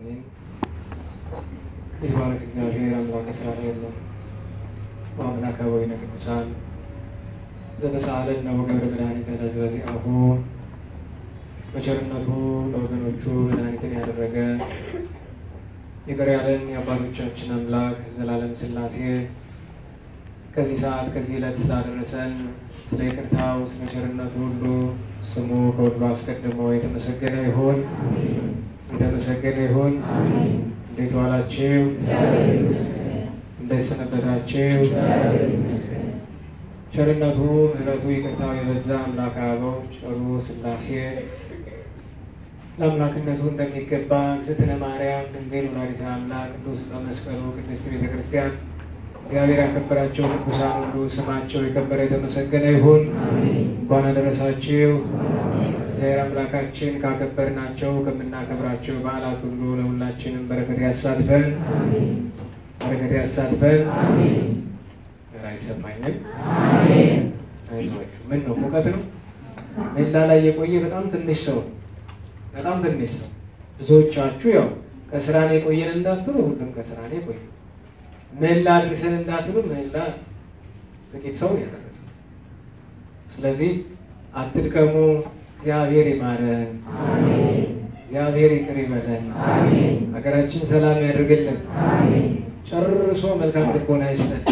አሜን። የተባረክ እግዚአብሔር አምላከ እስራኤል የለም ወአምላከ ወይነ ቅዱሳን ዘተሳለነ ወገብረ መድኃኒተ ለሕዝበ ዚአሁ በቸርነቱ ለወገኖቹ መድኃኒትን ያደረገ ይቅር ያለን የአባቶቻችን አምላክ ዘላለም ሥላሴ ከዚህ ሰዓት ከዚህ ዕለት ስላደረሰን ስለ ይቅርታው ስለ ቸርነቱ ሁሉ ስሙ ከሁሉ አስቀድሞ የተመሰገነ ይሁን። የተመሰገነ ይሁን። እንዴት ዋላችሁ? እንዴት ሰነበታችሁ? ቸርነቱ ምሕረቱ ይቅርታው የበዛ አምላክ አበው ቸሩ ሥላሴ ለአምላክነቱ እንደሚገባ እግዝእትነ ማርያም ድንግል ወላዲተ አምላክ ቅዱስ ዕፀ መስቀሉ ቅድስት ቤተ ክርስቲያን እግዚአብሔር ያከበራቸው ቅዱሳን ሁሉ ስማቸው የከበረ የተመሰገነ ይሁን። እንኳን አደረሳችሁ። እግዚአብሔር አምላካችን ካከበርናቸው ከምናከብራቸው በዓላት ሁሉ ለሁላችንም በረከት ያሳትፈን፣ በረከት ያሳትፈን። አይሰማኝም። አይዟችሁ። ምን ነው ሙቀት ነው? ሜላ ላይ የቆየ በጣም ትንሽ ሰው በጣም ትንሽ ሰው። ብዙዎቻችሁ ያው ከስራ ነው የቆየን እንዳትሉ፣ ሁሉም ከስራ ነው የቆየ ምህላ አድርሰን እንዳትሉ ምህላ ጥቂት ሰው ያደረሰ። ስለዚህ አትድከሙ። እግዚአብሔር ይማረን፣ እግዚአብሔር ይቅር ይበለን፣ ሀገራችን ሰላም ያድርግልን፣ ጨርሶ መልካም ልቦና ይስጠን።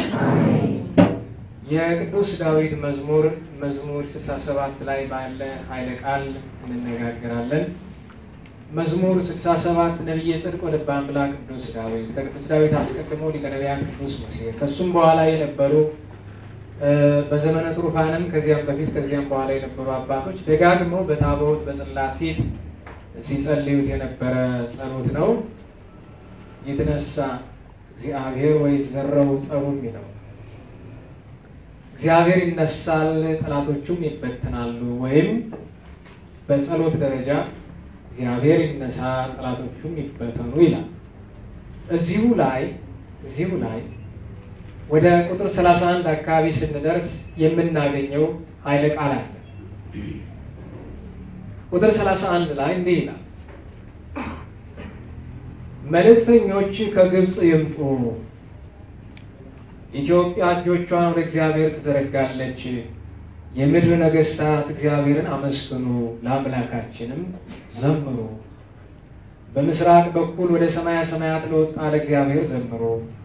የቅዱስ ዳዊት መዝሙር መዝሙር ስልሳ ሰባት ላይ ባለ ኃይለ ቃል እንነጋገራለን። መዝሙር ስልሳ ሰባት ነቢየ ጽድቅ ወልበ አምላክ ቅዱስ ዳዊት ከቅዱስ ዳዊት አስቀድሞ ሊቀ ነቢያት ቅዱስ ሙሴ ከሱም በኋላ የነበሩ በዘመነ ትሩፋንም ከዚያም በፊት ከዚያም በኋላ የነበሩ አባቶች ደጋግመው በታቦት በጽላት ፊት ሲጸልዩት የነበረ ጸሎት ነው። ይትነሳ እግዚአብሔር ወይ ዘረው ጸሩ የሚለው እግዚአብሔር ይነሳል፣ ጠላቶቹም ይበተናሉ። ወይም በጸሎት ደረጃ እግዚአብሔር ይነሳ ጠላቶቹም ይበተኑ ይላል። እዚሁ ላይ እዚሁ ላይ ወደ ቁጥር 31 አካባቢ ስንደርስ የምናገኘው ኃይለ ቃል አለ። ቁጥር 31 ላይ እንዲህ ይላል፣ መልእክተኞች ከግብፅ ይምጡ፣ ኢትዮጵያ እጆቿን ወደ እግዚአብሔር ትዘረጋለች የምድር ነገስታት እግዚአብሔርን አመስግኑ፣ ለአምላካችንም ዘምሩ። በምስራቅ በኩል ወደ ሰማያ ሰማያት ለወጣ ለእግዚአብሔር ዘምሩ።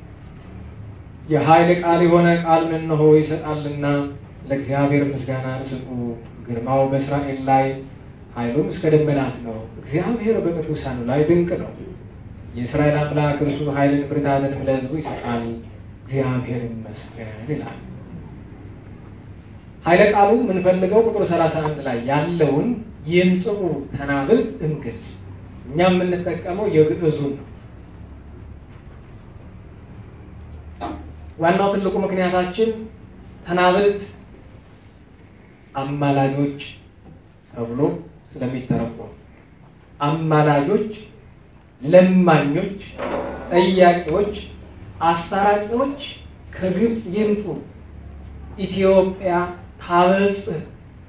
የኃይል ቃል የሆነ ቃሉን እነሆ ይሰጣልና ለእግዚአብሔር ምስጋናን ስጡ። ግርማው በእስራኤል ላይ ኃይሉም እስከ ደመናት ነው። እግዚአብሔር በቅዱሳኑ ላይ ድንቅ ነው። የእስራኤል አምላክ እርሱ ኃይልን ብርታትንም ለሕዝቡ ይሰጣል። እግዚአብሔር ይመስገን ይላል። ኃይለ ቃሉ የምንፈልገው ቁጥር 31 ላይ ያለውን ይምጽኡ ተናብልት እምግብፅ እኛ የምንጠቀመው የግዕዙን ነው። ዋናው ትልቁ ምክንያታችን ተናብልት አማላጆች ተብሎ ስለሚተረጎም አማላጆች፣ ለማኞች፣ ጠያቂዎች፣ አስታራቂዎች ከግብፅ ይምጡ ኢትዮጵያ ታበጽሕ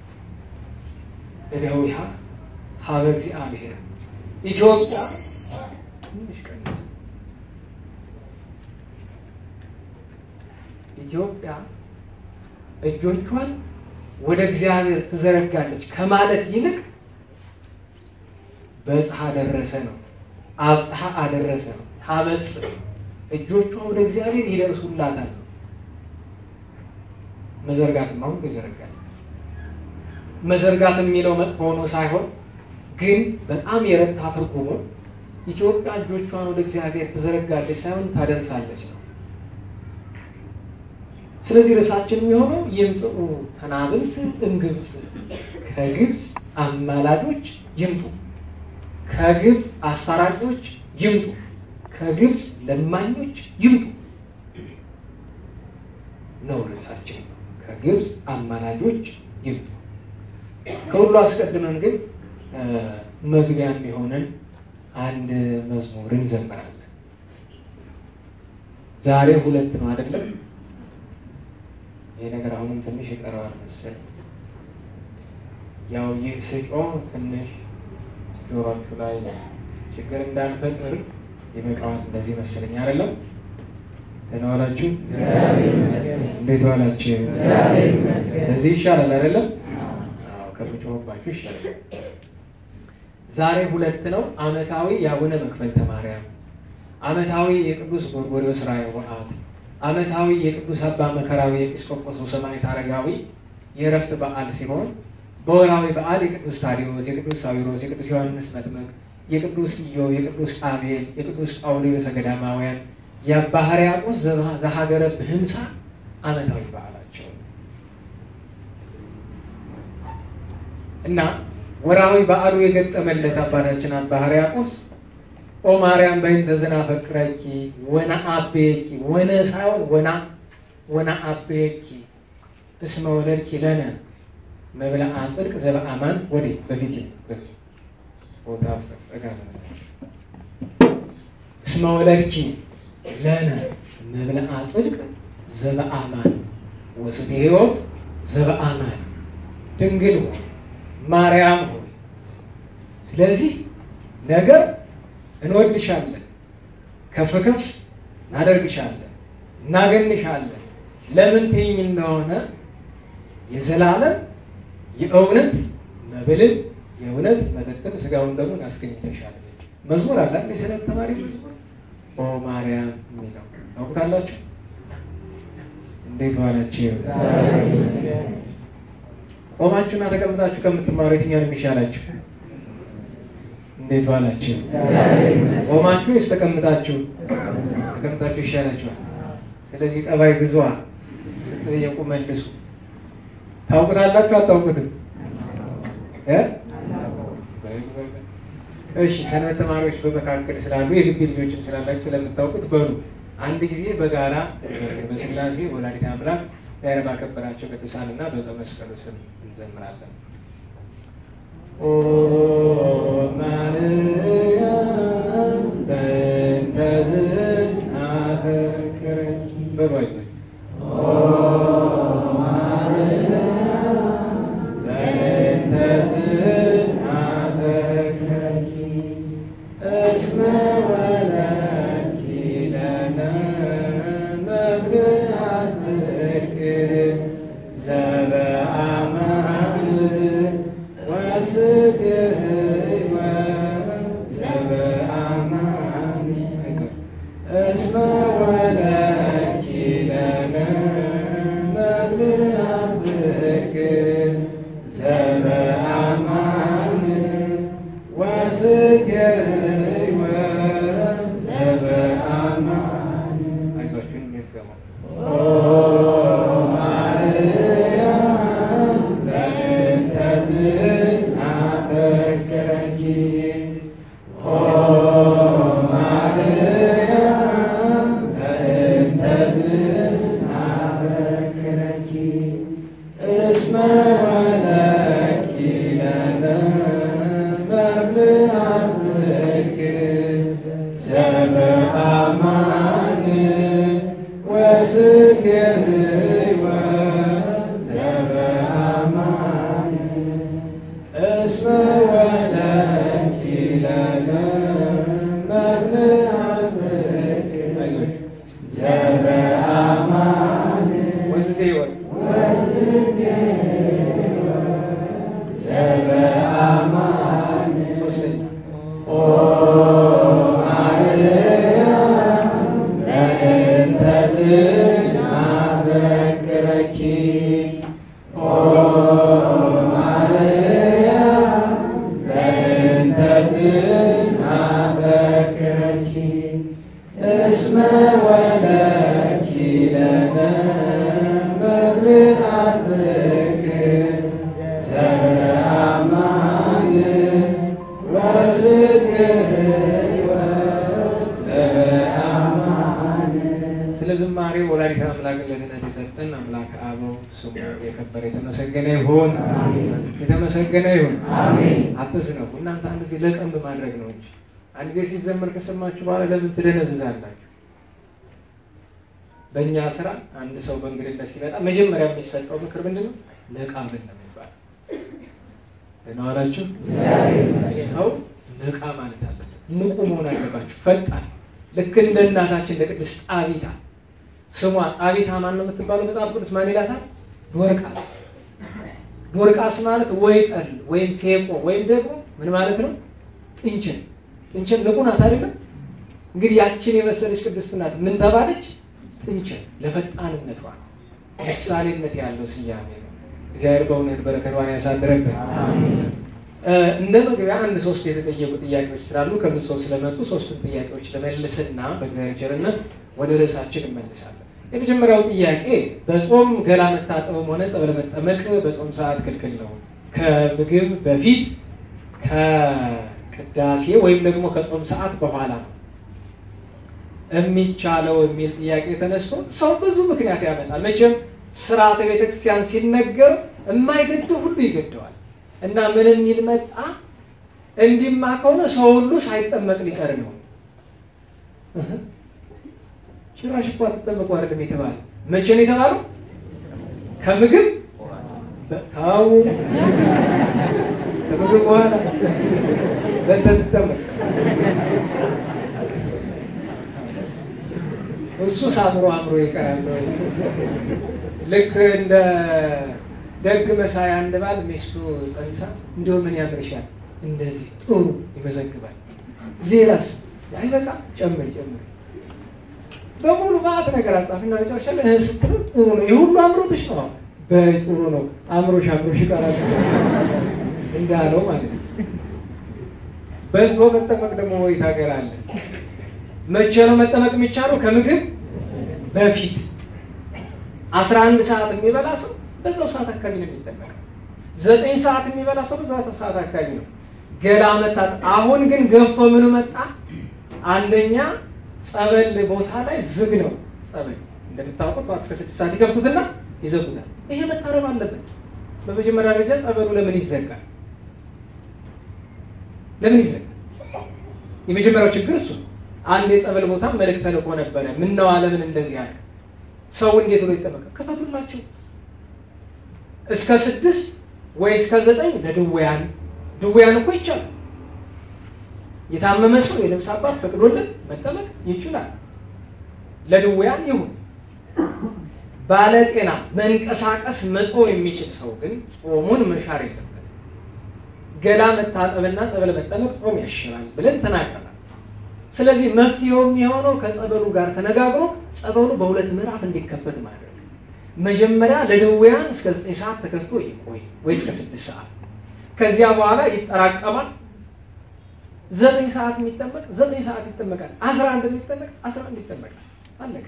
እደዊሃ ሀበ እግዚአብሔር ኢትዮጵያ ኢትዮጵያ እጆቿን ወደ እግዚአብሔር ትዘረጋለች ከማለት ይልቅ በጽሐ ደረሰ ነው። አብጽሐ አደረሰ ነው። ታበጽሕ እጆቿ ወደ እግዚአብሔር ይደርሱላታል። መዘርጋትም አሁን ይዘረጋል። መዘርጋት የሚለው መጥፎ ሆኖ ሳይሆን ግን በጣም የረታ ትርጉሙ ኢትዮጵያ እጆቿን ወደ እግዚአብሔር ትዘረጋለች ሳይሆን ታደርሳለች ነው። ስለዚህ ርዕሳችን የሚሆነው ይምጽኡ ተናብልት እምግብፅ፣ ከግብፅ አማላጆች ይምጡ፣ ከግብፅ አስታራቂዎች ይምጡ፣ ከግብፅ ለማኞች ይምጡ ነው ርዕሳችን። ከግብፅ አማላጆች ይምጡ። ከሁሉ አስቀድመን ግን መግቢያ የሚሆንን አንድ መዝሙር እንዘምራለን። ዛሬ ሁለት ነው አይደለም? ይሄ ነገር አሁንም ትንሽ ይቀረዋል መሰለኝ። ያው ይህ ስጮህ ትንሽ ጆሯችሁ ላይ ችግር እንዳንፈጥር ይበቃዋል። እንደዚህ መሰለኝ አይደለም? ደህና ዋላችሁ? እንዴት ዋላችሁ? እዚህ ይሻላል አይደለም? አዎ ከምጮህባችሁ ይሻላል። ዛሬ ሁለት ነው። ዓመታዊ የአቡነ መክፈልተ ማርያም፣ ዓመታዊ የቅዱስ ጎርጎርዮስ ራእየ በዓት፣ ዓመታዊ የቅዱስ አባ መከራዊ ኤጲስቆጶስ ሰማዕት አረጋዊ የእረፍት በዓል ሲሆን በወራዊ በዓል የቅዱስ ታዲዮስ፣ የቅዱስ ሳዊሮስ፣ የቅዱስ ዮሐንስ መጥምቅ፣ የቅዱስ ኢዮብ፣ የቅዱስ አቤል፣ የቅዱስ ጳውሎስ ገዳማውያን፣ የአባ ሕርያቆስ ዘሀገረ ብህምሳ ዓመታዊ በዓላቸው እና ወራዊ በዓሉ የገጠመለት አባታችን አባ ሕርያቆስ ኦ ማርያም በእንተ ዝናፈቅረኪ ወና አቤኪ ወነ ሳይሆን ወና ወና አቤኪ እስመ ወለድኪ ለነ መብልዐ ጽድቅ ዘበአማን ወዲህ በፊት ቦታ አስጠጋ እስመ ወለድኪ ለነ መብልዐ ጽድቅ ዘበአማን ወስቴ ሕይወት ዘበአማን ድንግል ሆይ ማርያም ሆይ ስለዚህ ነገር እንወድሻለን፣ ከፍ ከፍ እናደርግሻለን፣ እናገንሻለን። ለምን ትይኝ እንደሆነ የዘላለም የእውነት መብልን የእውነት መጠጥን ስጋውን ደግሞ አስገኝተሻል። መዝሙር አለ የሰንበት ተማሪ መዝሙር ኦ ማርያም የሚለው ታውቁታላችሁ። እንዴት ዋላችሁ? ቆማችሁና ተቀምጣችሁ ከምትማሩ የትኛው ነው የሚሻላችሁ? እንዴት ዋላችሁ? ቆማችሁ ወይስ ተቀምጣችሁ? ተቀምጣችሁ ይሻላችኋል። ስለዚህ ጠባይ ግዟ ስትጠየቁ መልሱ። ታውቁታላችሁ አታውቁትም? እሺ ሰንበት ተማሪዎች በመካከል ስላሉ የግቢ ልጆችም ስላላችሁ ስለምታውቁት በሉ አንድ ጊዜ በጋራ በስላሴ ወላዲተ አምላክ ዛሬ ባከበራቸው ቅዱሳን እና በዘ መስቀሉ ስም እንዘምራለን። ኦ ማርያም በእንተ ዝናፈቅረኪ በባይ በእንተ ዝናፈቅረኪ እስመ ወለድኪ ለነ መብልዐ ጽድቅ ዘበአማን ወስቴ ሕይወት ዘበአማን እስመ ወለድኪ ለነ መብልዐ ጽድቅ ዘበአማን ወስቴ ሕይወት ዘበአማን አይዟችሁ የሚገባው ማርያም በእንተ ዝናፈቅረኪ ኦ ማርያም በእንተ ዝናፈቅረኪ እስመ ወለድኪ ለነ መብልዐ ጽድቅ ዘበአማን ወስቴ ሕይወት ዘበአማን እስመ ወለድኪ ለነ መብልዐ ጽድቅ ዘበአማን ወስቴ ሕይወት ዘበአማን ሶስተኛ ኦ ማርያም በእንተ ዝናፈቅረኪ ኦ ማርያም በእንተ ዝናፈቅረኪ እስመ ወለድኪ ለነ መብልዐ ጽድቅ ዘበአማን ወስቴ ሕይወት ዘበአማን ስለ ዝማሬ ወላዲተ አምላክ ለድነት የሰጠን አምላክ አበው ስሙ የከበረ የተመሰገነ ይሁን፣ የተመሰገነ ይሁን። አትስነፉ። እናንተ አንድ ጊዜ ለቀን በማድረግ ነው እንጂ አንድ ጊዜ ሲዘመር ከሰማችሁ በኋላ ለምን ትደነዝዛላችሁ? በእኛ ስራ አንድ ሰው በእንግድነት ሲመጣ መጀመሪያ የሚሰጠው ምክር ምንድን ነው? ነቃ ብል ነው የሚባለው። ደህና ዋላችሁ። ሰው ነቃ ማለት አለበት። ንቁ መሆን አለባችሁ። ፈጣን ልክ እንደ እናታችን እንደ ቅድስት ጣቢታ ስሟ ጣቢታ ማን ነው የምትባለው? መጽሐፍ ቅዱስ ማን ይላታል? ዶርቃስ። ዶርቃስ ማለት ወይ ጠል ወይም ፌቆ ወይም ደግሞ ምን ማለት ነው? ጥንችን ጥንችን ንቁ ናት አይደለም? እንግዲህ ያችን የመሰለች ቅድስት ናት። ምን ተባለች? ጥንችን ለፈጣንነቷ ምሳሌነት ያለው ስያሜ ነው። እግዚአብሔር በእውነት በረከቷን ያሳድረብን። እንደ መግቢያ አንድ ሶስት የተጠየቁ ጥያቄዎች ስላሉ ከብዙ ሰው ስለመጡ ሶስቱን ጥያቄዎች ለመልስና በእግዚአብሔር ቸርነት ወደ ርዕሳችን እንመልሳለን። የመጀመሪያው ጥያቄ በጾም ገላ መታጠብም ሆነ ጸበል መጠመቅ በጾም ሰዓት ክልክል ነው? ከምግብ በፊት ከቅዳሴ ወይም ደግሞ ከጾም ሰዓት በኋላ ነው የሚቻለው የሚል ጥያቄ ተነስቶ ሰው ብዙ ምክንያት ያመጣል። መቼም ስርዓተ ቤተክርስቲያን ሲነገር የማይገደው ሁሉ ይገደዋል እና ምን የሚል መጣ? እንዲማ ከሆነ ሰው ሁሉ ሳይጠመቅ ሊቀር ነው። ጭራሽ እኮ አትጠመቁ አይደለም የተባለው። መቼ ነው የተባለው? ከምግብ ታው ከምግብ በኋላ በተጠመቅ እሱ ሳምሮ አምሮ ይቀራል። ልክ እንደ ደግ መሳይ አንድ ባል ሚስቱ ጸንሳ እንዲሁ ምን ያምርሻል እንደዚህ ጥሩ ይመዘግባል። ሌላስ አይበቃ ጨምር ጨምር በሙሉ ማዕት ነገር አጻፍና መጨረሻ ላይ እህ ስትለው ጥሩ ነው ይህ ሁሉ አምሮትሽ ነው በጥሩ ነው አምሮሽ አምሮሽ ይቀራል እንዳለው ማለት ነው። በልቶ መጠመቅ ደግሞ ወይት ሀገር አለ። መቼ ነው መጠመቅ የሚቻለው? ከምግብ በፊት አስራ አንድ ሰዓት የሚበላ ሰው በዛው ሰዓት አካባቢ ነው የሚጠመቀው። ዘጠኝ ሰዓት የሚበላ ሰው በዛው ሰዓት አካባቢ ነው ገላ መታት። አሁን ግን ገፍቶ ምኑ መጣ? አንደኛ ጸበል ቦታ ላይ ዝግ ነው። ጸበል እንደምታውቁት ጠዋት እስከ ስድስት ሰዓት ይከፍቱትና ይዘጉታል። ይሄ መታረም አለበት። በመጀመሪያ ደረጃ ጸበሉ ለምን ይዘጋል? ለምን ይዘጋል? የመጀመሪያው ችግር እሱ ነው። አንድ የጸበል ቦታ መልእክት ተልኮ ነበረ። ምነው ዓለምን እንደዚህ አለ? ሰው እንዴት ብሎ ይጠመቃል? ክፈቱላቸው እስከ ስድስት ወይ እስከ ዘጠኝ ለድውያን ድውያን እኮ ይቻላል። የታመመ ሰው የነፍስ አባት ፈቅዶለት መጠመቅ ይችላል። ለድውያን ይሁን። ባለጤና መንቀሳቀስ መጾም የሚችል ሰው ግን ጾሙን መሻር የለበትም። ገላ መታጠብና ጸበል መጠመቅ ጾም ያሽራል ብለን ተናግረናል። ስለዚህ መፍትሄው የሚሆነው ከጸበሉ ጋር ተነጋግሮ ጸበሉ በሁለት ምዕራፍ እንዲከፈት ማድረግ መጀመሪያ ለድውያን እስከ ዘጠኝ ሰዓት ተከፍቶ ይቆይ ወይ እስከ ስድስት ሰዓት ከዚያ በኋላ ይጠራቀማል። ዘጠኝ ሰዓት የሚጠመቅ ዘጠኝ ሰዓት ይጠመቃል። አስራ አንድ የሚጠመቅ አስራ አንድ ይጠመቃል። አለቀ።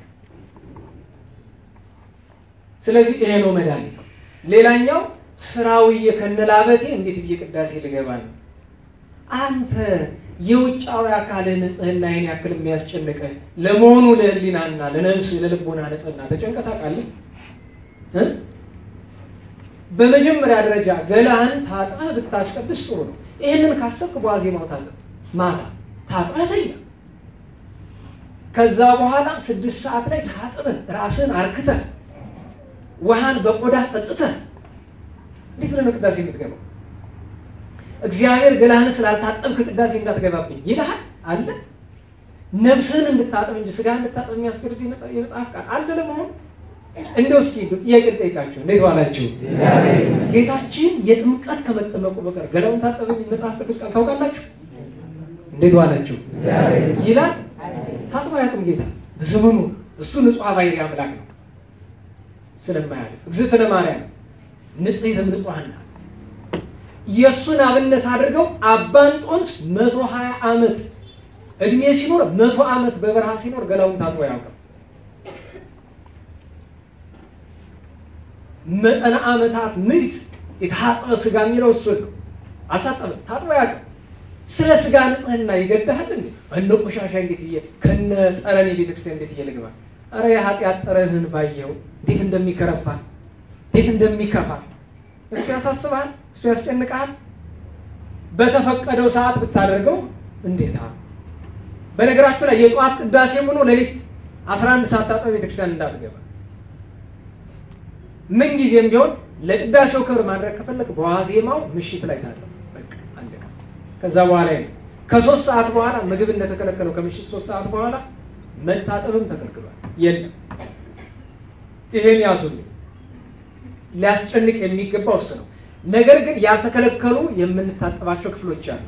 ስለዚህ ይሄ ነው መድኃኒት። ሌላኛው ስራውዬ ከነላበቴ እንዴት ብዬ ቅዳሴ ልገባ ነው? አንተ የውጫዊ አካልህ ንጽህና ይህን ያክል የሚያስጨንቅህ ለመሆኑ ለህሊናና ለነፍስ ለልቦና ንጽህና ተጨንቀህ ታውቃለህ? በመጀመሪያ ደረጃ ገላህን ታጥበህ ብታስቀድስ ጥሩ ነው። ይህንን ካሰብክ በዋዜማው ታጥብ፣ ማታ ታጥበህ ተኛ። ከዛ በኋላ ስድስት ሰዓት ላይ ታጥበህ ራስህን አርክተህ ውሃን በቆዳ ጠጥተህ እንዴት ነው ቅዳሴ የምትገባው? እግዚአብሔር ገላህን ስላልታጠብክ ቅዳሴ እንዳትገባብኝ ይልሃል አለ። ነፍስህን እንድታጠብ እንጂ ስጋ እንድታጠብ የሚያስገድድ የመጽሐፍ ቃል አለ ለመሆኑ እንደው እስኪ ጥያቄ ልጠይቃችሁ፣ እንዴት ዋላችሁ? ጌታችን የጥምቀት ከመጠመቁ በቀር ገላውን ታጠበ የሚል መጽሐፍ ቅዱስ ቃል ታውቃላችሁ? እንዴት ዋላችሁ ይላል። ታጥቦ አያውቅም ጌታ በዘመኑ። እሱ ንጹሕ ባሕሪ አምላክ ነው ስለማያልፍ። እግዝእትነ ማርያም ንጽሕት ንጹሐን ናት። የእሱን አብነት አድርገው አባ እንጦንስ መቶ ሀያ ዓመት እድሜ ሲኖር መቶ ዓመት በበረሃ ሲኖር ገላውን ታጥቦ አያውቅም። መጠነ ዓመታት ምዕት የታጠበ ስጋ የሚለው እሱን ነው። አልታጠበም፣ ታጥቦ አያውቅም። ስለ ስጋ ንጽህና ይገድሃል እንዴ? እነ ቆሻሻ እንዴት እየ ከነ ጠረን የቤተ ክርስቲያን እንዴት እየ ልግባ? አረ የኃጢአት ጠረንህን ባየው እንዴት እንደሚከረፋ እንዴት እንደሚከፋ እሱ ያሳስብሃል፣ እሱ ያስጨንቅሃል። በተፈቀደው ሰዓት ብታደርገው እንዴታ። በነገራችሁ ላይ የጠዋት ቅዳሴ ሆኖ ሌሊት አስራ አንድ ሰዓት ታጠብ ቤተክርስቲያን እንዳትገባ ምን ጊዜም ቢሆን ለቅዳሴው ክብር ማድረግ ከፈለግ በዋዜማው ምሽት ላይ ታጠብ። በቃ አለቀ። ከዛ በኋላ ነው ከሶስት ሰዓት በኋላ ምግብ እንደተከለከለው ከምሽት ሶስት ሰዓት በኋላ መታጠብም ተከልክሏል። የለም ይሄን ያዙልኝ። ሊያስጨንቅ የሚገባው እሱ ነው። ነገር ግን ያልተከለከሉ የምንታጠባቸው ክፍሎች አሉ።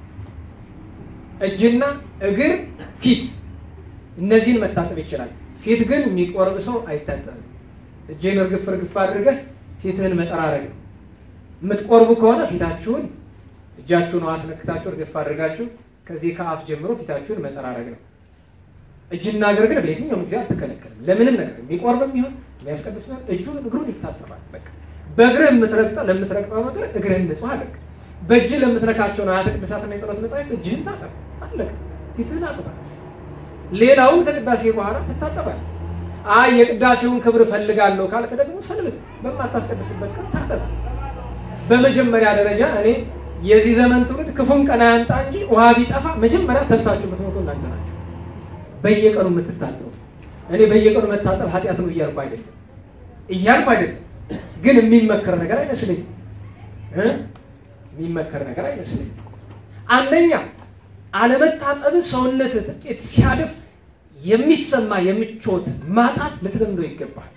እጅና እግር፣ ፊት እነዚህን መታጠብ ይችላል። ፊት ግን የሚቆርብ ሰው አይታጠብም። እጅህን እርግፍ እርግፍ አድርገህ ፊትህን መጠራረግ ነው። የምትቆርቡ ከሆነ ፊታችሁን እጃችሁን ውሃ አስነክታችሁ እርግፍ አድርጋችሁ ከዚህ ከአፍ ጀምሮ ፊታችሁን መጠራረግ ነው። እጅና እግር ግን በየትኛውም ጊዜ አልተከለከልም። ለምንም ነገር የሚቆርብም ይሁን የሚያስቀድስ ቢሆን እጁን እግሩን ይታጠባል። በቃ በእግርህ የምትረግጠው ለምትረግጠው ነገር እግርህን ንጹህ አድርግ። በእጅህ ለምትነካቸው ንዋያተ ቅድሳትና የጸሎት መጻሕፍት እጅህን ታጠብ። አለቀ። ፊትህን አጽዳ። ሌላውን ከቅዳሴ በኋላ ትታጠባል። አይ የቅዳሴውን ክብር እፈልጋለሁ ካልክ ደግሞ ሰንብት፣ በማታስቀድስበት ቀን ታጠብ። በመጀመሪያ ደረጃ እኔ የዚህ ዘመን ትውልድ ክፉን ቀን አያምጣ እንጂ ውሃ ቢጠፋ መጀመሪያ ተልታችሁ የምትሞቱ እናንተ ናቸው። በየቀኑ የምትታጠቡ እኔ በየቀኑ መታጠብ ኃጢአት ነው እያልኩ አይደለም እያልኩ አይደለም፣ ግን የሚመከር ነገር አይመስለኝም እ የሚመከር ነገር አይመስለኝም። አንደኛ አለመታጠብ ሰውነት ጥቂት ሲያድፍ የሚሰማ የምቾት ማጣት ልትለምደው ይገባል።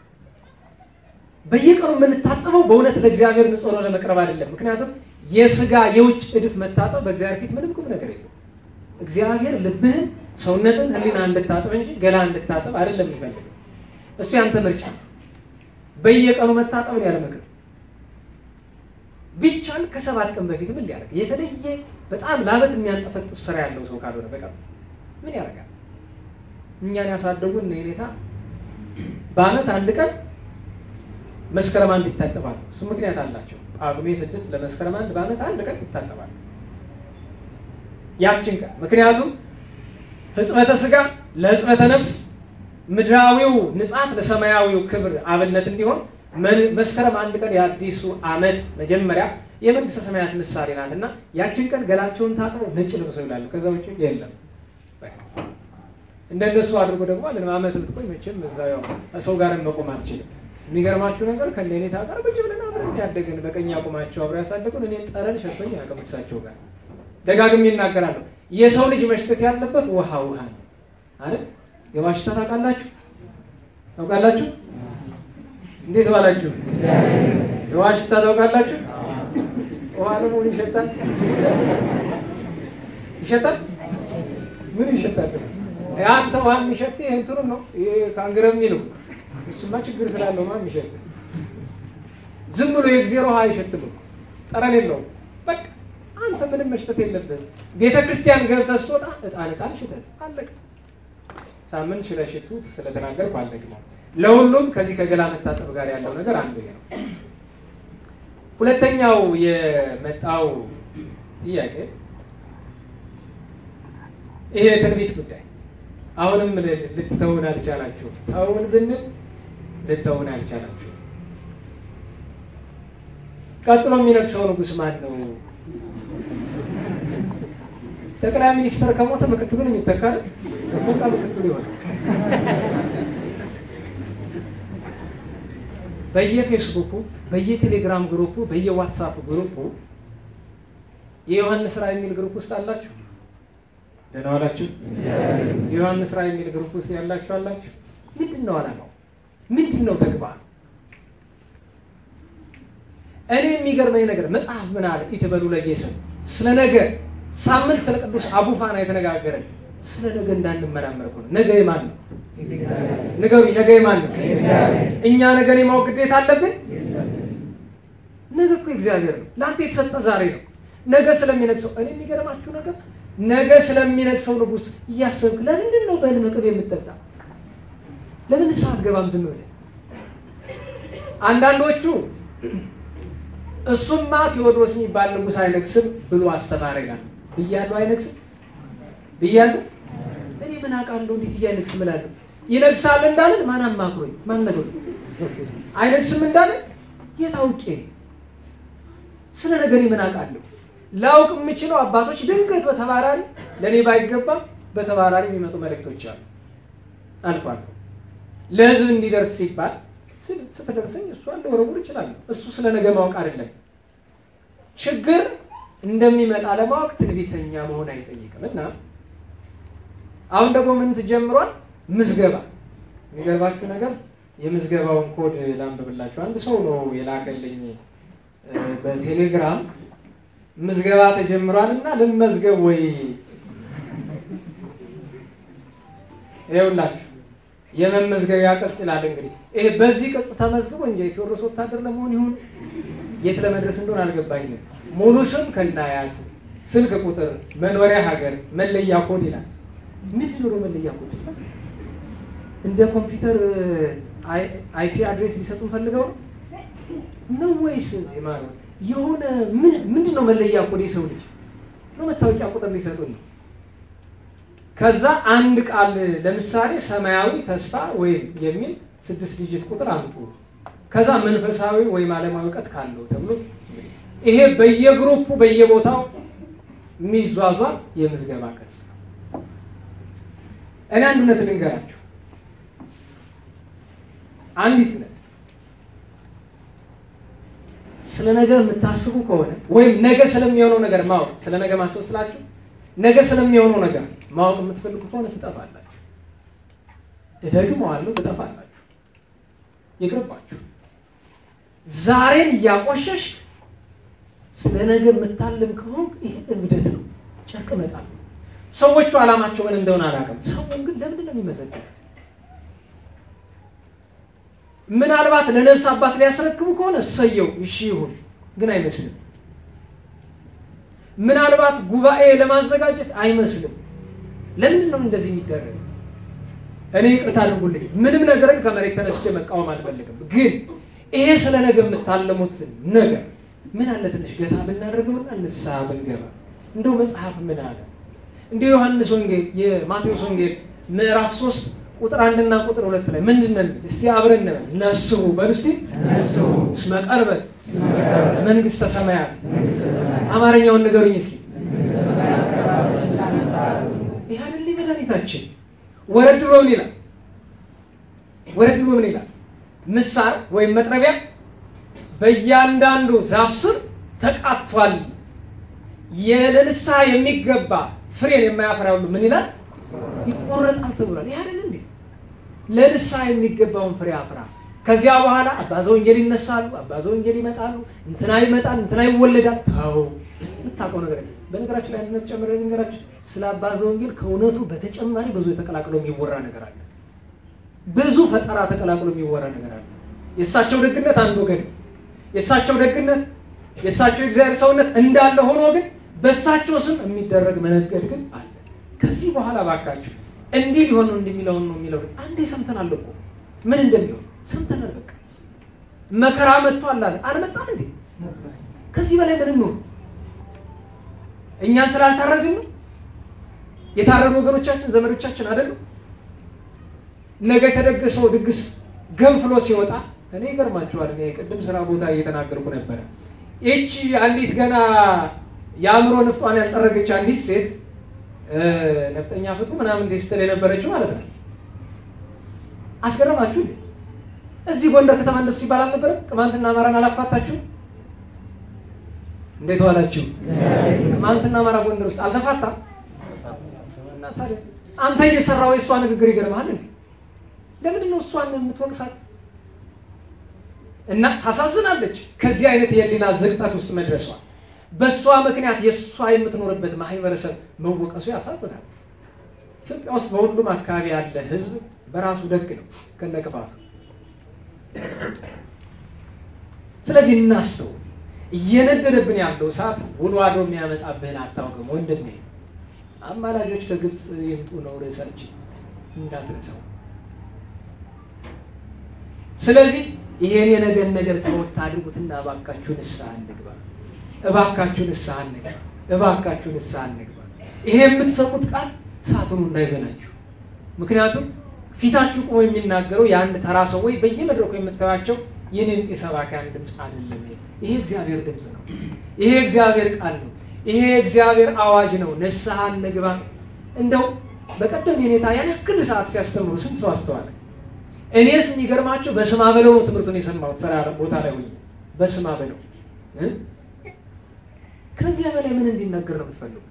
በየቀኑ የምንታጠበው በእውነት ለእግዚአብሔር ንጹሕ ነው ለመቅረብ አይደለም። ምክንያቱም የስጋ የውጭ እድፍ መታጠብ በእግዚአብሔር ፊት ምንም ቁም ነገር የለም። እግዚአብሔር ልብህን፣ ሰውነትን፣ ሕሊና እንድታጠብ እንጂ ገላ እንድታጠብ አይደለም የሚፈልገው። እሱ ያንተ ምርጫ። በየቀኑ መታጠብን ያለ ምክር ቢቻል ከሰባት ቀን በፊት ምን ሊያደርግ የተለየ በጣም ላበት የሚያንጠፈጥፍ ስራ ያለው ሰው ካልሆነ በቀር ምን ያደርጋል? እኛን ያሳደጉን ሁኔታ በአመት አንድ ቀን መስከረም አንድ ይታጠባሉ። እሱ ምክንያት አላቸው። ጳጉሜ ስድስት ለመስከረም አንድ በአመት አንድ ቀን ይታጠባሉ። ያችን ቀን ምክንያቱም ህጽበተ ስጋ ለህጽበተ ነፍስ፣ ምድራዊው ንጻት ለሰማያዊው ክብር አብነት እንዲሆን መስከረም አንድ ቀን የአዲሱ ዓመት መጀመሪያ የመንግስተ ሰማያት ምሳሌ ናት እና ያችን ቀን ገላቸውን ታጥበው ነጭ ለብሰው ይላሉ። ከዛ ውጭ የለም። እንደነሱ አድርጎ ደግሞ አለን ዓመት ልትቆይ መቼም እዛ ያው ሰው ጋር መቆም አትችልም። የሚገርማችሁ ነገር ከነኔታ ጋር ቁጭ ብለን አብረን ያደግን በቀኝ አቁማቸው አብረው ያሳደጉን እኔ ጠረን ሸቶኝ አያውቅም። እሳቸው ጋር ደጋግሜ ይናገራሉ። የሰው ልጅ መሽተት ያለበት ውሃ ውሃ ነው አይደል? የዋሽታ ታውቃላችሁ ታውቃላችሁ እንዴት ባላችሁ? የውሃ ሽታ ታውቃላችሁ? ውሃ ደግሞ ምን ይሸጣል? ይሸጣል? ምን ይሸጣል? አንተ ውሃ የሚሸት ይህ እንትኑ ነው ከአንግረ የሚለው እሱማ ችግር ስላለው ማ የሚሸጥ ዝም ብሎ የእግዜር ውሃ አይሸትም፣ ጠረን የለውም። በቃ አንተ ምንም መሽተት የለብህም። ቤተ ክርስቲያን ገብተህ ስትወጣ ዕጣን ዕጣን ሽተት አለቀ። ሳምንት ስለሽቱት ስለተናገርኩ አልደግመው። ለሁሉም ከዚህ ከገላ መታጠብ ጋር ያለው ነገር አንዱ ይሄ ነው። ሁለተኛው የመጣው ጥያቄ ይሄ የትንቢት ጉዳይ አሁንም ልትተውን አልቻላችሁ። ተውን ብንል ልተውን አልቻላችሁ። ቀጥሎ የሚነግሰው ንጉሥ ማን ነው? ጠቅላይ ሚኒስትር ከሞተ ምክትሉን የሚተካል በቃ ምክትሉ ይሆናል። በየፌስቡኩ በየቴሌግራም ግሩፑ በየዋትሳፕ ግሩፑ የዮሐንስ ራዕይ የሚል ግሩፕ ውስጥ አላችሁ? ደህና ዋላችሁ? የዮሐንስ ራዕይ የሚል ግሩፕ ውስጥ ያላችሁ አላችሁ? ምንድን ነው ዓላማው? ምንድን ነው ተግባር? እኔ የሚገርመኝ ነገር መጽሐፍ ምን አለ? ኢትበሉ ለጌሰን ስለ ነገ ሳምንት ስለ ቅዱስ አቡፋና የተነጋገረን ስለ ነገ እንዳንመራመር እኮ ነው። ነገ የማን ነው? ንገሩኝ። ነገ የማን ነው? እኛ ነገን የማወቅ ግዴታ አለብን? ነገ እኮ እግዚአብሔር ነው። ለአንተ የተሰጠ ዛሬ ነው። ነገ ስለሚነግሰው እኔ የሚገርማችሁ ነገር ነገ ስለሚነግሰው ንጉሥ እያሰብክ ለምንድን ነው በህልም ቅቤ የምትጠጣ? ለምን ሰዓት ገባም ዝም ብለህ? አንዳንዶቹ እሱማ ቴዎድሮስ የሚባል ንጉሥ አይነግስም ብሎ አስተማረ ይላል። ብያለሁ አይነግስም ብያለሁ። እኔ ምን አውቃለሁ እንዴት እያይነግስም እላለሁ። ይነግሳል እንዳለን ማን አማክሮኝ ማን ነገሩ? አይነግስም እንዳለን የት አውቄ ነው? ስለ ነገር ምን አውቃለሁ? ላውቅ የምችለው አባቶች ድንገት በተባራሪ ለእኔ ባይገባም በተባራሪ የሚመጡ መልእክቶች አሉ። አልፎ አልፎ ለህዝብ እንዲደርስ ሲባል ስትደርሰኝ እሷ ልወረውር እችላለሁ። እሱ ስለ ነገ ማወቅ አይደለም ችግር እንደሚመጣ ለማወቅ ትንቢተኛ መሆን አይጠይቅም እና አሁን ደግሞ ምን ትጀምሯል? ምዝገባ። የሚገርባችሁ ነገር የምዝገባውን ኮድ ላንብብላችሁ። አንድ ሰው ነው የላከልኝ በቴሌግራም ምዝገባ ተጀምሯል እና ልመዝገብ ወይ ይኸውላችሁ የመመዝገቢያ ቅጽ ይላል። እንግዲህ ይሄ በዚህ ቅጽ ተመዝግቦ እንጂ የቴዎድሮስ ወታደር ለመሆን ይሁን የት ለመድረስ እንደሆነ አልገባኝም። ሙሉ ስም ከናያት፣ ስልክ ቁጥር፣ መኖሪያ ሀገር፣ መለያ ኮድ ይላል። ምንድን ነው መለያ ኮድ? እንደ ኮምፒውተር አይፒ አድሬስ ሊሰጡን ፈልገው ነው ወይስ ማለት የሆነ ምንድን ነው መለያ ኮድ? የሰው ልጅ ነው መታወቂያ ቁጥር ሊሰጡን ነው። ከዛ አንድ ቃል ለምሳሌ ሰማያዊ ተስፋ ወይም የሚል ስድስት ዲጂት ቁጥር አምጡ። ከዛ መንፈሳዊ ወይም ዓለማዊ እውቀት ካለው ተብሎ ይሄ በየግሩፑ በየቦታው የሚዟዟር የምዝገባ ቅጽ ነው። እኔ አንድ እውነት ልንገራችሁ። አንዲት እውነት ስለ ነገ የምታስቡ ከሆነ ወይም ነገ ስለሚሆነው ነገር ማወቅ ስለ ነገ ማሰብ ስላችሁ ነገ ስለሚሆነው ነገር ማወቅ የምትፈልጉ ከሆነ ትጠፋላችሁ። እደግመዋለሁ፣ ትጠፋላችሁ። ይቅርባችሁ። ዛሬን እያቆሸሽ ስለ ነገ የምታልም ከሆን ይህ እብደት ነው፣ ጨርቅ መጣል ነው። ሰዎቹ ዓላማቸው ምን እንደሆነ አላውቅም። ሰውን ግን ለምንድን ነው የሚመዘግቡት? ምናልባት ለነፍስ አባት ሊያስረክቡ ከሆነ እሰየው፣ እሺ ይሁን፣ ግን አይመስልም። ምናልባት ጉባኤ ለማዘጋጀት አይመስልም። ለምንድን ነው እንደዚህ የሚደረግ? እኔ ይቅርታ አድርጉልኝ፣ ምንም ነገርን ከመሬት ተነስቼ መቃወም አልፈልግም። ግን ይሄ ስለ ነገ የምታለሙት ነገር ምን አለ ትንሽ ገታ ብናደርገውና ንስሐ ብንገባ። እንደው መጽሐፍ ምን አለ? እንደ ዮሐንስ ወንጌል የማቴዎስ ወንጌል ምዕራፍ ሶስት ቁጥር አንድና ቁጥር ሁለት ላይ ምንድን ነው? እስቲ አብረን እንበል። ነስሑ በሉ እስቲ እስመ ቀርበት መንግስተ ሰማያት። አማርኛውን ንገሩኝ እስኪ። ይህ አይደል መድኃኒታችን? ወረድ ብሎ ምን ይላል? ወረድ ብሎ ምን ይላል? ምሳር ወይም መጥረቢያ በእያንዳንዱ ዛፍ ስር ተቃጥቷል። የለንስሐ የሚገባ ፍሬን የማያፈራ ሁሉ ምን ይላል? ይቆረጣል ተብሏል። ይህ አይደል እንዴ? ለንስሐ የሚገባውን ፍሬ አፍራ። ከዚያ በኋላ አባ ዘወንጌል ይነሳሉ፣ አባ ዘወንጌል ይመጣሉ፣ እንትና ይመጣል፣ እንትና ይወለዳል። ተው የምታውቀው ነገር በነገራችን ላይ አንድነት ጨምረ ነገራችን ስለ አባ ዘወንጌል ከእውነቱ በተጨማሪ ብዙ የተቀላቅሎ የሚወራ ነገር አለ። ብዙ ፈጠራ ተቀላቅሎ የሚወራ ነገር አለ። የእሳቸው ደግነት አንድ ወገን፣ የእሳቸው ደግነት የእሳቸው የእግዚአብሔር ሰውነት እንዳለ ሆኖ ግን በእሳቸው ስም የሚደረግ መነገድ ግን አለ። ከዚህ በኋላ ባካችሁ እንዲህ ሊሆን ነው እንደሚለውን ነው የሚለው አንዴ ሰምተናል እኮ ምን እንደሚሆን ሰምተናል። በቃ መከራ መጥቷል አለ አልመጣም እንዴ? ከዚህ በላይ ምንም ነው? እኛን ስላልታረድን ነው? የታረዱ ወገኖቻችን ዘመዶቻችን አይደሉም? ነገ የተደገሰው ድግስ ገንፍሎ ሲወጣ እኔ ይገርማችኋል። እኔ ቅድም ስራ ቦታ እየተናገርኩ ነበረ። ይቺ አንዲት ገና የአእምሮ ንፍጧን ያልጠረገች አንዲት ሴት ነፍጠኛ ፍቱ ምናምን ስትል የነበረችው ማለት ነው። አስገረማችሁ? እዚህ ጎንደር ከተማ እንደሱ ሲባል አልነበረም? ቅማንትና አማራን አላፋታችሁ? እንዴት ዋላችሁ? ቅማንትና አማራ ጎንደር ውስጥ አልተፋታም? እና ታዲያ አንተ እየሰራው የእሷ ንግግር ይገርምሃል እንዴ? ለምንድን ነው እሷን የምትወቅሳት? እና ታሳዝናለች። ከዚህ አይነት የህሊና ዝቅጠት ውስጥ መድረሷ በእሷ ምክንያት የእሷ የምትኖርበት ማህበረሰብ መወቀሱ ያሳዝናል። ኢትዮጵያ ውስጥ በሁሉም አካባቢ ያለ ህዝብ በራሱ ደግ ነው ከነቅፋቱ። ስለዚህ እናስተው። እየነደደብን ያለው እሳት ውሎ አድሮ የሚያመጣብህን አታውቅም ወንድሜ። አማላጆች ከግብፅ ይምጡ ነው ርዕሳችን፣ እንዳትረሳው። ስለዚህ ይሄን የነገን ነገር ተወት አድርጉትና እባካችሁ ንስሐ እንግባ፣ እባካችሁ ንስሐ እንግባ፣ እባካችሁ ንስሐ እንግባ። ይሄ የምትሰሙት ቃል እሳቱን እንዳይበላችሁ። ምክንያቱም ፊታችሁ ቆሞ የሚናገረው የአንድ ተራ ሰው ወይ በየመድረኩ የምታዩቸው የኔንጤ ሰባኪያን ድምፅ አይደለም። ይሄ እግዚአብሔር ድምፅ ነው። ይሄ እግዚአብሔር ቃል ነው። ይሄ እግዚአብሔር አዋጅ ነው። ንስሐ እንግባ። እንደው በቀደም የኔታ ያን ያክል ሰዓት ሲያስተምሩ ስንት ሰው አስተዋለ? እኔስ የሚገርማቸው በስማ በለው ነው ትምህርቱን የሰማሁት። ስራ ቦታ ላይ ሆኜ በስማ በለው ከዚያ በላይ ምን እንዲነገር ነው የምትፈልጉት?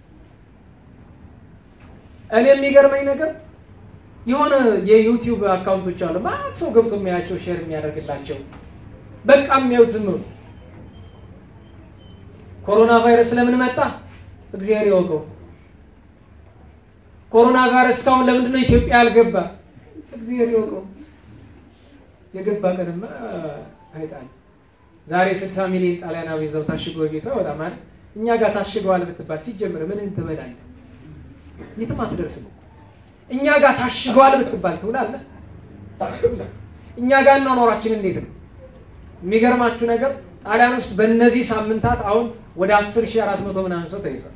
እኔ የሚገርመኝ ነገር የሆነ የዩቲዩብ አካውንቶች አሉ ማለት ሰው ገብቶ የሚያያቸው ሼር የሚያደርግላቸው በቃ የሚያዩት ዝም ብሎ ኮሮና ቫይረስ ለምን መጣ እግዚአብሔር ያውቀው። ኮሮና ቫይረስ እስካሁን ለምንድን ነው ኢትዮጵያ ያልገባ እግዚአብሔር ያውቀው። የገባ ቀንማ አይጣል ዛሬ ስልሳ ሚሊዮን ጣሊያናዊ ይዘው ታሽጎ ቤቷ በጣም አይደል እኛ ጋር ታሽገዋል ብትባል ሲጀምር ምን ትበላለህ? የትም አትደርስም። እኛ ጋር ታሽገዋል ብትባል ትውላለህ። እኛ ጋር እናኖራችን እንዴት ነው? የሚገርማችሁ ነገር ጣሊያን ውስጥ በእነዚህ ሳምንታት አሁን ወደ አስር ሺህ አራት መቶ ምናምን ሰው ተይዟል።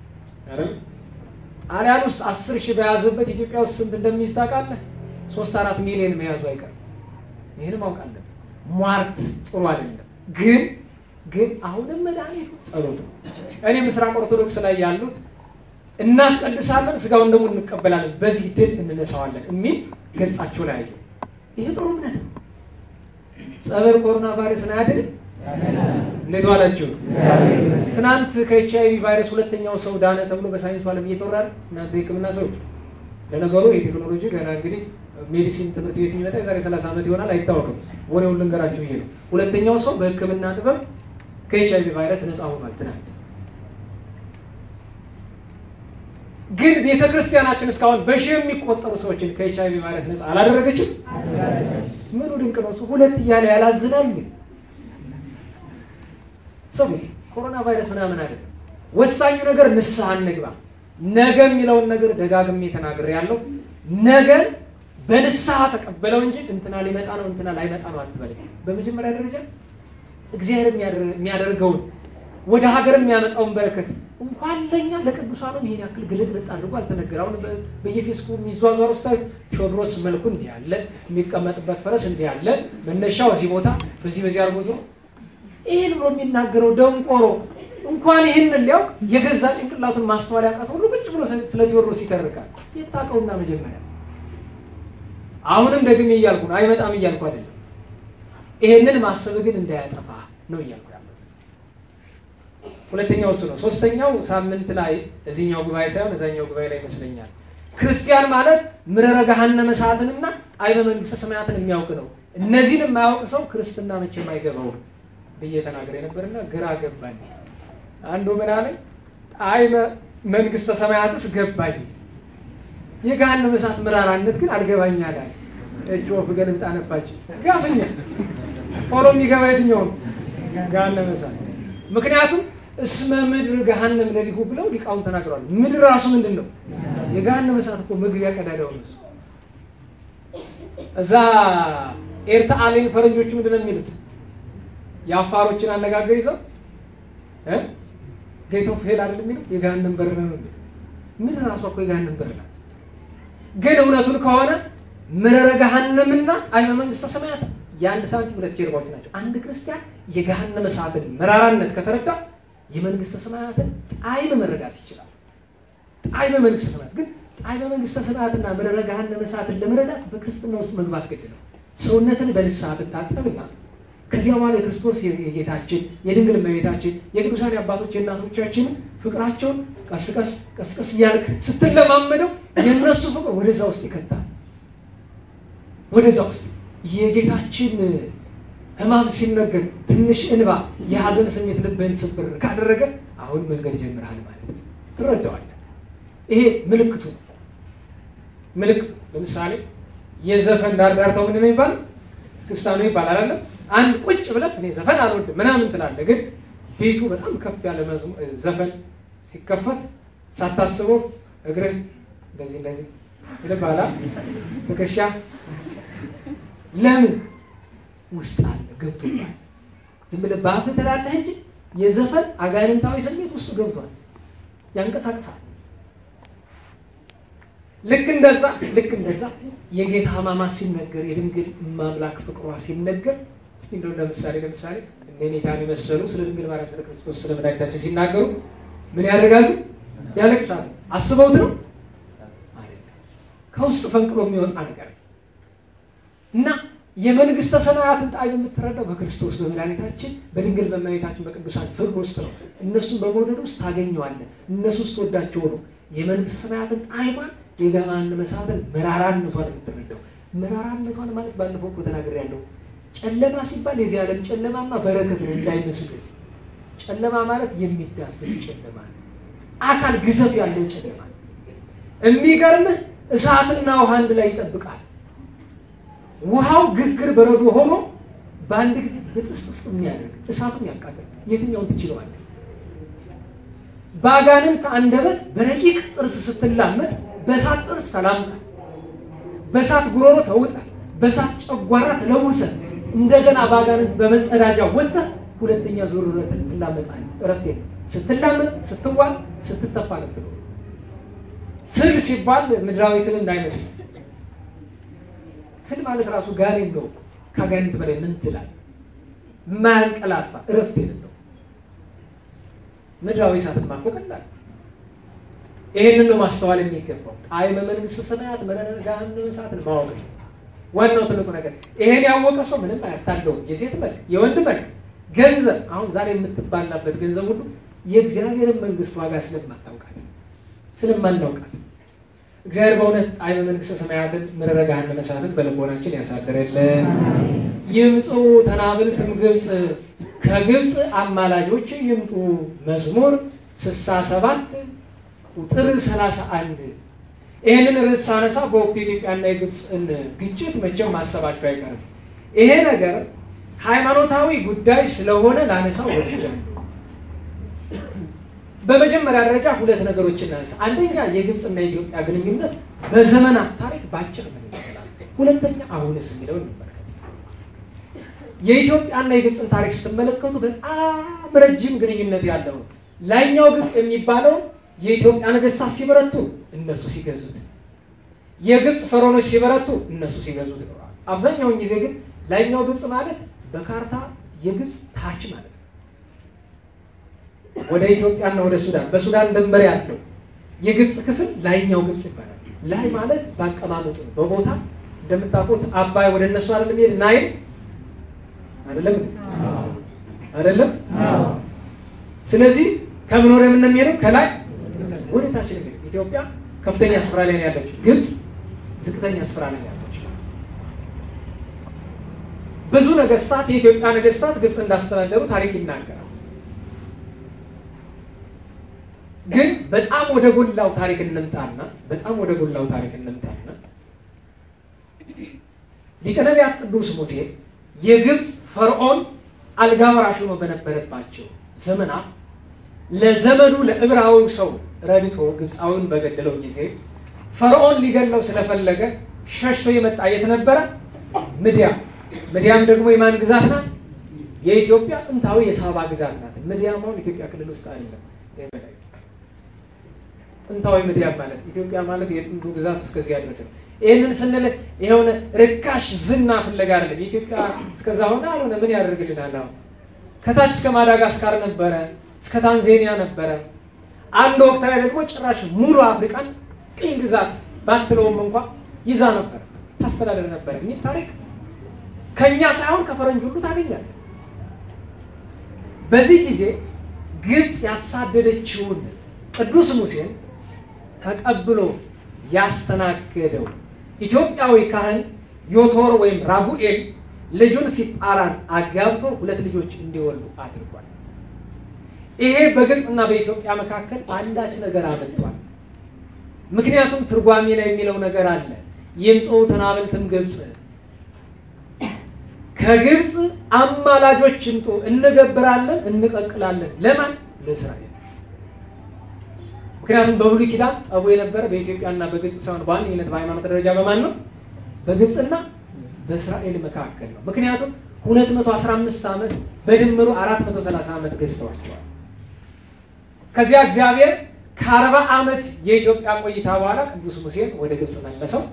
ጣሊያን ውስጥ አስር ሺህ በያዘበት ኢትዮጵያ ውስጥ ስንት እንደሚይዝ ታውቃለህ? ሶስት አራት ሚሊዮን መያዙ አይቀርም። ይህን ማውቃለን። ሟርት ጥሩ አይደለም። ግን ግን አሁንም መድኃኒቱ ጸሎት ነው። እኔ ምስራቅ ኦርቶዶክስ ላይ ያሉት እናስቀድሳለን፣ ስጋውን ደግሞ እንቀበላለን፣ በዚህ ድል እንነሳዋለን የሚል ገጻቸው ላይ አየሁ። ይሄ ጥሩ እምነት ነው። ጸበል ኮሮና ቫይረስን አያድንም። እንዴት ዋላችሁ? ትናንት ከኤች አይቪ ቫይረስ ሁለተኛው ሰው ዳነ ተብሎ በሳይንሱ ዓለም እየተወራ እናንተ የሕክምና ሰዎች ለነገሩ የቴክኖሎጂ ገና እንግዲህ ሜዲሲን ትምህርት ቤት የሚመጣ የዛሬ ሰላሳ ዓመት ይሆናል አይታወቅም። ወሬውን ልንገራችሁ ይሄ ነው። ሁለተኛው ሰው በሕክምና ጥበብ ከኤች አይቪ ቫይረስ ነፃ ሆኗል ትናንት። ግን ቤተ ክርስቲያናችን እስካሁን በሺህ የሚቆጠሩ ሰዎችን ከኤች አይቪ ቫይረስ ነፃ አላደረገችም። ምኑ ድንቅ ነው! እሱ ሁለት እያለ ያላዝናል። ግን ሰሙት፣ ኮሮና ቫይረስ ምናምን አይደለም። ወሳኙ ነገር ንስሐ እንግባ። ነገ የሚለውን ነገር ደጋግሜ ተናግሬያለሁ። ነገን በንስሐ ተቀበለው እንጂ እንትና ሊመጣ ነው እንትና ላይመጣ ነው አትበል። በመጀመሪያ ደረጃ እግዚአብሔር የሚያደርገውን ወደ ሀገር የሚያመጣውን በረከት እንኳን ለኛ ለቅዱሳኑም ይሄን ያክል ግልጥልጥ አድርጎ አልተነገረ። አሁን በየፌስቡክ የሚዟዟሩ ስታዩት ቴዎድሮስ መልኩ እንዲህ ያለ የሚቀመጥበት ፈረስ እንዲህ ያለ መነሻው እዚህ ቦታ በዚህ በዚህ አድርጎ ዞሮ ይህን ብሎ የሚናገረው ደንቆሮ እንኳን ይህንን ሊያውቅ የገዛ ጭንቅላቱን ማስተዋል ያቃተው ሁሉ ቁጭ ብሎ ስለ ቴዎድሮስ ይተርካል። የታውቀውና መጀመሪያ አሁንም ደግሜ እያልኩ ነው፣ አይመጣም እያልኩ አይደለም። ይሄንን ማሰብ ግን እንዳያጠፋ ነው እያልኩ ያለሁት። ሁለተኛው እሱ ነው። ሶስተኛው ሳምንት ላይ እዚህኛው ጉባኤ ሳይሆን እዛኛው ጉባኤ ላይ ይመስለኛል ክርስቲያን ማለት ምረረ ገሃነመ እሳትንና ጣዕመ መንግስተ ሰማያትን የሚያውቅ ነው። እነዚህን የማያውቅ ሰው ክርስትና መቼም አይገባውም ብዬ ተናግሬ ነበርና ግራ ገባኝ። አንዱ ምን አለኝ? ጣዕመ መንግስተ ሰማያትስ ገባኝ፣ የገሃነመ እሳት ምራራነት ግን አልገባኝ አለ። እጅ ወፍ ገልብጣ ነፋች። ጋፍኛ ቶሎ የሚገባ የትኛው ነው? ገሃነመ እሳት። ምክንያቱም እስመ ምድር ገሃነም ለሊሁ ብለው ሊቃውን ተናግረዋል። ምድር ራሱ ምንድን ነው? የገሃነመ እሳት እኮ ምግብ ያቀዳዳው ነው። እዛ ኤርታ አሌን ፈረንጆቹ ምንድን ነው የሚሉት? የአፋሮችን አነጋገር ይዘው ጌት ኦፍ ሄል አይደል የሚሉት የገሃነም በር ነው የሚሉት። ምድር ራሷ እኮ የገሃነም በር ናት። ግን እውነቱን ከሆነ ምረረ ገሃነምና ጣዕመ መንግስተ ሰማያት የአንድ ሳንቲም ሁለት ጀርባዎች ናቸው። አንድ ክርስቲያን የገሃነመ እሳትን መራራነት ከተረዳ የመንግስተ ሰማያትን ጣዕም መረዳት ይችላል። ጣዕመ መንግስተ ሰማያት ግን ጣዕመ መንግስተ ሰማያትና ምረረ ገሃነመ እሳትን ለመረዳት በክርስትና ውስጥ መግባት ግድ ነው። ሰውነትን በንስሐ ትታጠብና ከዚያ በኋላ የክርስቶስ የጌታችን የድንግል እመቤታችን የቅዱሳን አባቶች የእናቶቻችን ፍቅራቸውን ቀስቀስ ቀስቀስ እያልክ ስትለማመደው የእነሱ ፍቅር ወደዛ ውስጥ ይከታል። ወደዛ ውስጥ የጌታችን ሕማም ሲነገር ትንሽ እንባ የሀዘን ስሜት ልብህን ስብር ካደረገ አሁን መንገድ ጀምረሃል ማለት ነው። ትረዳዋለህ። ይሄ ምልክቱ ነው። ምልክቱ ለምሳሌ የዘፈን ዳርዳርታው ምንድን ነው የሚባለው? ክስታኑ ይባላል አይደለም አንድ ቁጭ ብለህ እኔ ዘፈን አልወድም ምናምን ትላለህ። ግን ቤቱ በጣም ከፍ ያለ ዘፈን ሲከፈት ሳታስበው እግርህ እንደዚህ እንደዚህ ይልባላ ትከሻ ለምን ውስጥ አለ ገብቶባል። ዝም ብለህ በአፍህ ትላለህ እንጂ የዘፈን አጋንንታዊ ስሜት ውስጥ ገብቷል፣ ያንቀሳቅሳል። ልክ እንደዛ ልክ እንደዛ የጌታ ሕማማት ሲነገር የድንግል ማምላክ ፍቅሯ ሲነገር እስቲ እንደው ለምሳሌ ለምሳሌ እነ ኔታን የመሰሉ ስለ ድንግል ማርያም ስለ ክርስቶስ ስለ መድኃኒታችን ሲናገሩ ምን ያደርጋሉ? ያለቅሳሉ። አስበውት ነው ከውስጥ ፈንቅሎ የሚወጣ ነገር እና የመንግስተ ሰማያትን ጣዕም የምትረዳው በክርስቶስ በመድኃኒታችን በድንግል በእመቤታችን በቅዱሳን ፍቅር ውስጥ ነው። እነሱን በመውደድ ውስጥ ታገኘዋለህ። እነሱ ውስጥ ወዳቸው ነው የመንግስተ ሰማያትን ጣዕሟን የገሃነመ እሳትን መራራነቷን የምትረዳው። መራራነቷን ማለት ባለፈው እኮ ተናግሬያለሁ። ጨለማ ሲባል የዚህ ዓለም ጨለማማ በረከት ነው እንዳይመስል። ጨለማ ማለት የሚዳሰስ ጨለማ ነው። አካል ግዘፍ ያለው ጨለማ ነው። የሚገርምህ እሳትና ውሃ አንድ ላይ ይጠብቃል። ውሃው ግግር በረዶ ሆኖ በአንድ ጊዜ ብጥስጥስ የሚያደርግ እሳቱን ያቃጥል። የትኛውን ትችለዋለህ? በአጋንንት አንደበት በረቂቅ ጥርስ ስትላመጥ በእሳት ጥርስ ተላምጣል፣ በእሳት ጉሮሮ ተውጣል፣ በእሳት ጨጓራ ተለውሰ እንደገና በአጋንንት በመጸዳጃ ወጥተህ ሁለተኛ ዙር ትላመጣለህ። እረፍት የለም። ስትላመጥ፣ ስትዋጥ፣ ስትተፋ ነው የምትኖረው። ትል ሲባል ምድራዊ ትል እንዳይመስል ትል ማለት ራሱ ጋኔን ነው። ከጋኔንት በላይ ምን ትላል? የማያንቀላፋ እረፍት የሌለው ምድራዊ እሳትን ማኮ ቀላል። ይህንን ነው ማስተዋል የሚገባው። ጣዕመ መንግሥተ ሰማያት መረረ ገሃነመ እሳትን ማወቅ ነው ዋናው ትልቁ ነገር። ይሄን ያወቀ ሰው ምንም አያታለውም። የሴት መልክ፣ የወንድ መልክ፣ ገንዘብ አሁን ዛሬ የምትባላበት ገንዘብ ሁሉ የእግዚአብሔርን መንግስት ዋጋ ስለማታውቃት ስለማናውቃት እግዚአብሔር በእውነት ጣዕመ መንግሥተ ሰማያትን መረረ ገሃነመ እሳትን በልቦናችን ያሳድረልን። ይምፁ ተናብልትም ግብፅ ከግብፅ አማላጆች ይምጡ። መዝሙር ስልሳ ሰባት ቁጥር ሰላሳ አንድ ይህንን ርዕስ ሳነሳ በወቅቱ የኢትዮጵያና የግብፅን ግጭት መቼም ማሰባቸው አይቀርም። ይሄ ነገር ሃይማኖታዊ ጉዳይ ስለሆነ ላነሳው ወድጃለሁ። በመጀመሪያ ደረጃ ሁለት ነገሮችን እናነሳ። አንደኛ የግብፅና የኢትዮጵያ ግንኙነት በዘመናት ታሪክ ባጭር ምን ይመስላል፣ ሁለተኛ አሁንስ የሚለው እንመልከት። የኢትዮጵያና የግብፅን ታሪክ ስትመለከቱ በጣም ረጅም ግንኙነት ያለው ነው። ላይኛው ግብፅ የሚባለው የኢትዮጵያ ነገስታት ሲበረቱ እነሱ ሲገዙት፣ የግብፅ ፈሮኖች ሲበረቱ እነሱ ሲገዙት ይኖራል። አብዛኛውን ጊዜ ግን ላይኛው ግብፅ ማለት በካርታ የግብፅ ታች ማለት ነው። ወደ ኢትዮጵያና ወደ ሱዳን በሱዳን ድንበር ያለው የግብፅ ክፍል ላይኛው ግብፅ ይባላል። ላይ ማለት በአቀማመጡ ነው፣ በቦታ እንደምታውቁት አባይ ወደ እነሱ አይደለም ሄድ ናይል አይደለም አይደለም። ስለዚህ ከምን ወደ ምን ነው የሚሄደው? ከላይ ወደ ታች ነው የሚሄደው። ኢትዮጵያ ከፍተኛ ስፍራ ላይ ነው ያለችው፣ ግብፅ ዝቅተኛ ስፍራ ላይ ነው ያለችው። ብዙ ነገስታት የኢትዮጵያ ነገስታት ግብፅ እንዳስተዳደሩ ታሪክ ይናገራል። ግን በጣም ወደ ጎላው ታሪክ እንምጣና በጣም ወደ ጎላው ታሪክ እንምጣና ሊቀ ነቢያት ቅዱስ ሙሴ የግብፅ ፈርዖን አልጋ ወራሽ ሆኖ በነበረባቸው ዘመናት ለዘመኑ ለዕብራዊው ሰው ረድቶ ግብፃዊውን በገደለው ጊዜ ፈርዖን ሊገለው ስለፈለገ ሸሽቶ የመጣ የት ነበረ? ምድያም። ምድያም ደግሞ የማን ግዛት ናት? የኢትዮጵያ ጥንታዊ የሳባ ግዛት ናት። ምድያም አሁን ኢትዮጵያ ክልል ውስጥ አይደለም። ጥንታዊ ምድያም ማለት ኢትዮጵያ ማለት የጥንቱ ግዛት እስከዚያ ድረስ ነው። ይህንን ስንል የሆነ ርካሽ ዝና ፍለጋ አይደለም። የኢትዮጵያ እስከዛ ሆነ አልሆነ ምን ያደርግልናል? አሁን ከታች እስከ ማዳጋስካር ነበረ፣ እስከ ታንዜኒያ ነበረ። አንድ ወቅት ላይ ደግሞ ጭራሽ ሙሉ አፍሪካን ቅኝ ግዛት ባትለውም እንኳ ይዛ ነበር፣ ታስተዳደር ነበር የሚል ታሪክ ከእኛ ሳይሆን ከፈረንጅ ሁሉ ታገኛለህ። በዚህ ጊዜ ግብፅ ያሳደደችውን ቅዱስ ሙሴን ተቀብሎ ያስተናገደው ኢትዮጵያዊ ካህን ዮቶር ወይም ራጉኤል ልጁን ሲጳራን አጋብቶ ሁለት ልጆች እንዲወልዱ አድርጓል። ይሄ በግብፅና በኢትዮጵያ መካከል አንዳች ነገር አመጥቷል። ምክንያቱም ትርጓሜ ላይ የሚለው ነገር አለ። ይምፁ ተናብልትም ግብፅ ከግብፅ አማላጆች ይምጡ፣ እንገብራለን፣ እንቀቅላለን። ለማን? ለእስራኤል። ምክንያቱም በብሉይ ኪዳን ጠቡ የነበረ በኢትዮጵያና በግብፅ ሳይሆን በዋነኝነት በሃይማኖት ደረጃ በማን ነው? በግብፅና በእስራኤል መካከል ነው። ምክንያቱም 215 ዓመት በድምሩ 430 ዓመት ገዝተዋቸዋል። ከዚያ እግዚአብሔር ከአርባ ዓመት የኢትዮጵያ ቆይታ በኋላ ቅዱስ ሙሴን ወደ ግብፅ መለሰው።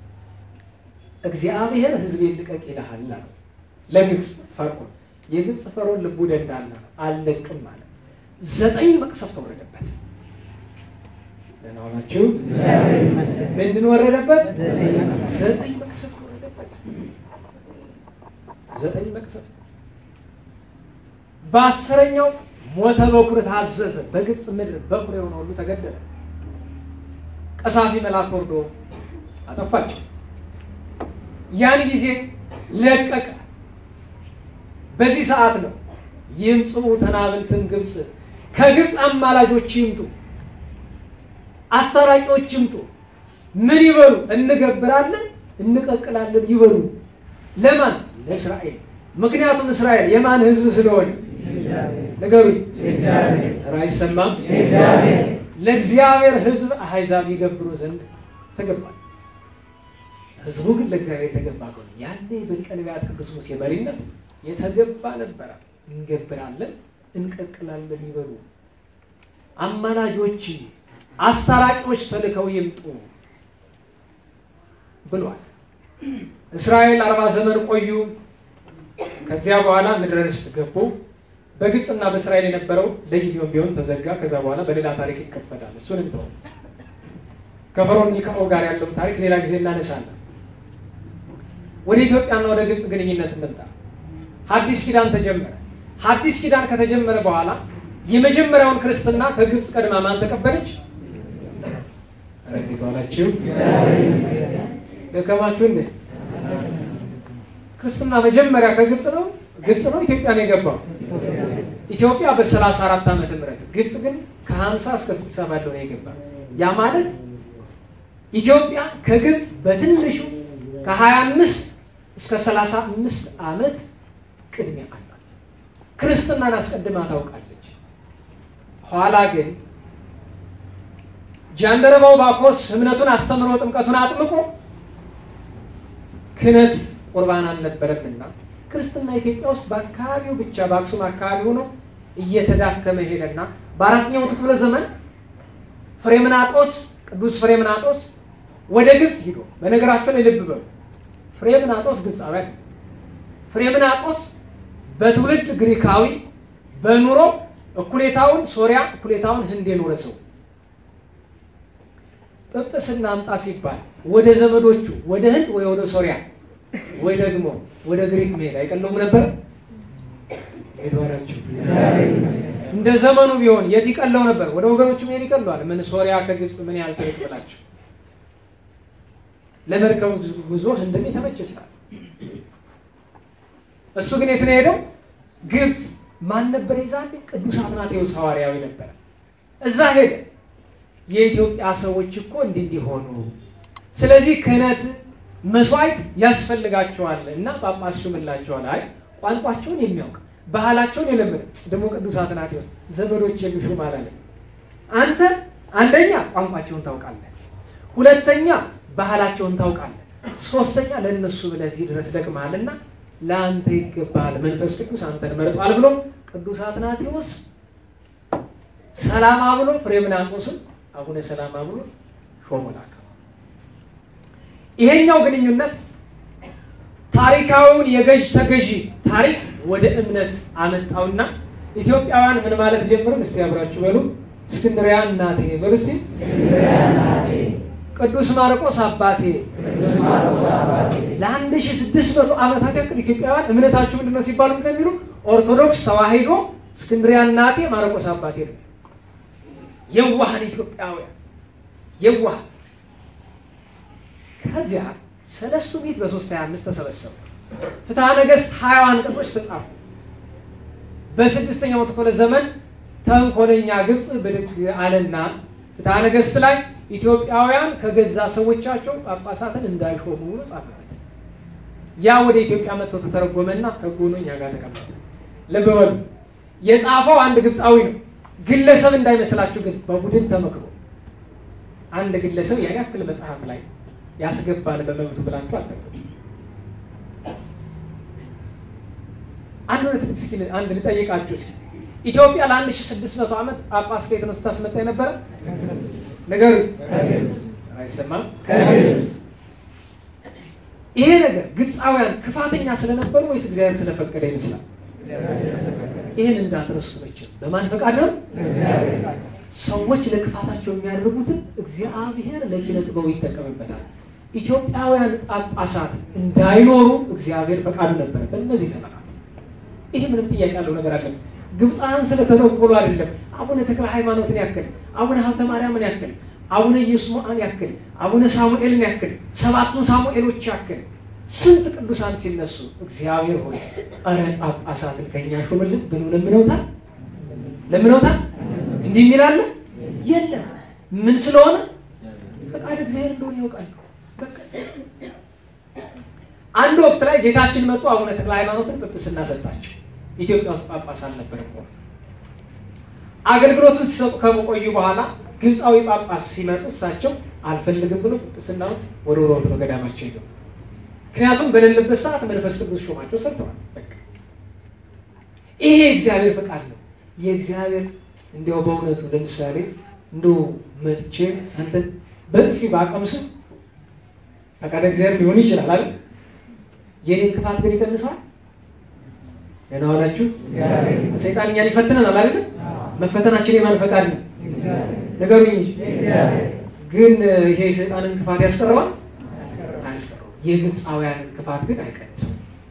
እግዚአብሔር ሕዝቤን ልቀቅ ይልሃል አለው ለግብፅ ፈርዖን። የግብፅ ፈርዖን ልቡ ደንዳና ነው፣ አልለቅም ማለት ዘጠኝ መቅሰፍት ወረደበት። ደህና ዋላችሁ። ምንድን ወረደበት? ዘጠኝ መቅሰፍት ወረደበት። ዘጠኝ መቅሰፍት። በአስረኛው ሞተ በኩር ታዘዘ። በግብፅ ምድር በኩር የሆነ ሁሉ ተገደለ። ቀሳፊ መልአክ ወርዶ አጠፋቸው። ያን ጊዜ ለቀቀ። በዚህ ሰዓት ነው ይምጽኡ ተናብልትን ግብፅ ከግብፅ አማላጆች ይምጡ፣ አስታራቂዎች ይምጡ። ምን ይበሉ? እንገብራለን፣ እንቀቅላለን ይበሉ። ለማን? ለእስራኤል። ምክንያቱም እስራኤል የማን ሕዝብ ስለሆነ ንገሩኝ። ኧረ አይሰማም። ለእግዚአብሔር ሕዝብ አሕዛብ ይገብሩ ዘንድ ተገባል። ሕዝቡ ግን ለእግዚአብሔር የተገባ ከሆነ ያኔ በሊቀ ነቢያት ቅዱስ ሙሴ መሪነት የተገባ ነበረ። እንገብራለን እንቀቅላለን ይበሉ። አማላጆች አስታራቂዎች ተልከው ይምጡ ብሏል። እስራኤል አርባ ዘመን ቆዩ። ከዚያ በኋላ ምድረ ርስት ገቡ። በግብፅና በእስራኤል የነበረው ለጊዜውም ቢሆን ተዘጋ። ከዛ በኋላ በሌላ ታሪክ ይከፈታል። እሱን እንተው። ከፈርዖን ኒካኦ ጋር ያለውን ታሪክ ሌላ ጊዜ እናነሳለን። ወደ ኢትዮጵያና ወደ ግብፅ ግንኙነት እንምጣ። ሐዲስ ኪዳን ተጀመረ። ሐዲስ ኪዳን ከተጀመረ በኋላ የመጀመሪያውን ክርስትና ከግብፅ ቀድማ ማን ተቀበለች? ረፊት ዋላችሁ ደከማችሁ እንዴ? ክርስትና መጀመሪያ ከግብፅ ነው ግብፅ ነው ኢትዮጵያ ነው የገባው። ኢትዮጵያ በሰላሳ አራት ዓመተ ምህረት ግብፅ ግን ከሀምሳ እስከ ስልሳ ባለው ነው የገባ። ያ ማለት ኢትዮጵያ ከግብፅ በትንሹ ከሀያ አምስት እስከ ሰላሳ አምስት ዓመት ቅድሚያ አላት። ክርስትናን አስቀድማ ታውቃለች። ኋላ ግን ጃንደረባው ባኮስ እምነቱን አስተምሮ ጥምቀቱን አጥምቆ ክህነት ቁርባን አልነበረምና ክርስትና ኢትዮጵያ ውስጥ በአካባቢው ብቻ በአክሱም አካባቢ ሆኖ እየተዳከመ ሄደና በአራተኛው ክፍለ ዘመን ፍሬምናጦስ ቅዱስ ፍሬምናጦስ ወደ ግብፅ ሂዶ በነገራቸው ላይ ልብ በሉ ፍሬምናጦስ ግብፃውያን ፍሬምናጦስ በትውልድ ግሪካዊ በኑሮ እኩሌታውን ሶሪያ እኩሌታውን ህንድ የኖረ ሰው ጵጵስና አምጣ ሲባል ወደ ዘመዶቹ ወደ ህንድ ወይ ወደ ሶሪያ ወይ ደግሞ ወደ ግሪክ መሄድ አይቀለውም ነበር? የተወራችሁ እንደ ዘመኑ ቢሆን የት ይቀለው ነበር? ወደ ወገኖቹ መሄድ ይቀለዋል። ምን ሶሪያ ከግብፅ ምን ያህል ትርቅ ብላችሁ ለመርከቡ ጉዞ ህንድም የተመቸች ናት። እሱ ግን የት ነው ሄደው? ግብፅ። ማን ነበር የዛኔ? ቅዱስ አትናቴዎስ ሐዋርያዊ ነበረ። እዛ ሄደ። የኢትዮጵያ ሰዎች እኮ እንዲህ እንዲሆኑ ስለዚህ ክህነት መስዋዕት ያስፈልጋቸዋል እና ጳጳስ ሹምላቸዋል። አይ ቋንቋቸውን የሚያውቅ ባህላቸውን የለመደ ደግሞ ቅዱስ አትናቴዎስ ዘመዶች የሚሹም አላለም። አንተ አንደኛ ቋንቋቸውን ታውቃለህ፣ ሁለተኛ ባህላቸውን ታውቃለህ፣ ሶስተኛ ለእነሱ ብለህ እዚህ ድረስ ደክመሃልና ለአንተ ይገባሃል፣ መንፈስ ቅዱስ አንተን መርጧል ብሎ ቅዱስ አትናቴዎስ ሰላማ ብሎ ፍሬምናጦስን አቡነ ሰላማ ብሎ ሾሞ ላከ። ይሄኛው ግንኙነት ታሪካዊውን የገዥ ተገዢ ታሪክ ወደ እምነት አመጣውና ኢትዮጵያውያን ምን ማለት ጀምርን? እስቲ አብራችሁ በሉ። እስክንድሪያ እናቴ በሉ እስቲ። ቅዱስ ማርቆስ አባቴ። ለአንድ ሺህ ስድስት መቶ ዓመታት ያክል ኢትዮጵያውያን እምነታችሁ ምንድን ነው ሲባሉ እንደሚሉ ኦርቶዶክስ ተዋሂዶ፣ እስክንድሪያ እናቴ፣ ማርቆስ አባቴ ነው። የዋሃን ኢትዮጵያውያን የዋሃን ከዚያ ሰለስቱ ምዕት በሶስት ሀያ አምስት ተሰበሰቡ። ፍትሐ ነገሥት ሀያ አንቀጾች ተጻፉ። በስድስተኛው ክፍለ ዘመን ተንኮለኛ ግብፅ ብድግ አለና ፍትሐ ነገሥት ላይ ኢትዮጵያውያን ከገዛ ሰዎቻቸው ጳጳሳትን እንዳይሾሙ ብሎ ጻፈበት። ያ ወደ ኢትዮጵያ መጥቶ ተተረጎመና ሕጉ ሆኖ እኛ ጋር ተቀመጠ። ልብ በሉ የጻፈው አንድ ግብፃዊ ነው። ግለሰብ እንዳይመስላችሁ ግን በቡድን ተመክሮ አንድ ግለሰብ ያን ያክል መጽሐፍ ላይ ያስገባል በመብቱ ብላችሁ አጠቀሙ። አንድ ሁለት እስኪ አንድ ልጠይቃችሁ እስኪ ኢትዮጵያ ለአንድ ሺህ ስድስት መቶ ዓመት ጳጳስ ከየት ነው ስታስመጣ የነበረ ነገሩ አይሰማም። ይሄ ነገር ግብፃውያን ክፋተኛ ስለነበሩ ወይስ እግዚአብሔር ስለፈቀደ ይመስላል? ይህን እንዳትረሱት መቼም በማን ፈቃድ ነው? ሰዎች ለክፋታቸው የሚያደርጉትን እግዚአብሔር ለኪነ ጥበቡ ይጠቀምበታል። ኢትዮጵያውያን ጳጳሳት እንዳይኖሩ እግዚአብሔር ፈቃዱ ነበረ በእነዚህ ዘመናት። ይሄ ምንም ጥያቄ ያለው ነገር አለ። ግብፃውያን ስለተነኮሉ አይደለም። አቡነ ተክለ ሃይማኖትን ያክል፣ አቡነ ሀብተ ማርያምን ያክል፣ አቡነ ኢየሱስን ያክል፣ አቡነ ሳሙኤልን ያክል፣ ሰባቱን ሳሙኤሎች ያክል ስንት ቅዱሳን ሲነሱ እግዚአብሔር ሆይ ኧረ ጳጳሳትን ከኛ ሹምልን ብሎ ለምነውታል ለምነውታል። እንዲህ የሚላለ የለም። ምን ስለሆነ ፈቃድ እግዚአብሔር እንደሆነ ያውቃል። በቃ አንድ ወቅት ላይ ጌታችን መጡ። አቡነ ተክለ ሃይማኖትን ጵጵስና ሰጣቸው። ኢትዮጵያ ውስጥ ጳጳስ አልነበረም። ሆነ አገልግሎቱን ሲሰጡ ከቆዩ በኋላ ግብፃዊ ጳጳስ ሲመጡ እሳቸው አልፈልግም ብሎ ጵጵስናውን ወደ ወሮት ነው ገዳማቸው ሄደው ምክንያቱም በሌለበት ሰዓት መንፈስ ቅዱስ ሾማቸው ሰጥተዋል። በቃ ይሄ የእግዚአብሔር ፈቃድ ነው። የእግዚአብሔር እንዲያው በእውነቱ ለምሳሌ እንደው መጥቼ አንተ በጥፊ ባቀምስ ፈቃደ እግዚአብሔር ሊሆን ይችላል አይደል? የኔን ክፋት ግን ይቀንሰዋል። ደህና ዋላችሁ። ሰይጣን እኛን ይፈትነናል አይደል? መፈተናችን የማን ፈቃድ ነው? ንገሩኝ እንጂ ግን ይሄ የሰይጣንን ክፋት ያስቀረዋል? አያስቀረውም። የግብፃውያንን ክፋት ግን አይቀንስም።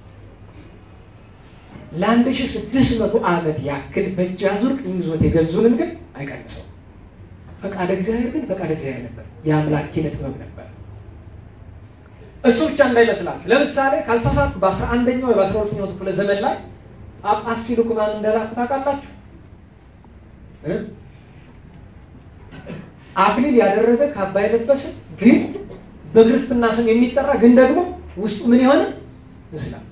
ለአንድ ሺህ ስድስት መቶ ዓመት ያክል በእጅ አዙር ቅኝ ይዞት የገዙንን ግን አይቀንሰው። ፈቃደ እግዚአብሔር ግን ፈቃደ እግዚአብሔር ነበር። የአምላክ ኪነ ጥበብ ነበር። እሱ ብቻ እንዳይመስላችሁ። ለምሳሌ ካልተሳሳትኩ በአስራ አንደኛው ወይ በአስራ ሁለተኛው ክፍለ ዘመን ላይ ጳጳስ ሲልኩ ማን እንደላኩ ታውቃላችሁ? አክሊል ያደረገ ካባ የለበሰ ግን በክርስትና ስም የሚጠራ ግን ደግሞ ውስጡ ምን የሆነ እስላም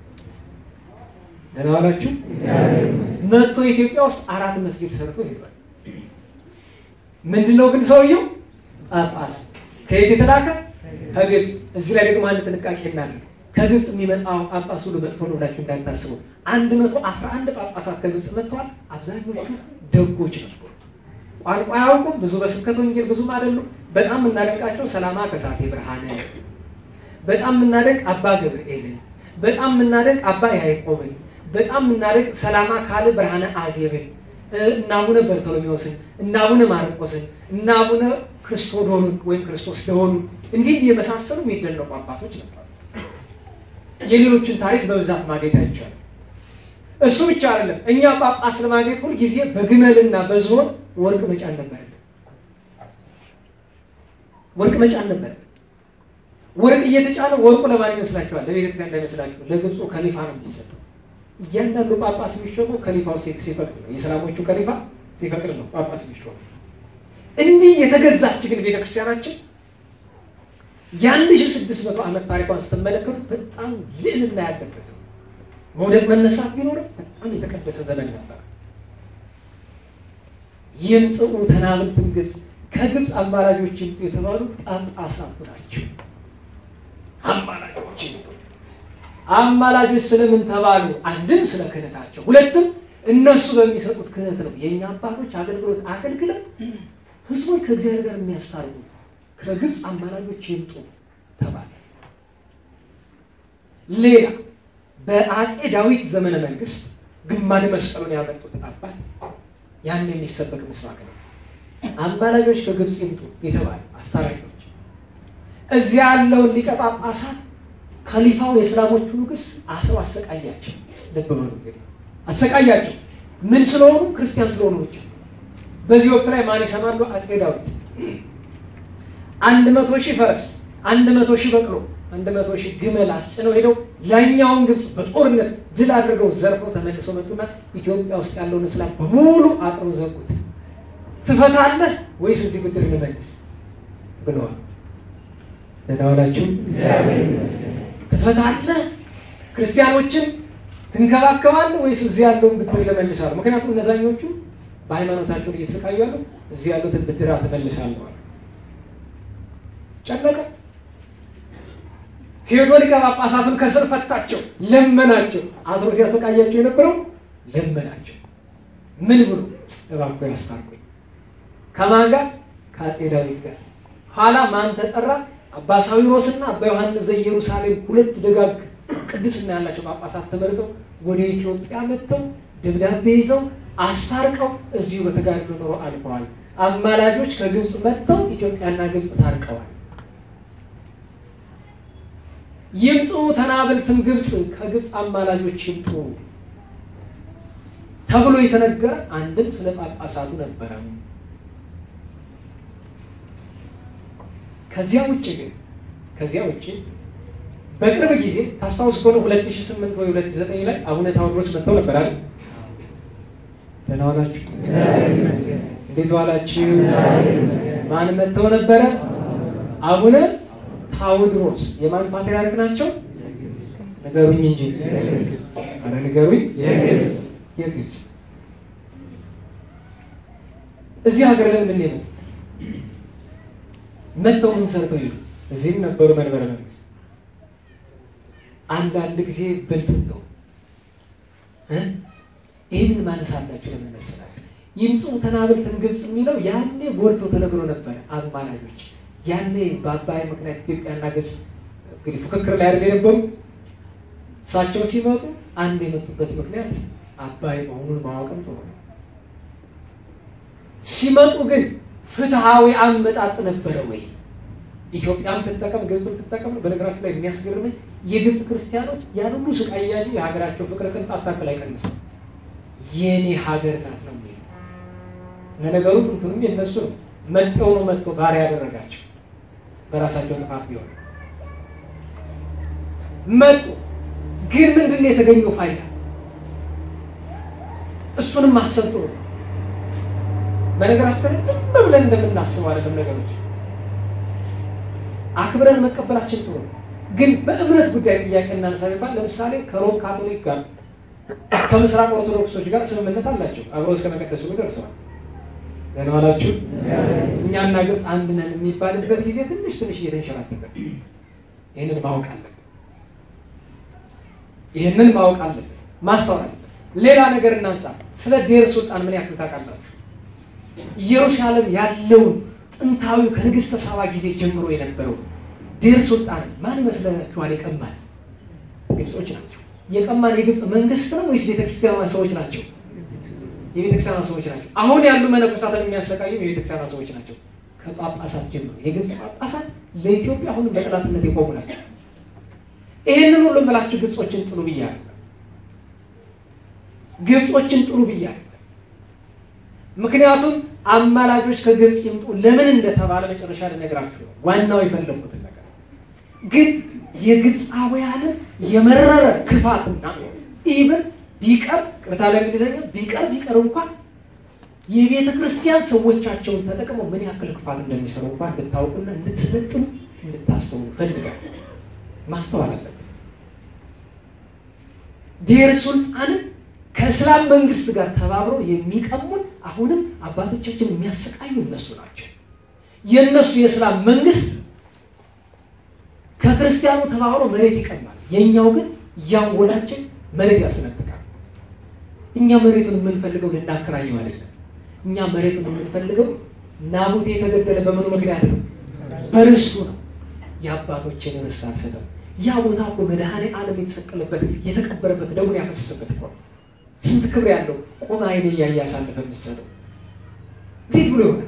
ደህና ዋላችሁ። መጥቶ ኢትዮጵያ ውስጥ አራት መስጊድ ሰርቶ ሄዷል። ምንድነው ግን ሰውየው ጳጳስ ከየት የተላከ ከግብፅ። እዚህ ላይ ደግሞ አንድ ጥንቃቄ እናድርግ። ከግብፅ የሚመጣው ጳጳስ ሁሉ መጥፎ ነው ብላችሁ እንዳታስቡ። አንድ መቶ አስራ አንድ ጳጳሳት ከግብፅ መጥተዋል። አብዛኞቹ ደጎች ነበሩ። ቋንቋ አያውቁም። ብዙ በስብከተ ወንጌል ብዙም አይደሉም። በጣም የምናደንቃቸው ሰላማ ከሳቴ ብርሃነ፣ በጣም የምናደንቅ አባ ገብርኤልን፣ በጣም የምናደንቅ አባ ያዕቆብን፣ በጣም የምናደንቅ ሰላማ ካለ ብርሃነ አዜብን፣ እና አቡነ በርቶሎሜዎስን፣ እና አቡነ ማርቆስን፣ እና አቡነ ክርስቶዶኑን ወይም ክርስቶስ ደሆኑን እንዲህ የመሳሰሉ የሚደነቁ አባቶች ነበሩ። የሌሎችን ታሪክ በብዛት ማግኘት አይቻልም። እሱ ብቻ አይደለም። እኛ ጳጳስ ለማግኘት ሁል ጊዜ በግመልና በዝሆን ወርቅ መጫን ነበረን። ወርቅ መጫን ነበረን። ወርቅ እየተጫነ ወርቁ ለማን ይመስላችኋል? ለቤተክርስቲያን እንዳይመስላችሁ፣ ለግብፁ ከሊፋ ነው የሚሰጠው። እያንዳንዱ ጳጳስ የሚሾመው ከሊፋው ሲፈቅድ ነው። የእስላሞቹ ከሊፋ ሲፈቅድ ነው ጳጳስ የሚሾመው። እንዲህ የተገዛች ግን ቤተክርስቲያናችን የአንድ ሺህ ስድስት መቶ ዓመት ታሪኳን ስትመለከቱት በጣም ልዕልና ያለበት መውደቅ መነሳት ቢኖርም በጣም የተቀደሰ ዘመን ነበር። ይምጽኡ ተናብልትን ግብፅ ከግብፅ አማላጆች ይምጡ የተባሉ ጳጳሳቱ ናቸው። አማላጆች ይምጡ። አማላጆች ስለምን ተባሉ? አንድም ስለ ክህነታቸው፣ ሁለትም እነሱ በሚሰጡት ክህነት ነው የእኛ አባቶች አገልግሎት አገልግለው ህዝቦች ከእግዚአብሔር ጋር የሚያስታርቁት ከግብፅ አማላጆች ይምጡ ተባለ። ሌላ በአፄ ዳዊት ዘመነ መንግስት ግማደ መስቀሉን ያመጡት አባት ያን የሚሰበክ ምስባክ ነው። አማላጆች ከግብፅ ይምጡ የተባለ አስታራቂዎች እዚያ ያለውን ሊቀ ጳጳሳት ከሊፋው የእስላሞቹ ንጉስ አስረው አሰቃያቸው። ልብ በሉ እንግዲህ አሰቃያቸው። ምን ስለሆኑ? ክርስቲያን ስለሆኑ ብቻ። በዚህ ወቅት ላይ ማን ይሰማሉ? አፄ ዳዊት አንድ መቶ ሺህ ፈረስ፣ አንድ መቶ ሺህ በቅሎ፣ አንድ መቶ ሺህ ግመል አስጭነው ሄደው ላይኛውን ግብፅ በጦርነት ድል አድርገው ዘርፈው ተመልሰው መጡና ኢትዮጵያ ውስጥ ያለውን እስላም በሙሉ አጥረው ዘጉት። ትፈታለህ ወይስ እዚህ ብድር ልመልስ ብለዋል። ደህና ዋላችሁ። ትፈታለህ ክርስቲያኖችን ትንከባከባለህ ወይስ እዚህ ያለውን ብድር ልመልሳለሁ? ምክንያቱም እነዛኞቹ በሃይማኖታቸውን እየተሰቃዩ ያሉት እዚህ ያሉትን ብድር ትመልሳለሁ። ጨነቀ። ሄዶ ሊቀ ጳጳሳቱን ከስር ፈታቸው፣ ለመናቸው። አስሮ ሲያሰቃያቸው የነበረው ለመናቸው። ምን ብሎ እባክዎ ያስታርቁኝ። ከማን ጋር? ከአፄ ዳዊት ጋር። ኋላ ማን ተጠራ? አባ ሳዊሮስና አባ ዮሐንስ ዘኢየሩሳሌም ሁለት ደጋግ ቅድስና ያላቸው ጳጳሳት ተመርጠው ወደ ኢትዮጵያ መጥተው ደብዳቤ ይዘው አስታርቀው እዚሁ በተጋድሎ ኖሮ አልፈዋል። አማላጆች ከግብፅ መጥተው ኢትዮጵያና ግብፅ ታርቀዋል። ይምጡ ተናብልትም ግብፅ ከግብፅ አማላጆች ይምጡ ተብሎ የተነገረ አንድም ስለ ጳጳሳቱ ነበረ። ከዚያ ውጭ ግን ከዚያ ውጭ በቅርብ ጊዜ ታስታውስ ከሆነ 2008 ወይ 2009 ላይ አቡነ ታዎድሮስ መጥተው ነበር አይደል? ደህና ዋላችሁ? እንዴት ዋላችሁ? ማን መጥተው ነበረ? አቡነ ታዎድሮስ የማን ፓትርያርክ ናቸው? ንገሩኝ እንጂ አረ ንገሩኝ። የግብፅ እዚህ ሀገር ለምንድን ነው የመጡት? መጥተው ምን ሰርተው ሄዱ? እዚህም ነበሩ መንበረ መንግስት። አንዳንድ ጊዜ ብልጥ ነው። ይህንን ማነሳላችሁ ለምን መሰላችሁ? ይምፁ ተናብልትን ግብፅ የሚለው ያኔ ጎልቶ ተነግሮ ነበረ። አማላጆች ያኔ በአባይ ምክንያት ኢትዮጵያና ግብፅ እንግዲህ ፉክክር ላይ አይደል የነበሩት። እሳቸው ሲመጡ አንድ የመጡበት ምክንያት አባይ መሆኑን ማወቅም ጥሩ ነው። ሲመጡ ግን ፍትሐዊ አመጣጥ ነበረ ወይ? ኢትዮጵያም ትጠቀም ግብፅም ትጠቀም። በነገራችን ላይ የሚያስገርመኝ የግብፅ ክርስቲያኖች ያን ሁሉ ስቃይ እያዩ የሀገራቸው ፍቅር ቅንጣት ታክል አይቀንስም። የኔ ሀገር ናት ነው የሚሉት። ለነገሩ ጥንቱንም የነሱ ነው። መጤው ነው መጥቶ ባሪያ ያደረጋቸው በራሳቸው ጥፋት ቢሆን መጡ። ግን ምንድን ነው የተገኘው ፋይዳ? እሱንም ማሰብ ጥሩ ነው። በነገራችን ላይ ዝም ብለን እንደምናስበው አይደለም ነገሮች አክብረን መቀበላችን ጥሩ ነው። ግን በእምነት ጉዳይ ጥያቄ እናነሳ ቢባል ለምሳሌ ከሮም ካቶሊክ ጋር ከምስራቅ ኦርቶዶክሶች ጋር ስምምነት አላቸው። አብረው እስከ መቀደስ ሁሉ ደርሰዋል። ደህና ዋላችሁ። እኛና ግብፅ አንድ ነን የሚባልበት ጊዜ ትንሽ ትንሽ እየተንሸራተተ ይህንን ማወቅ አለብን። ይህንን ማወቅ አለብን፣ ማስተዋል አለብን። ሌላ ነገር እናንሳ። ስለ ዴር ሱልጣን ምን ያክል ታውቃላችሁ? ኢየሩሳሌም ያለውን ጥንታዊው ከንግስተ ሳባ ጊዜ ጀምሮ የነበረው ዴር ሱልጣን ማን ይመስላችኋል? የቀማን ግብጾች ናቸው። የቀማን የግብፅ መንግስት ነው ወይስ ቤተክርስቲያኗ ሰዎች ናቸው? የቤተክርስቲያኗ ሰዎች ናቸው። አሁን ያሉ መነኮሳትን የሚያሰቃዩ የቤተክርስቲያኗ ሰዎች ናቸው። ከጳጳሳት ጀምሮ የግብፅ ጳጳሳት ለኢትዮጵያ አሁንም በጠላትነት የቆሙ ናቸው። ይህንን ሁሉ ብላችሁ ግብጾችን ጥሉ ብያለሁ። ግብጾችን ጥሉ ብያለሁ። ምክንያቱም አማላጆች ከግብፅ ይምጡ ለምን እንደተባለ መጨረሻ ልነግራችሁ ነው። ዋናው የፈለጉትን ነገር ግን የግብፃውያንን የመረረ ክፋትና ኢብን ቢቀር ቅርታ ለእንግሊዝኛ ቢቀር ቢቀር እንኳን የቤተ ክርስቲያን ሰዎቻቸውን ተጠቅመው ምን ያክል ክፋት እንደሚሰሩ እንኳን እንድታውቁና እንድትሰለጥኑ እንድታስተውሉ ፈልጋል። ማስተዋል አለብን። ዴር ሱልጣንን ከእስላም መንግስት ጋር ተባብረው የሚቀሙን አሁንም አባቶቻችን የሚያሰቃዩ እነሱ ናቸው። የእነሱ የእስላም መንግስት ከክርስቲያኑ ተባብሮ መሬት ይቀማል። የእኛው ግን እያንጎላችን መሬት ያስነጥቃል። እኛ መሬቱን የምንፈልገው ልናከራየው አይደለም። እኛ መሬቱን የምንፈልገው ናቡቴ የተገደለ በምኑ ምክንያት ነው? በርስቱ ነው። የአባቶችን ርስት አልሰጠም። ያ ቦታ እኮ መድኃኔ ዓለም የተሰቀለበት የተቀበረበት ደሙን ያፈሰሰበት እኮ ነው። ስንት ክብር ያለው ቆመ አይኔ እያየ ያሳለፈ የምትሰጠው እንዴት ብሎ ይሆናል?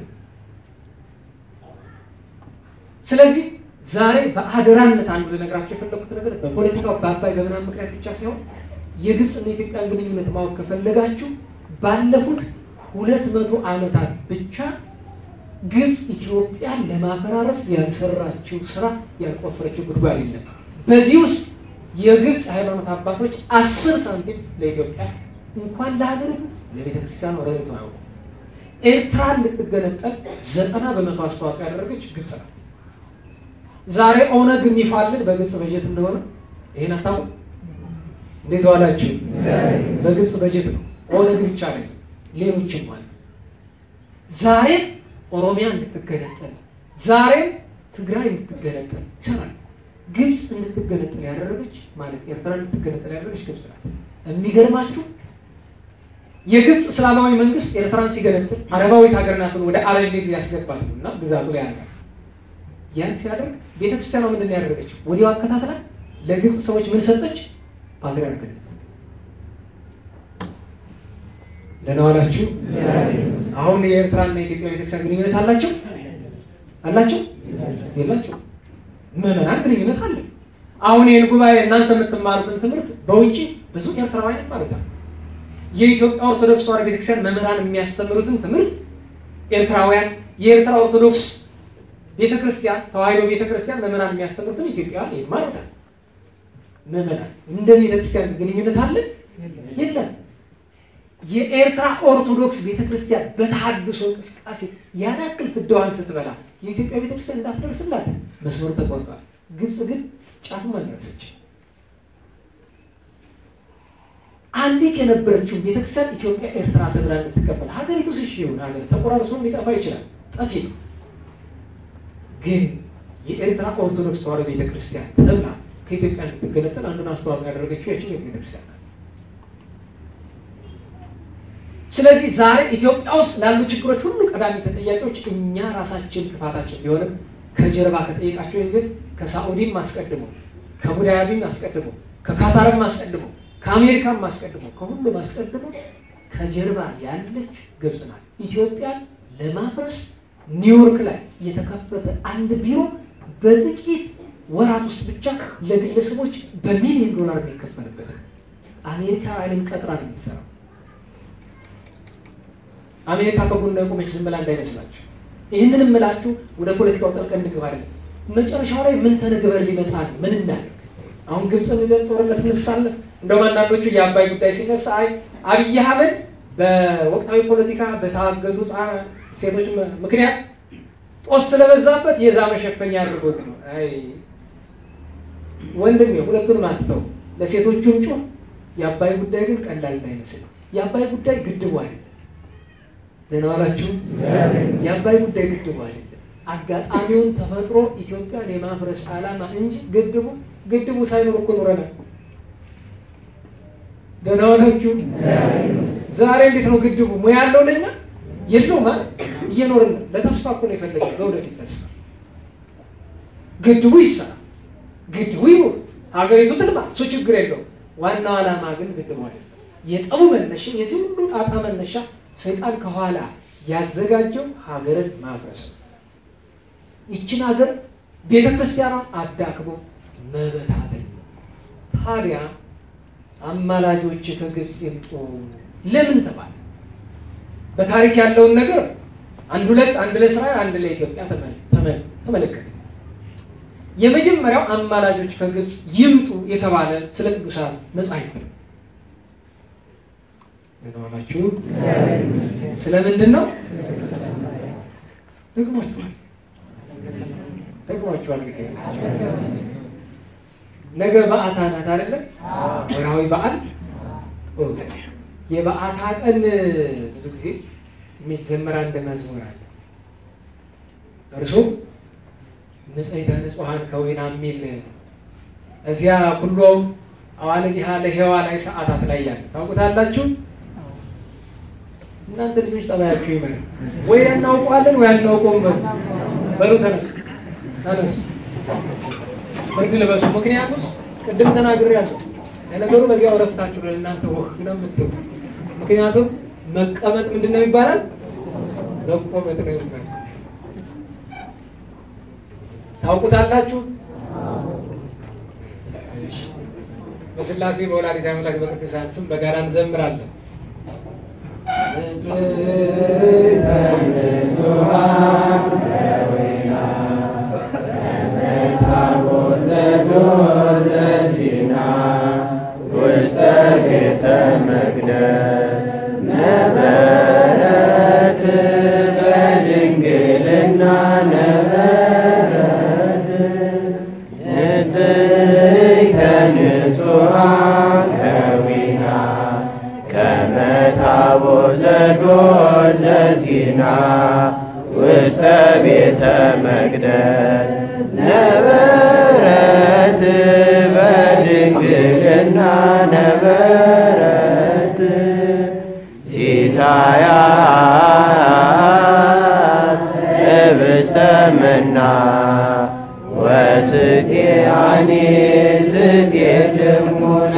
ስለዚህ ዛሬ በአደራነት አንዱ ልነግራቸው የፈለኩት ነገር በፖለቲካው በአባይ በምናምን ምክንያት ብቻ ሳይሆን የግብፅና የኢትዮጵያን ግንኙነት ማወቅ ከፈለጋችሁ ባለፉት ሁለት መቶ ዓመታት ብቻ ግብፅ ኢትዮጵያን ለማፈራረስ ያልሰራችው ስራ ያልቆፈረችው ጉድጓድ የለም። በዚህ ውስጥ የግብፅ ሃይማኖት አባቶች አስር ሳንቲም ለኢትዮጵያ እንኳን ለሀገሪቱ ለቤተ ክርስቲያኑ ረድተው አያውቁም። ኤርትራ እንድትገነጠል ዘጠና በመቶ አስተዋጽኦ ያደረገች ግብፅ ናት። ዛሬ ኦነግ የሚፋልን በግብፅ በጀት እንደሆነ ይሄን አታውቁም? እንዴት ዋላችሁ? በግብፅ በጀት ነው። ኦነግ ብቻ ነው፣ ሌሎችም አሉ። ዛሬም ኦሮሚያ እንድትገነጠል፣ ዛሬም ትግራይ እንድትገነጠል ይሰራል። ግብፅ እንድትገነጠል ያደረገች ማለት ኤርትራ እንድትገነጠል ያደረገች ግብፅ ናት። የሚገርማችሁ የግብፅ እስላማዊ መንግስት ኤርትራን ሲገነጥል አረባዊት ሀገር ናትን ወደ አረብ ሊግ ሊያስገባት ነው እና ግዛቱ ላይ ያደርጋል። ያን ሲያደርግ ቤተክርስቲያኗ ምንድን ነው ያደረገችው? ወዲያው አከታትላ ለግብፅ ሰዎች ምን ሰጠች? ፓትርያርክነት። ደህና ዋላችሁ። አሁን የኤርትራና የኢትዮጵያ ቤተክርስቲያን ግንኙነት አላቸው አላቸው የላቸው? ምዕመናን ግንኙነት አለ። አሁን ይህን ጉባኤ እናንተ የምትማሩትን ትምህርት በውጭ ብዙ ኤርትራውያን ይማሩታል። የኢትዮጵያ ኦርቶዶክስ ተዋሕዶ ቤተክርስቲያን መምህራን የሚያስተምሩትን ትምህርት ኤርትራውያን፣ የኤርትራ ኦርቶዶክስ ቤተክርስቲያን ተዋሕዶ ቤተክርስቲያን መምህራን የሚያስተምሩትን ኢትዮጵያውያን ይማሩታል። ምዕመናን እንደ ቤተክርስቲያን ግንኙነት አለ የለም? የኤርትራ ኦርቶዶክስ ቤተክርስቲያን በተሐድሶ እንቅስቃሴ ያን ያክል ፍዳዋን ስትበላ የኢትዮጵያ ቤተክርስቲያን እንዳትደርስላት መስመሩ ተቆርጧል። ግብፅ ግን ጫፉን አልደረሰች። አንዲት የነበረችውን ቤተክርስቲያን ኢትዮጵያ ኤርትራ ተብላ እንድትከፈል ሀገሪቱ ስሽ ይሁን ሀገር ተቆራርሶ ሊጠፋ ይችላል፣ ጠፊ ነው። ግን የኤርትራ ኦርቶዶክስ ተዋሕዶ ቤተክርስቲያን ተብላ ከኢትዮጵያ እንድትገነጠል አንዱን አስተዋጽኦ ያደረገችው ያችን ቤተክርስቲያን ናት። ስለዚህ ዛሬ ኢትዮጵያ ውስጥ ላሉ ችግሮች ሁሉ ቀዳሚ ተጠያቂዎች እኛ ራሳችን ክፋታችን ቢሆንም ከጀርባ ከጠየቃቸው ግን ከሳዑዲም አስቀድሞ ከቡዳያቢም አስቀድሞ ከካታርም አስቀድሞ ከአሜሪካም አስቀድሞ ከሁሉም አስቀድሞ ከጀርባ ያለች ግብፅ ናት። ኢትዮጵያን ለማፍረስ ኒውዮርክ ላይ የተከፈተ አንድ ቢሮ በጥቂት ወራት ውስጥ ብቻ ለግለሰቦች በሚሊዮን ዶላር የሚከፈልበት አሜሪካ አይንም ቀጥራ ነው የምትሰራው። አሜሪካ ከጎኗ የቆመች ዝም ብላ እንዳይመስላችሁ። ይህንን እምላችሁ ወደ ፖለቲካው ጠልቀን እንግባ አይደለም። መጨረሻው ላይ ምን ተነግበር ሊመጣ ነው? ምን እናደርግ? አሁን ግብፅ ሚሊዮን ጦርነት እንሳለን። እንደውም አንዳንዶቹ የአባይ ጉዳይ ሲነሳ አይ አብይ አህመድ በወቅታዊ ፖለቲካ በታገቱ ሴቶች ምክንያት ጦስ ስለበዛበት የዛ መሸፈኛ አድርጎት ነው። አይ ወንድሜ ሁለቱንም አትተው፣ ለሴቶቹም ጩህ። የአባይ ጉዳይ ግን ቀላል እንዳይመስል የአባይ ጉዳይ ግድቡ አይደለም። ደህና ዋላችሁ። የአባይ ጉዳይ ግድቡ አይደለም። አጋጣሚውን ተፈጥሮ ኢትዮጵያን የማፍረስ ዓላማ እንጂ ግድቡ ግድቡ ሳይኖር እኮ ኖረናል። ደህና ዋላችሁ። ዛሬ እንዴት ነው ግድቡ ሙያ ያለው ለኛ የለውም ማለት እየኖርን ነው። ለተስፋ እኮ ነው የፈለገው ለወደፊት ተስፋ። ግድቡ ይሰራ፣ ግድቡ ይኑር፣ ሀገሪቱ ትልማ፣ እሱ ችግር የለውም። ዋናው ዓላማ ግን ግድቡ አይደለም። የጠቡ መነሻ የዚህ ሁሉ ጣጣ መነሻ ሰይጣን ከኋላ ያዘጋጀው ሀገርን ማፍረስ ነው። ይችን ሀገር ቤተ ክርስቲያኗን አዳክሞ መበታተን ነው። ታዲያ አማላጆች ከግብፅ ይምጡ ለምን ተባለ? በታሪክ ያለውን ነገር አንድ ሁለት አንድ ለእስራኤል አንድ ለኢትዮጵያ ተመለከተ። የመጀመሪያው አማላጆች ከግብፅ ይምጡ የተባለ ስለ ቅዱሳን መጻሕፍት ነው። ምንሆናችሁ ስለምንድን ነው? ደግሟችኋል ደግሟችኋል። ነገ በዓታ ናት አይደለም? ወርሃዊ በዓል የበዓታ ቀን ብዙ ጊዜ የሚዘመር አንድ መዝሙር አለ። እርሱም ንጽሕተ ንጹሐን ከወይና የሚል እዚያ ኩሎ አዋልዲሃ ለሔዋ ላይ ሰዓታት ላይ ያለ ታውቁታላችሁ። እናንተ ልጆች ጠባያችሁ ይመር ወይ እናውቀዋለን ወይ አናውቀውም። በሉ በሉ ተነሱ ተነሱ፣ ብርድ ልበሱ። ምክንያቱም ቅድም ተናግሬያለሁ። ለነገሩ በዚያ ወረፍታችሁ ለእናንተ ወህ ነው የምትሉ። ምክንያቱም መቀመጥ ምንድን ነው ይባላል? መቆመጥ ነው ይባላል። ታውቁታላችሁ። በስላሴ በወላዲተ አምላክ በቅዱሳን ስም በጋራ እንዘምራለን። ውስተ ቤተ መቅደስ ነበረት በድንግልና ነበረት ንጽሕተ ንጹሐን ከዊና ከመ ታቦት ዘዶር ዘሲና ውስተ ቤተ መቅደስ ነበረት በድንግልና ነበረት ሲሳያት ህብስተ መና ወስቴአኒ ስቴ ጭሙና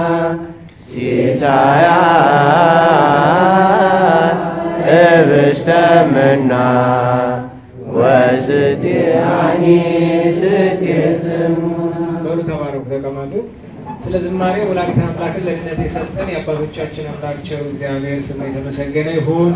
ሲሳያት ህብስተ መና ወስቴአኒ ስቴ ጭሙና በሉ ተባረኩ፣ ተቀመጡ። ስለ ዝማሬ ወላዲተ አምላክን ለድነት የሰጠን የአባቶቻችን አምላክ ቸሩ እግዚአብሔር ስሙ የተመሰገነ ይሁን።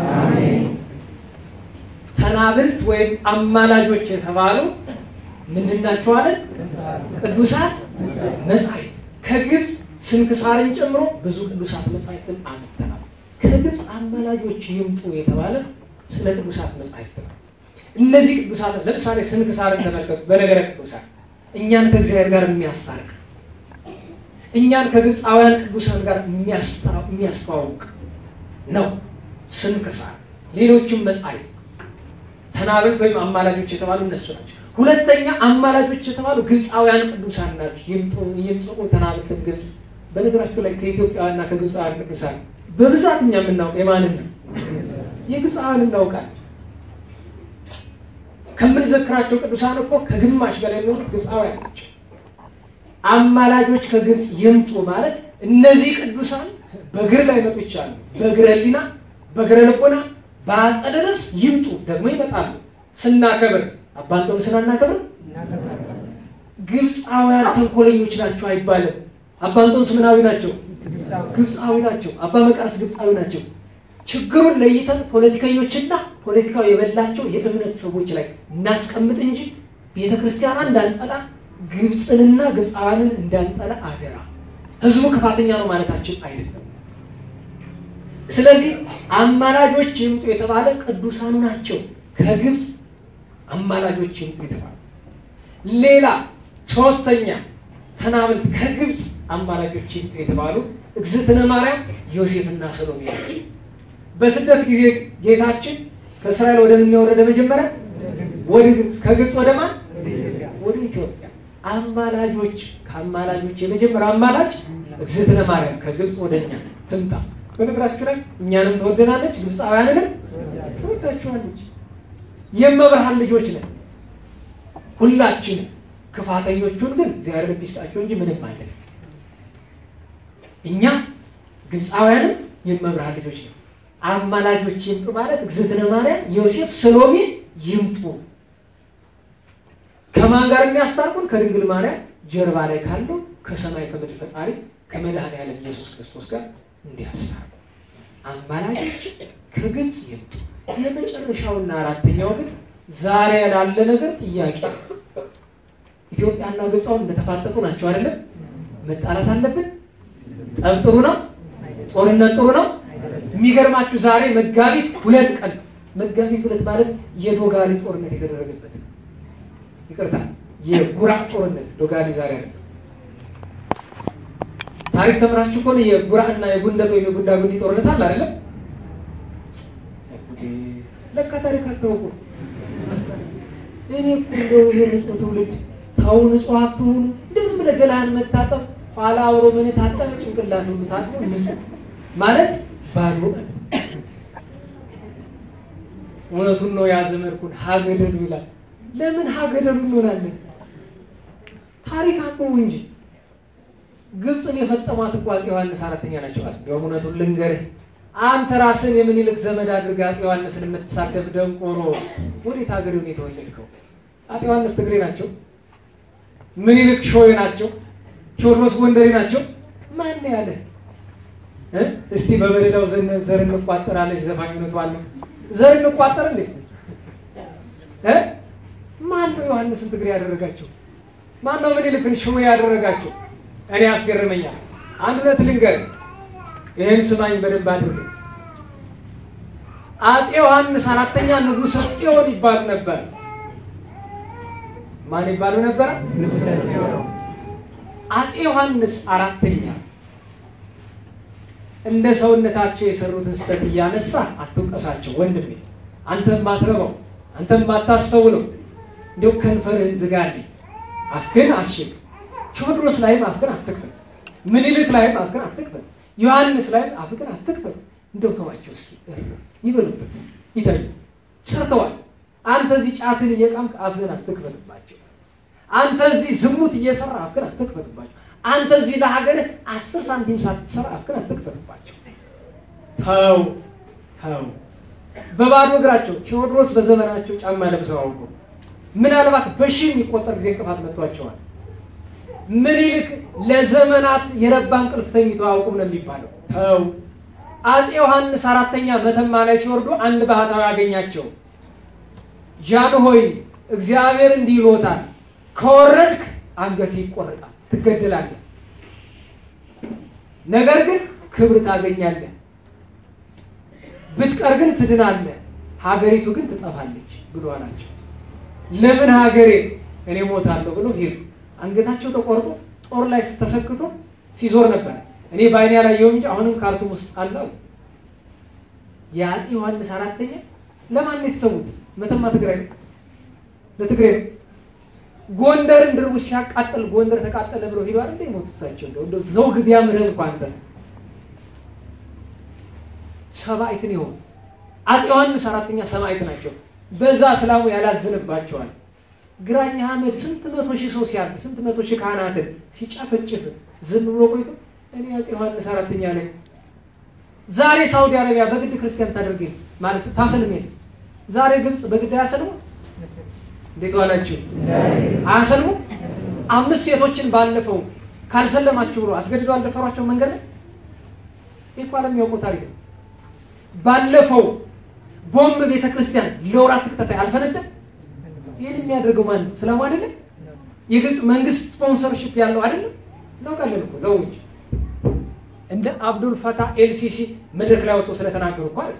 ተናብልት ወይም አማላጆች የተባሉ ምንድን ናቸው አለን? ቅዱሳት መጻሕፍት ከግብፅ ስንክሳርን ጨምሮ ብዙ ቅዱሳት መጻሕፍትን አመጥተናል። ከግብፅ አማላጆች ይምጡ የተባለ ስለ ቅዱሳት መጻሕፍት ነው። እነዚህ ቅዱሳት ለምሳሌ ስንክሳርን ተመልከቱ። በነገረ ቅዱሳን እኛን ከእግዚአብሔር ጋር የሚያስታርቅ እኛን ከግብፃውያን ቅዱሳን ጋር የሚያስተዋውቅ ነው ስንክሳር። ሌሎችም መጻሕፍት ተናብልት ወይም አማላጆች የተባሉ እነሱ ናቸው። ሁለተኛ አማላጆች የተባሉ ግብፃውያን ቅዱሳን ናቸው። ይምጽኡ ተናብልትን ግብፅ። በነገራችሁ ላይ ከኢትዮጵያውያንና ከግብፃውያን ቅዱሳን በብዛት እኛ የምናውቀው የማንን ነው? የግብፃውያን እናውቃለን። ከምንዘክራቸው ቅዱሳን እኮ ከግማሽ በላይ የሚሆኑት ግብፃውያን ናቸው። አማላጆች ከግብፅ ይምጡ ማለት እነዚህ ቅዱሳን በእግር ላይ መጡ ይቻሉ፣ በእግረ ሕሊና፣ በእግረ ልቦና፣ በአጸደ ነፍስ ይምጡ። ደግሞ ይመጣሉ። ስናከብር አባንጦን ስናናከብር ግብፃውያን ተንኮለኞች ናቸው አይባልም። አባንጦንስ ምናዊ ናቸው? ግብፃዊ ናቸው። አባ መቃርስ ግብፃዊ ናቸው። ችግሩን ለይተን ፖለቲከኞችና ፖለቲካው የበላቸው የእምነት ሰዎች ላይ እናስቀምጥ እንጂ ቤተ ክርስቲያኗ እንዳንጠላ ግብፅንና ግብፃውያንን እንዳንጠላ አደራ። ህዝቡ ክፋተኛ ነው ማለታችን አይደለም። ስለዚህ አማላጆች ይምጡ የተባለ ቅዱሳኑ ናቸው። ከግብፅ አማላጆች ይምጡ የተባለ ሌላ ሶስተኛ ተናብልት ከግብፅ አማላጆች ይምጡ የተባሉ እግዝእትነ ማርያም ዮሴፍና ሰሎሜ ናቸው። በስደት ጊዜ ጌታችን ከእስራኤል ወደ ምን ወረደ? መጀመሪያ ወደ ግብፅ፣ ከግብፅ ወደ ማን? ወደ ኢትዮጵያ። አማላጆች ከአማላጆች የመጀመሪያ አማላጅ እግዝእትነ ማርያም ከግብፅ ወደ እኛ ትምጣ። በነገራችሁ ላይ እኛንም ትወደናለች፣ ግብፃውያንንም ትወዳችኋለች። የመብርሃን ልጆች ነን ሁላችንም። ክፋተኞቹን ግን እግዚአብሔር ልብ ይስጣቸው እንጂ ምንም አለን። እኛ ግብፃውያንም የመብርሃን ልጆች ነው። አማላጆች ይምጡ ማለት እግዝእትነ ማርያም፣ ዮሴፍ፣ ሰሎሜ ይምጡ። ከማን ጋር የሚያስታርቁን? ከድንግል ማርያም ጀርባ ላይ ካለው ከሰማይ ከምድር ፈጣሪ ከመድኃኔዓለም ኢየሱስ ክርስቶስ ጋር እንዲያስታርቁ አማላጆች ከግብፅ ይምጡ። የመጨረሻውና አራተኛው ግን ዛሬ ላለ ነገር ጥያቄ ኢትዮጵያና ግብፃውን እንደተፋጠጡ ናቸው አይደለም? መጣላት አለብን? ጠብ ጥሩ ነው? ጦርነት ጥሩ ነው? የሚገርማችሁ ዛሬ መጋቢት ሁለት ቀን መጋቢት ሁለት ማለት የዶጋሊ ጦርነት የተደረገበት ይቅርታ፣ የጉራ ጦርነት ዶጋሊ ዛሬ አለ። ታሪክ ተምራችሁ ከሆነ የጉራ እና የጉንደት ወይም የጉንዳ ጉንዲ ጦርነት አለ አይደለም? ለካ ታሪክ አታውቁ። እኔ እኮ እንደው ይሄ ንጹህ ትውልድ ታው ንጹህ አትሁኑ። እንደዚህ ብለህ ገላህን መታጠብ ኋላ አብሮ ምን ታጠብ ጭንቅላት ሁሉ ታጥቦ ንጹህ ማለት ባዶ እውነቱን ነው ያዘመድኩን ሀገደሉ ይላል። ለምን ሀገደሉ እንሆናለን? ታሪክ አንብቡ እንጂ ግብፅን የፈጠሟት እኮ አፄ ዮሐንስ አራተኛ ናቸው አለ። እንዲያውም እውነቱን ልንገርህ አንተ ራስን የምኒልክ ዘመድ አድርገህ አፄ ዮሐንስን የምትሳደብ ደንቆሮ ወዴት ሀገር ሆነ የተወለድከው? አፄ ዮሐንስ ትግሬ ናቸው። ምኒልክ ሾዌ ናቸው። ቴዎድሮስ ጎንደሬ ናቸው። ማን ያለ እስቲ በበደላው ዘር እንቋጠራለች ዘፋኝነቱ አለ። ዘር እንቋጠር እንዴ? ማን ነው ዮሐንስን ትግሬ ያደረጋቸው? ማን ነው ምኒልክን ሾዌ ያደረጋቸው? እኔ ያስገርመኛል። አንድ እውነት ልንገርህ፣ ይህን ስማኝ በደንብ አድርግ። አፄ ዮሐንስ አራተኛ ንጉሠ ጽዮን ይባሉ ነበር። ማን ይባሉ ነበር? አፄ ዮሐንስ አራተኛ እንደ ሰውነታቸው የሰሩትን ስህተት እያነሳ አትውቀሳቸው ወንድሜ። አንተም ማትረባው አንተም ማታስተውለው እንዲሁ ከንፈርህን ዝጋልኝ፣ አፍክን አሽግ። ቴዎድሮስ ላይም አፍክን አትክፈት፣ ምኒልክ ላይም አፍክን አትክፈት፣ ዮሐንስ ላይም አፍክን አትክፈት። እንደው ተዋቸው እስኪ ይበሉበት፣ ይተኙ። ሰርተዋል። አንተ እዚህ ጫትን እየቃምክ አፍህን አትክፈትባቸው። አንተ እዚህ ዝሙት እየሰራ አፍክን አትክፈትባቸው። አንተ እዚህ ለሀገርህ አስር ሳንቲም ሳትሰራ አፍክን አትክፈትባቸው። ተው ተው። በባዶ እግራቸው ቴዎድሮስ በዘመናቸው ጫማ ለብሰው አውቁ። ምናልባት በሺህ የሚቆጠር ጊዜ እንቅፋት መጥቷቸዋል። ምኒልክ ለዘመናት የረባ እንቅልፍ ተኝቶ አያውቁም ነው የሚባለው። ተው አፄ ዮሐንስ አራተኛ መተማ ላይ ሲወርዱ አንድ ባህታዊ ያገኛቸው። ጃን ሆይ እግዚአብሔር እንዲህ ይሎታል፣ ከወረድክ አንገት ይቆረጣል፣ ትገደላለህ። ነገር ግን ክብር ታገኛለህ፣ ብትቀር ግን ትድናለህ፣ ሀገሪቱ ግን ትጠፋለች ብሎ አላቸው። ለምን ሀገሬ እኔ ሞታለሁ ብሎ ሄዱ። አንገታቸው ተቆርጦ ጦር ላይ ተሰክቶ ሲዞር ነበር። እኔ በአይኔ ያላየሁም እንጂ አሁንም ካርቱም ውስጥ አለው። የአፄ ዮሐንስ አራተኛ ለማን ነው የተሰዉት? መተማ ትግራይ ነው፣ ለትግራይ ነው። ጎንደርን ድርቡ ሲያቃጥል ጎንደር ተቃጠለ ብለው ሄዱ አይደል የሞቱት እሳቸው። እንደው እንደው ዘውግ ቢያምርህ እንኳን አንተ ሰማዕትን የሆኑት አፄ ዮሐንስ አራተኛ ሰማዕት ናቸው። በዛ እስላሙ ያላዝንባቸዋል። ግራኝ አህመድ ስንት መቶ ሺህ ሰው ሲያርድ ስንት መቶ ሺህ ካህናትን ሲጨፈጭፍ ዝም ብሎ ቆይቶ እኔ አፄ ዮሐንስ አራተኛ ነኝ። ዛሬ ሳውዲ አረቢያ በግድ ክርስቲያን ታደርገኝ ማለት ታሰልሜ ዛሬ ግብፅ በግድ አያሰልሙ። እንዴት ዋላችሁ? አያሰልሙ። አምስት ሴቶችን ባለፈው ካልሰለማችሁ ብሎ አስገድደው አልደፈሯቸው መንገድ ላይ ይህ እኮ ዓለም የሚያውቀው ታሪክ ነው። ባለፈው ቦምብ ቤተ ክርስቲያን ለወራት ተከታታይ አልፈነደም። ይህን የሚያደርገው ማን ነው? እስላሙ አይደለም? የግብፅ መንግስት ስፖንሰርሽፕ ያለው አይደለም? እናውቃለን እኮ ዘው እንጂ እንደ አብዱል ፈታህ ኤልሲሲ መድረክ ላይ ወጥቶ ስለተናገሩ እኮ አይደለም።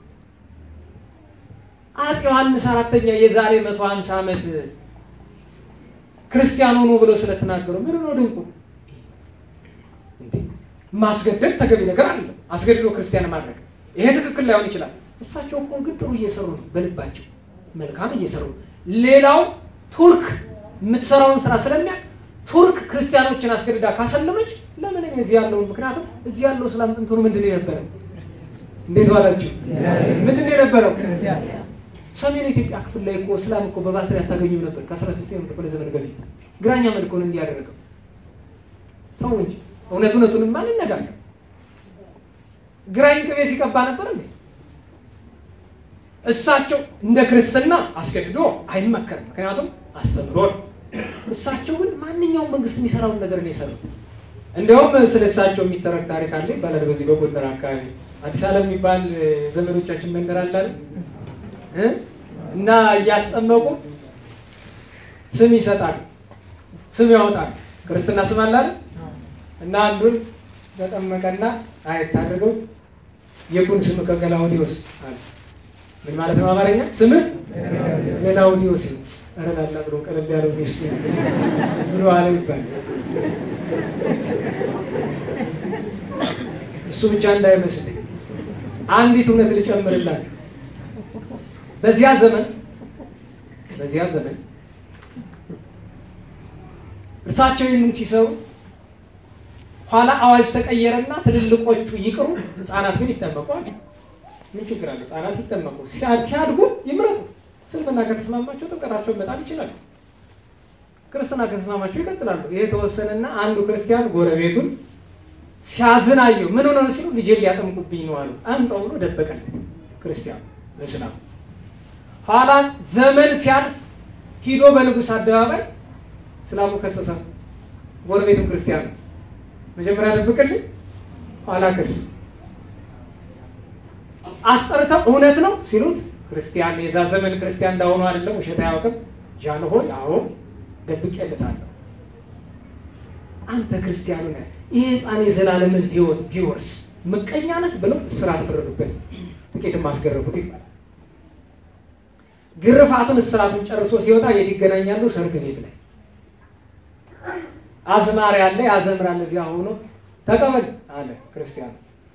አፄ ዮሐንስ አራተኛ የዛሬ መቶ ሀምሳ ዓመት ክርስቲያን ሆኖ ብለው ስለተናገሩ ምን ነው ድንቁ? ማስገደድ ተገቢ ነገር አለ። አስገድዶ ክርስቲያን ማድረግ ይሄ ትክክል ላይሆን ይችላል። እሳቸው እኮ ግን ጥሩ እየሰሩ ነው፣ በልባቸው መልካም እየሰሩ ነው። ሌላው ቱርክ የምትሰራውን ስራ ስለሚያውቅ ቱርክ ክርስቲያኖችን አስገድዳ ካሰለመች ለምን እኔ እዚህ ያለውን ምክንያቱም እዚህ ያለው ስላም ጥንቱን ምንድን ነው የነበረው? እንዴት ዋላችሁ? ምንድን ነው የነበረው? ሰሜን ኢትዮጵያ ክፍል ላይ እኮ እስላም እኮ በባትሪ አታገኙም ነበር ከአስራ ስድስተኛው ክፍለ ዘመን በፊት ግራኛ መልኮ ነው እንዲህ ያደረገው። ተው እንጂ እውነት እውነቱንም ማን ነጋር ግራኝ ቅቤ ሲቀባ ነበር እንዴ? እሳቸው እንደ ክርስትና አስገድዶ አይመከርም። ምክንያቱም አስተምሮ ነው። እሳቸው ግን ማንኛውም መንግስት የሚሰራውን ነገር ነው የሰሩት። እንዲያውም ስለ እሳቸው የሚተረክ ታሪክ አለ ይባላል። በዚህ በጎንደር አካባቢ አዲስ ዓለም የሚባል ዘመዶቻችን መንደር አለ እ እና እያስጠመቁ ስም ይሰጣሉ፣ ስም ያወጣሉ። ክርስትና ስም አለ አይደል? እና አንዱን ተጠመቀና አይታደርገው የኩን ስም ከገላውዲዮስ አለ። ምን ማለት ነው? አማርኛ ስምህ ገላውዲዮስ ነው። ረዳላ ብሎ ቀለል ያለው ሚስቱ ብሎ አለ ይባላል። እሱ ብቻ እንዳይመስል አንዲት እውነት ልጨምርላችሁ። በዚያ ዘመን በዚያ ዘመን እርሳቸው ይህንን ሲሰሩ ኋላ አዋጅ ተቀየረና ትልልቆቹ ይቅሩ፣ ህፃናት ግን ይጠመቋል። ምን ችግር አለው? ህፃናት ይጠመቁ፣ ሲያድጉ ይምረጡ። እስልምና ከተስማማቸው ጥምቀታቸውን መጣል ይችላሉ። ክርስትና ከተስማማቸው ይቀጥላሉ። ይሄ ተወሰነና አንዱ ክርስቲያን ጎረቤቱን ሲያዝን አየው። ምን ሆነ ሲሉ ልጄን ሊያጠምቁብኝ ነው አሉ። አምጣው ብሎ ደበቀለት ክርስቲያኑ በእስላም ኋላ ዘመን ሲያልፍ ሂዶ በንጉሥ አደባባይ እስላሙ ከሰሰ፣ ጎረቤቱም ክርስቲያኑ መጀመሪያ ደብቅልኝ፣ ኋላ ክስ አስጠርተው እውነት ነው ሲሉት ክርስቲያን የዛ ዘመን ክርስቲያን እንዳሆኑ አይደለም፣ ውሸት አያውቅም። ጃንሆይ አዎ ደብቄለታለሁ። አንተ ክርስቲያኑ ነህ፣ ይህ ህፃን የዘላለምን ህይወት ቢወርስ ምቀኛ ነህ ብለው እስራት ፈረዱበት። ጥቂትም አስገረፉት ይባላል። ግርፋቱን እስራቱን ጨርሶ ሲወጣ የት ይገናኛሉ? ሰርግ ቤት ላይ አዝማሪ አለ፣ ያዘምራል። እዚያ ሆኖ ተቀበል አለ ክርስቲያኑ።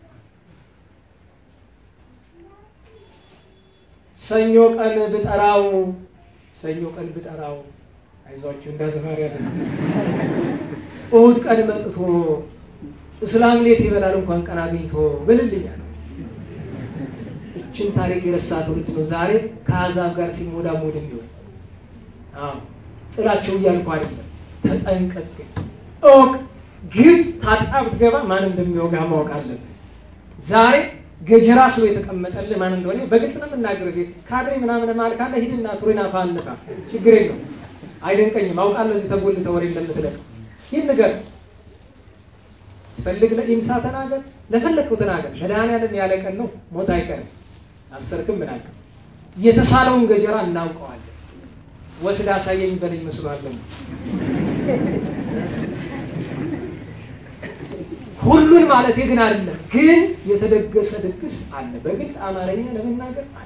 ሰኞ ቀን ብጠራው ሰኞ ቀን ብጠራው አይዟችሁ እንደ አዝማሪ ያለ እሑድ ቀን መጥቶ እስላም ሌት ይበላል እንኳን ቀን አግኝቶ ብልልኛል። እችን ታሪክ የረሳ ትውልድ ነው ዛሬ ከአሕዛብ ጋር ሲሞዳሞድ የሚሆን። አዎ ጥላቸው እያልኩ አይደለም፣ ተጠንቀቅ ግን እወቅ። ግብፅ ታጥቃ ብትገባ ማን እንደሚወጋ ማወቅ አለብን። ዛሬ ገጀራ ስሎ የተቀመጠልህ ማን እንደሆነ በግልጽ ነው የምናገረው። ዜ ካድሬ ምናምን ማል ካለ ሂድና ቱሪና ፋንካ ችግር የለው አይደንቀኝም። አውቃለሁ እዚህ ተጎልተህ ወሬ እንደምትለቅ ይህን ንገር ፈልግ ለኢንሳ ተናገር፣ ለፈለግከው ተናገር። መድኃኒዓለም ያለ ቀን ነው፣ ሞት አይቀርም። አሰርክም ምን አልክም። የተሳለውን ገጀራ እናውቀዋለን። ወስድ አሳየኝ በለኝ መስሏለን። ሁሉን ማለት ግን አይደለም፣ ግን የተደገሰ ድግስ አለ። በግልጥ አማርኛ ለመናገር አለ።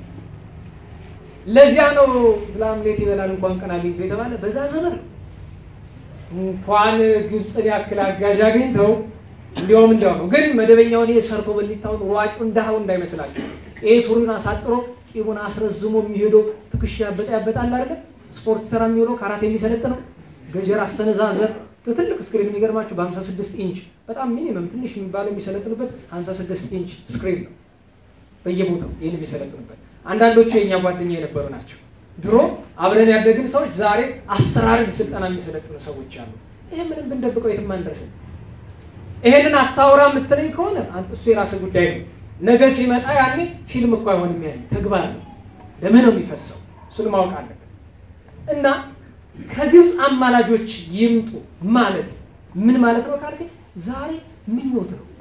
ለዚያ ነው እስላም ሌት ይበላል እንኳን ቀን አግኝቶ የተባለ በዛ ዘመን ነው። እንኳን ግብፅን ያክል አጋዥ አግኝተው እንዲያውም እንዲያው ነው። ግን መደበኛውን ይሄ ሰርቶ በሊታውን ሯጩ እንዳኸው እንዳይመስላቸው ይሄ ሱሪን አሳጥሮ ጢሙን አስረዝሞ የሚሄደው ትከሻ ያበጣ ያበጣል አይደለ? ስፖርት ስራ የሚውለው ካራት የሚሰለጥነው ገጀራ አሰነዛዘር ትልቅ ስክሪን የሚገርማቸው በ56 ኢንች በጣም ሚኒመም ትንሽ የሚባለው የሚሰለጥኑበት 56 ኢንች ስክሪን ነው በየቦታው ይህን የሚሰለጥኑበት። አንዳንዶቹ የእኛ ጓደኛ የነበሩ ናቸው። ድሮ አብረን ያደግን ሰዎች ዛሬ አስተራረድ ስልጠና የሚሰለጥኑ ሰዎች አሉ። ይህ ምንም ብንደብቀው የትም አንደርስም። ይሄንን አታውራ የምትለኝ ከሆነ እሱ የራስህ ጉዳይ ነው። ነገ ሲመጣ ያኔ ፊልም እኮ አይሆንም። ያኔ ተግባር ነው። ለምን ነው የሚፈሰው? እሱን ማወቅ አለበት። እና ከግብፅ አማላጆች ይምጡ ማለት ምን ማለት ነው ካልከኝ፣ ዛሬ ምኞት ነው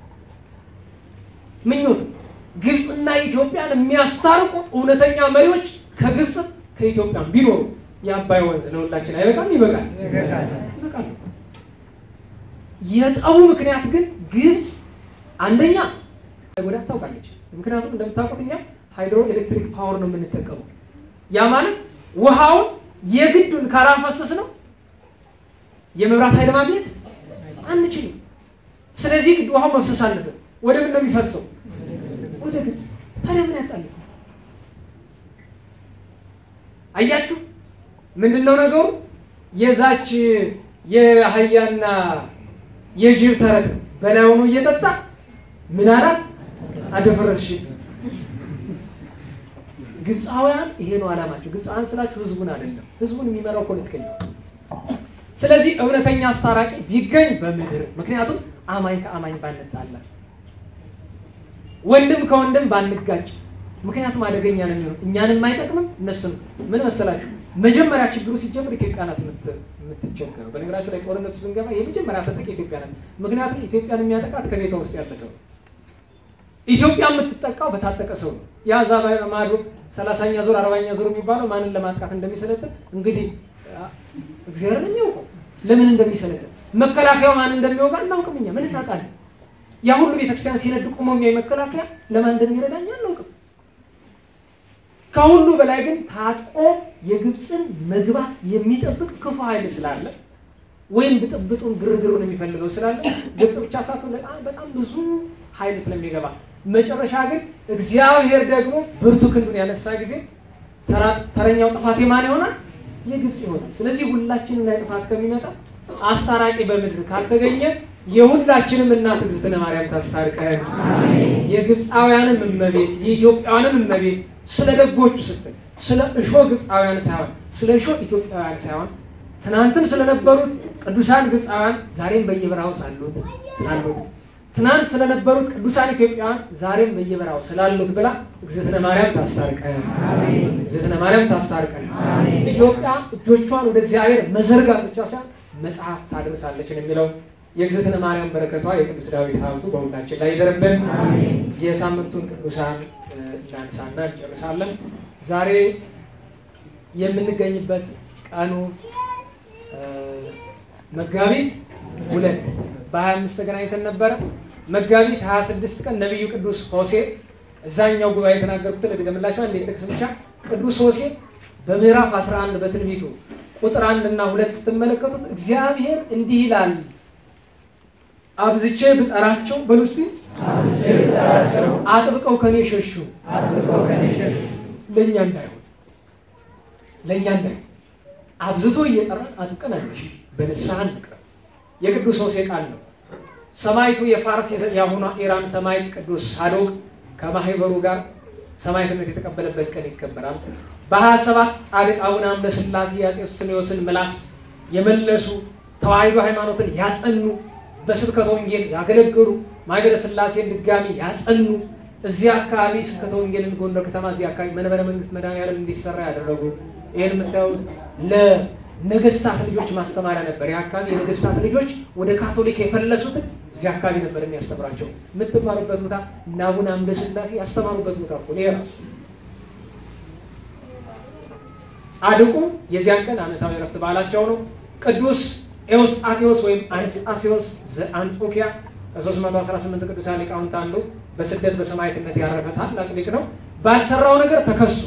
ምኞት ነው። ግብፅና ኢትዮጵያን የሚያስታርቁ እውነተኛ መሪዎች ከግብፅ ከኢትዮጵያ ቢኖሩ የአባይ ወንዝ ለሁላችን አይበቃም? ይበቃል፣ ይበቃል። የጠቡ ምክንያት ግን ግብፅ አንደኛ ጎዳት ታውቃለች። ምክንያቱም እንደምታውቁት እኛ ሃይድሮ ኤሌክትሪክ ፓወር ነው የምንጠቀመው። ያ ማለት ውሃውን የግዱን ካላፈሰስ ነው የመብራት ኃይል ማግኘት አንችልም። ስለዚህ ግድ ውሃው መፍሰስ አለበት። ወደ ምን ነው የሚፈሰው? ወደ ግብፅ። ታዲያ ምን ያጣል? አያችሁ ምንድን ነው ነገሩ? የዛች የአህያና የጅብ ተረት ነው። በላይ ሆኖ እየጠጣ ምን አላት? አደፈረስሽ። ግብፃውያን ይሄ ነው አላማቸው። ግብፃውያን ስላችሁ ህዝቡን አይደለም፣ ህዝቡን የሚመራው ፖለቲከኛ። ስለዚህ እውነተኛ አስታራቂ ቢገኝ በምድር ምክንያቱም አማኝ ከአማኝ ባንጣላ፣ ወንድም ከወንድም ባንጋጭ፣ ምክንያቱም አደገኛ ነው የሚሆነው። እኛንም አይጠቅምም እነሱም። ምን መሰላችሁ መጀመሪያ ችግሩ ሲጀምር ኢትዮጵያ ናት የምትቸገረው። በነገራችሁ ላይ ጦርነቱ ስንገባ የመጀመሪያ ተጠቂ ኢትዮጵያ ናት። ምክንያቱም ኢትዮጵያን የሚያጠቃት ከቤቷ ውስጥ ያለ ሰው ነው። ኢትዮጵያ የምትጠቃው በታጠቀ ሰው ነው። ያ እዛ ማዶ ሰላሳኛ ዙር አርባኛ ዙር የሚባለው ማንን ለማጥቃት እንደሚሰለጥን እንግዲህ እግዚአብሔር ነው የሚያውቀው ለምን እንደሚሰለጥን። መከላከያው ማን እንደሚወጋ እናውቅም እኛ ምን እናውቃለን? ያ ሁሉ ቤተክርስቲያን ሲነድ ቆሞ የሚያይ መከላከያ ለማን እንደሚረዳኝ አናውቅም። ከሁሉ በላይ ግን ታጥቆ የግብፅን መግባት የሚጠብቅ ክፉ ኃይል ስላለ ወይም ብጥብጡን ግርግሩን የሚፈልገው ስላለ ግብፅ ብቻ ሳትሆን በጣም በጣም ብዙ ኃይል ስለሚገባ መጨረሻ ግን እግዚአብሔር ደግሞ ብርቱ ክንዱን ያነሳ ጊዜ ተረኛው ጥፋት የማን ይሆናል? የግብፅ ይሆናል። ስለዚህ ሁላችንም ላይ ጥፋት ከሚመጣ አስታራቂ በምድር ካልተገኘ የሁላችንም እናት እግዝእትነ ማርያም ታስታርቀን። የግብፃውያንም እመቤት የኢትዮጵያውያንም እመቤት ስለ ደጎቹ ስትል ስለ እሾ ግብፃውያን ሳይሆን ስለ እሾ ኢትዮጵያውያን ሳይሆን ትናንትም ስለነበሩት ቅዱሳን ግብፃውያን ዛሬም በየበረሃው ሳሉት ስላሉት ትናንት ስለነበሩት ቅዱሳን ኢትዮጵያውያን ዛሬም በየበረሃው ስላሉት ብላ እግዝእትነ ማርያም ታስታርቀን። እግዝእትነ ማርያም ታስታርቀን። ኢትዮጵያ እጆቿን ወደ እግዚአብሔር መዘርጋት ብቻ ሳይሆን መጽሐፍ ታደርሳለች ነው የሚለው። የእግዝእትነ ማርያም በረከቷ የቅዱስ ዳዊት ሀብቱ በሁላችን ላይ ይደርብን። የሳምንቱን ቅዱሳን እናንሳና እንጨርሳለን። ዛሬ የምንገኝበት ቀኑ መጋቢት ሁለት በሀያ አምስት ተገናኝተን ነበረ። መጋቢት ሀያ ስድስት ቀን ነቢዩ ቅዱስ ሆሴ እዛኛው ጉባኤ የተናገርኩትን ልድገምላቸው አንዴ ጥቅስ ብቻ። ቅዱስ ሆሴ በምዕራፍ 11 በትንቢቱ ቁጥር አንድ እና ሁለት ስትመለከቱት እግዚአብሔር እንዲህ ይላል አብዝቼ ብጠራቸው በሉ እስኪ አጥብቀው ከኔ ሸሹ፣ ለእኛ እንዳይሆን ለእኛ እንዳይሆን አብዝቶ እየጠራን አጥብቀን አንሽ፣ በንስሐ እንቅረብ። የቅዱስ ሆሴ ቃል ነው። ሰማይቱ የፋርስ የአሁኗ ኢራን ሰማይት ቅዱስ ሳዶቅ ከማህበሩ ጋር ሰማይትነት የተቀበለበት ቀን ይከበራል። በሀያ ሰባት ጻድቅ አቡነ አምደ ሥላሴ የአፄ ሱስንዮስን ምላስ የመለሱ ተዋሕዶ ሃይማኖትን ያጸኑ በስብከተ ወንጌል ያገለገሉ ማህበረ ሥላሴን ድጋሚ ያጸኑ እዚህ አካባቢ ስብከተ ወንጌልን ጎንደር ከተማ እዚህ አካባቢ መንበረ መንግስት መድኃኔዓለም እንዲሰራ ያደረጉ ይህን የምታዩት ነገስታት ልጆች ማስተማሪያ ነበር። ይህ አካባቢ የነገስታት ልጆች ወደ ካቶሊክ የፈለሱትን እዚህ አካባቢ ነበር የሚያስተምራቸው። የምትማሩበት ቦታ እና አቡነ አምደ ሥላሴ ያስተማሩበት ቦታ እኮ ነው የራሱ ጻድቁ የዚያን ቀን ዓመታዊ ረፍት በዓላቸው ነው። ቅዱስ ኤዎስጣቴዎስ ወይም አንስጣሴዎስ ዘአንጾኪያ ከ318 ቅዱሳን ሊቃውንት አንዱ በስደት በሰማዕትነት ያረፈ ታላቅ ሊቅ ነው። ባልሰራው ነገር ተከሶ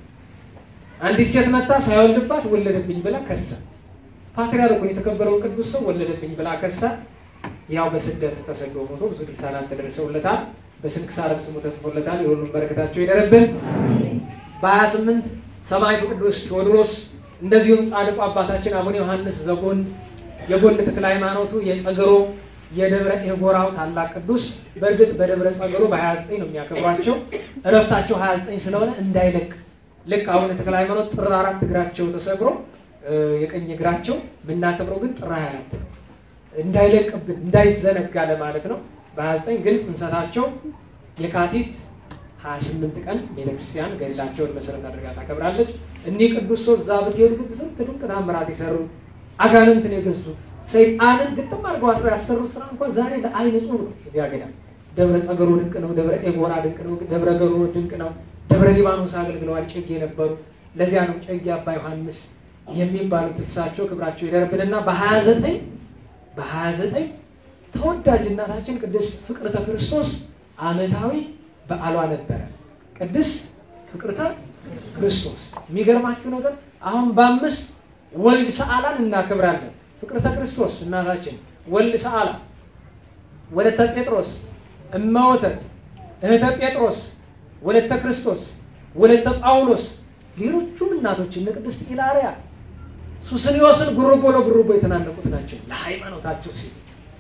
አንዲት ሴት መታ ሳይወልድባት ወለደብኝ ብላ ከሳ። ፓትርያርኩን የተከበረውን ቅዱስ ሰው ወለደብኝ ብላ ከሳ። ያው በስደት ተሰዶ ሞቶ ብዙ ድርሳናት ተደርሰውለታል። በስንክሳርም ስሙ ተጽፎለታል። የሁሉም በረከታቸው ይደረብን። በሀያ ስምንት ሰማዕቱ ቅዱስ ቴዎድሮስ እንደዚሁም ጻድቁ አባታችን አቡነ ዮሐንስ ዘጎን የጎን ተክለ ሃይማኖቱ የጸገሮ የደብረ ኤጎራው ታላቅ ቅዱስ በእርግጥ በደብረ ጸገሮ በ29 ነው የሚያከብሯቸው። እረፍታቸው 29 ስለሆነ እንዳይለቅ ልክ አቡነ ተክለ ሃይማኖት ጥር አራት እግራቸው ተሰብሮ የቀኝ እግራቸው የምናከብረው ግን ጥር 24 ነው። እንዳይለቅብን እንዳይዘነጋ ለማለት ነው። በ29 ግን ጽንሰታቸው የካቲት 28 ቀን ቤተክርስቲያን ገድላቸውን መሰረት አድርጋ ታከብራለች። እኒህ ቅዱስ ሰው እዛ ብትሄዱ ስንት ድንቅ ታምራት የሰሩ አጋንንትን የገዙ ሰይጣንን ግጥም አድርገው አስረው ያሰሩ ስራ እንኳን ዛሬ ለአይን ጽሑፍ ነው። እዚያ ገዳ ደብረ ጸገሮ ድንቅ ነው። ደብረ ኤጎራ ድንቅ ነው። ደብረ ገሮ ድንቅ ነው። ደብረ ሊባኖስ አገልግለዋል። ጨጌ የነበሩ ለዚያ ነው ጨጌ አባ ዮሐንስ የሚባሉት እሳቸው ክብራቸው ይደርብንና በሀያ ዘጠኝ በሀያ ዘጠኝ ተወዳጅ እናታችን ቅድስት ፍቅርተ ክርስቶስ ዓመታዊ በዓሏ ነበረ። ቅድስት ፍቅርተ ክርስቶስ የሚገርማችሁ ነገር አሁን በአምስት ወልድ ሰዓላን እናከብራለን። ፍቅርተ ክርስቶስ እናታችን፣ ወልድ ሰዓላ፣ ወለተ ጴጥሮስ፣ እመወተት፣ እህተ ጴጥሮስ፣ ወለተ ክርስቶስ፣ ወለተ ጳውሎስ፣ ሌሎቹም እናቶች እነ ቅድስት ኢላሪያ ሱስንዮስን ጉርቦ ለጉርቦ የተናነቁት ናቸው ለሃይማኖታቸው ሲሉ።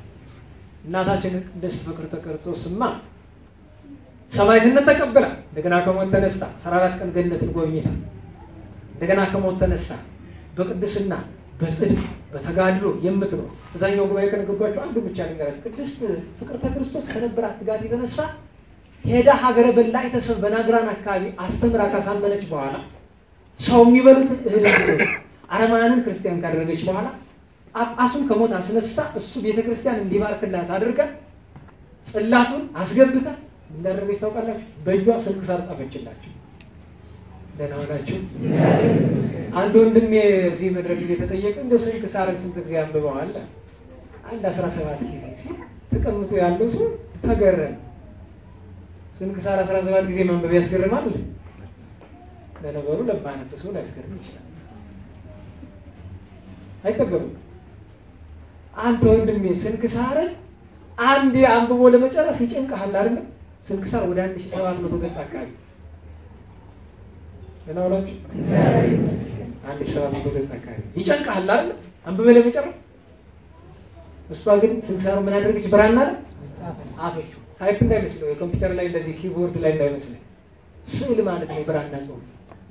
እናታችን ቅድስት ፍቅርተ ክርስቶስማ ሰማዕትነት ተቀብላ እንደገና ከሞት ተነስታ አስራ አራት ቀን ገነትን ጎብኝታ እንደገና ከሞት ተነስታ በቅድስና በጽድቅ በተጋድሎ የምትኖር እዛኛው ጉባኤ ከነገባቸው አንዱ ብቻ ልንገራችሁ። ቅድስት ፍቅርተ ክርስቶስ ከነበራት ትጋት የተነሳ ሄዳ ሀገረ በላ የተሰብ በናግራን አካባቢ አስተምራ ካሳመነች በኋላ ሰው የሚበሉትን እህል እንዲበሉ አረማውያንን ክርስቲያን ካደረገች በኋላ ጳጳሱን ከሞት አስነስታ እሱ ቤተ ክርስቲያን እንዲባርክላት አድርጋ ጽላቱን አስገብታ እንዳደረገች ታውቃላችሁ? በእጇ ስንክሳር ጻፈችላቸው። ደህና ሆናችሁ። አንድ ወንድሜ እዚህ መድረክ እየተጠየቀ እንደው ስንክሳርን ስንት ጊዜ አንብበዋል? አንድ አስራ ሰባት ጊዜ ሲል ተቀምጦ ያለው ሰው ተገረመ። ስንክሳር አስራ ሰባት ጊዜ ማንበብ ያስገርማል። ለነገሩ ለማያነብ ሰው ሊያስገርም ይችላል። አይጠገቡም። አንተ ወንድሜ ስንክሳርን አንዴ አንብቦ ለመጨረስ ይጨንቅሃል አይደለም? ስንክሳር ወደ አንድ ሺህ ሰባት መቶ ገጽ አካባቢ ለናውላችሁ አንድ ሺህ ሰባት መቶ ገጽ አካባቢ ይጨንቅሃል አይደለም? አንብበህ ለመጨረስ። እሷ ግን ስንክሳሩ ምን አደረገች? ብራና ላይ ጻፈችው። ታይፕ እንዳይመስለው የኮምፒውተር ላይ እንደዚህ ኪቦርድ ላይ እንዳይመስለው ስዕል ማለት ነው የብራና ጽሑፍ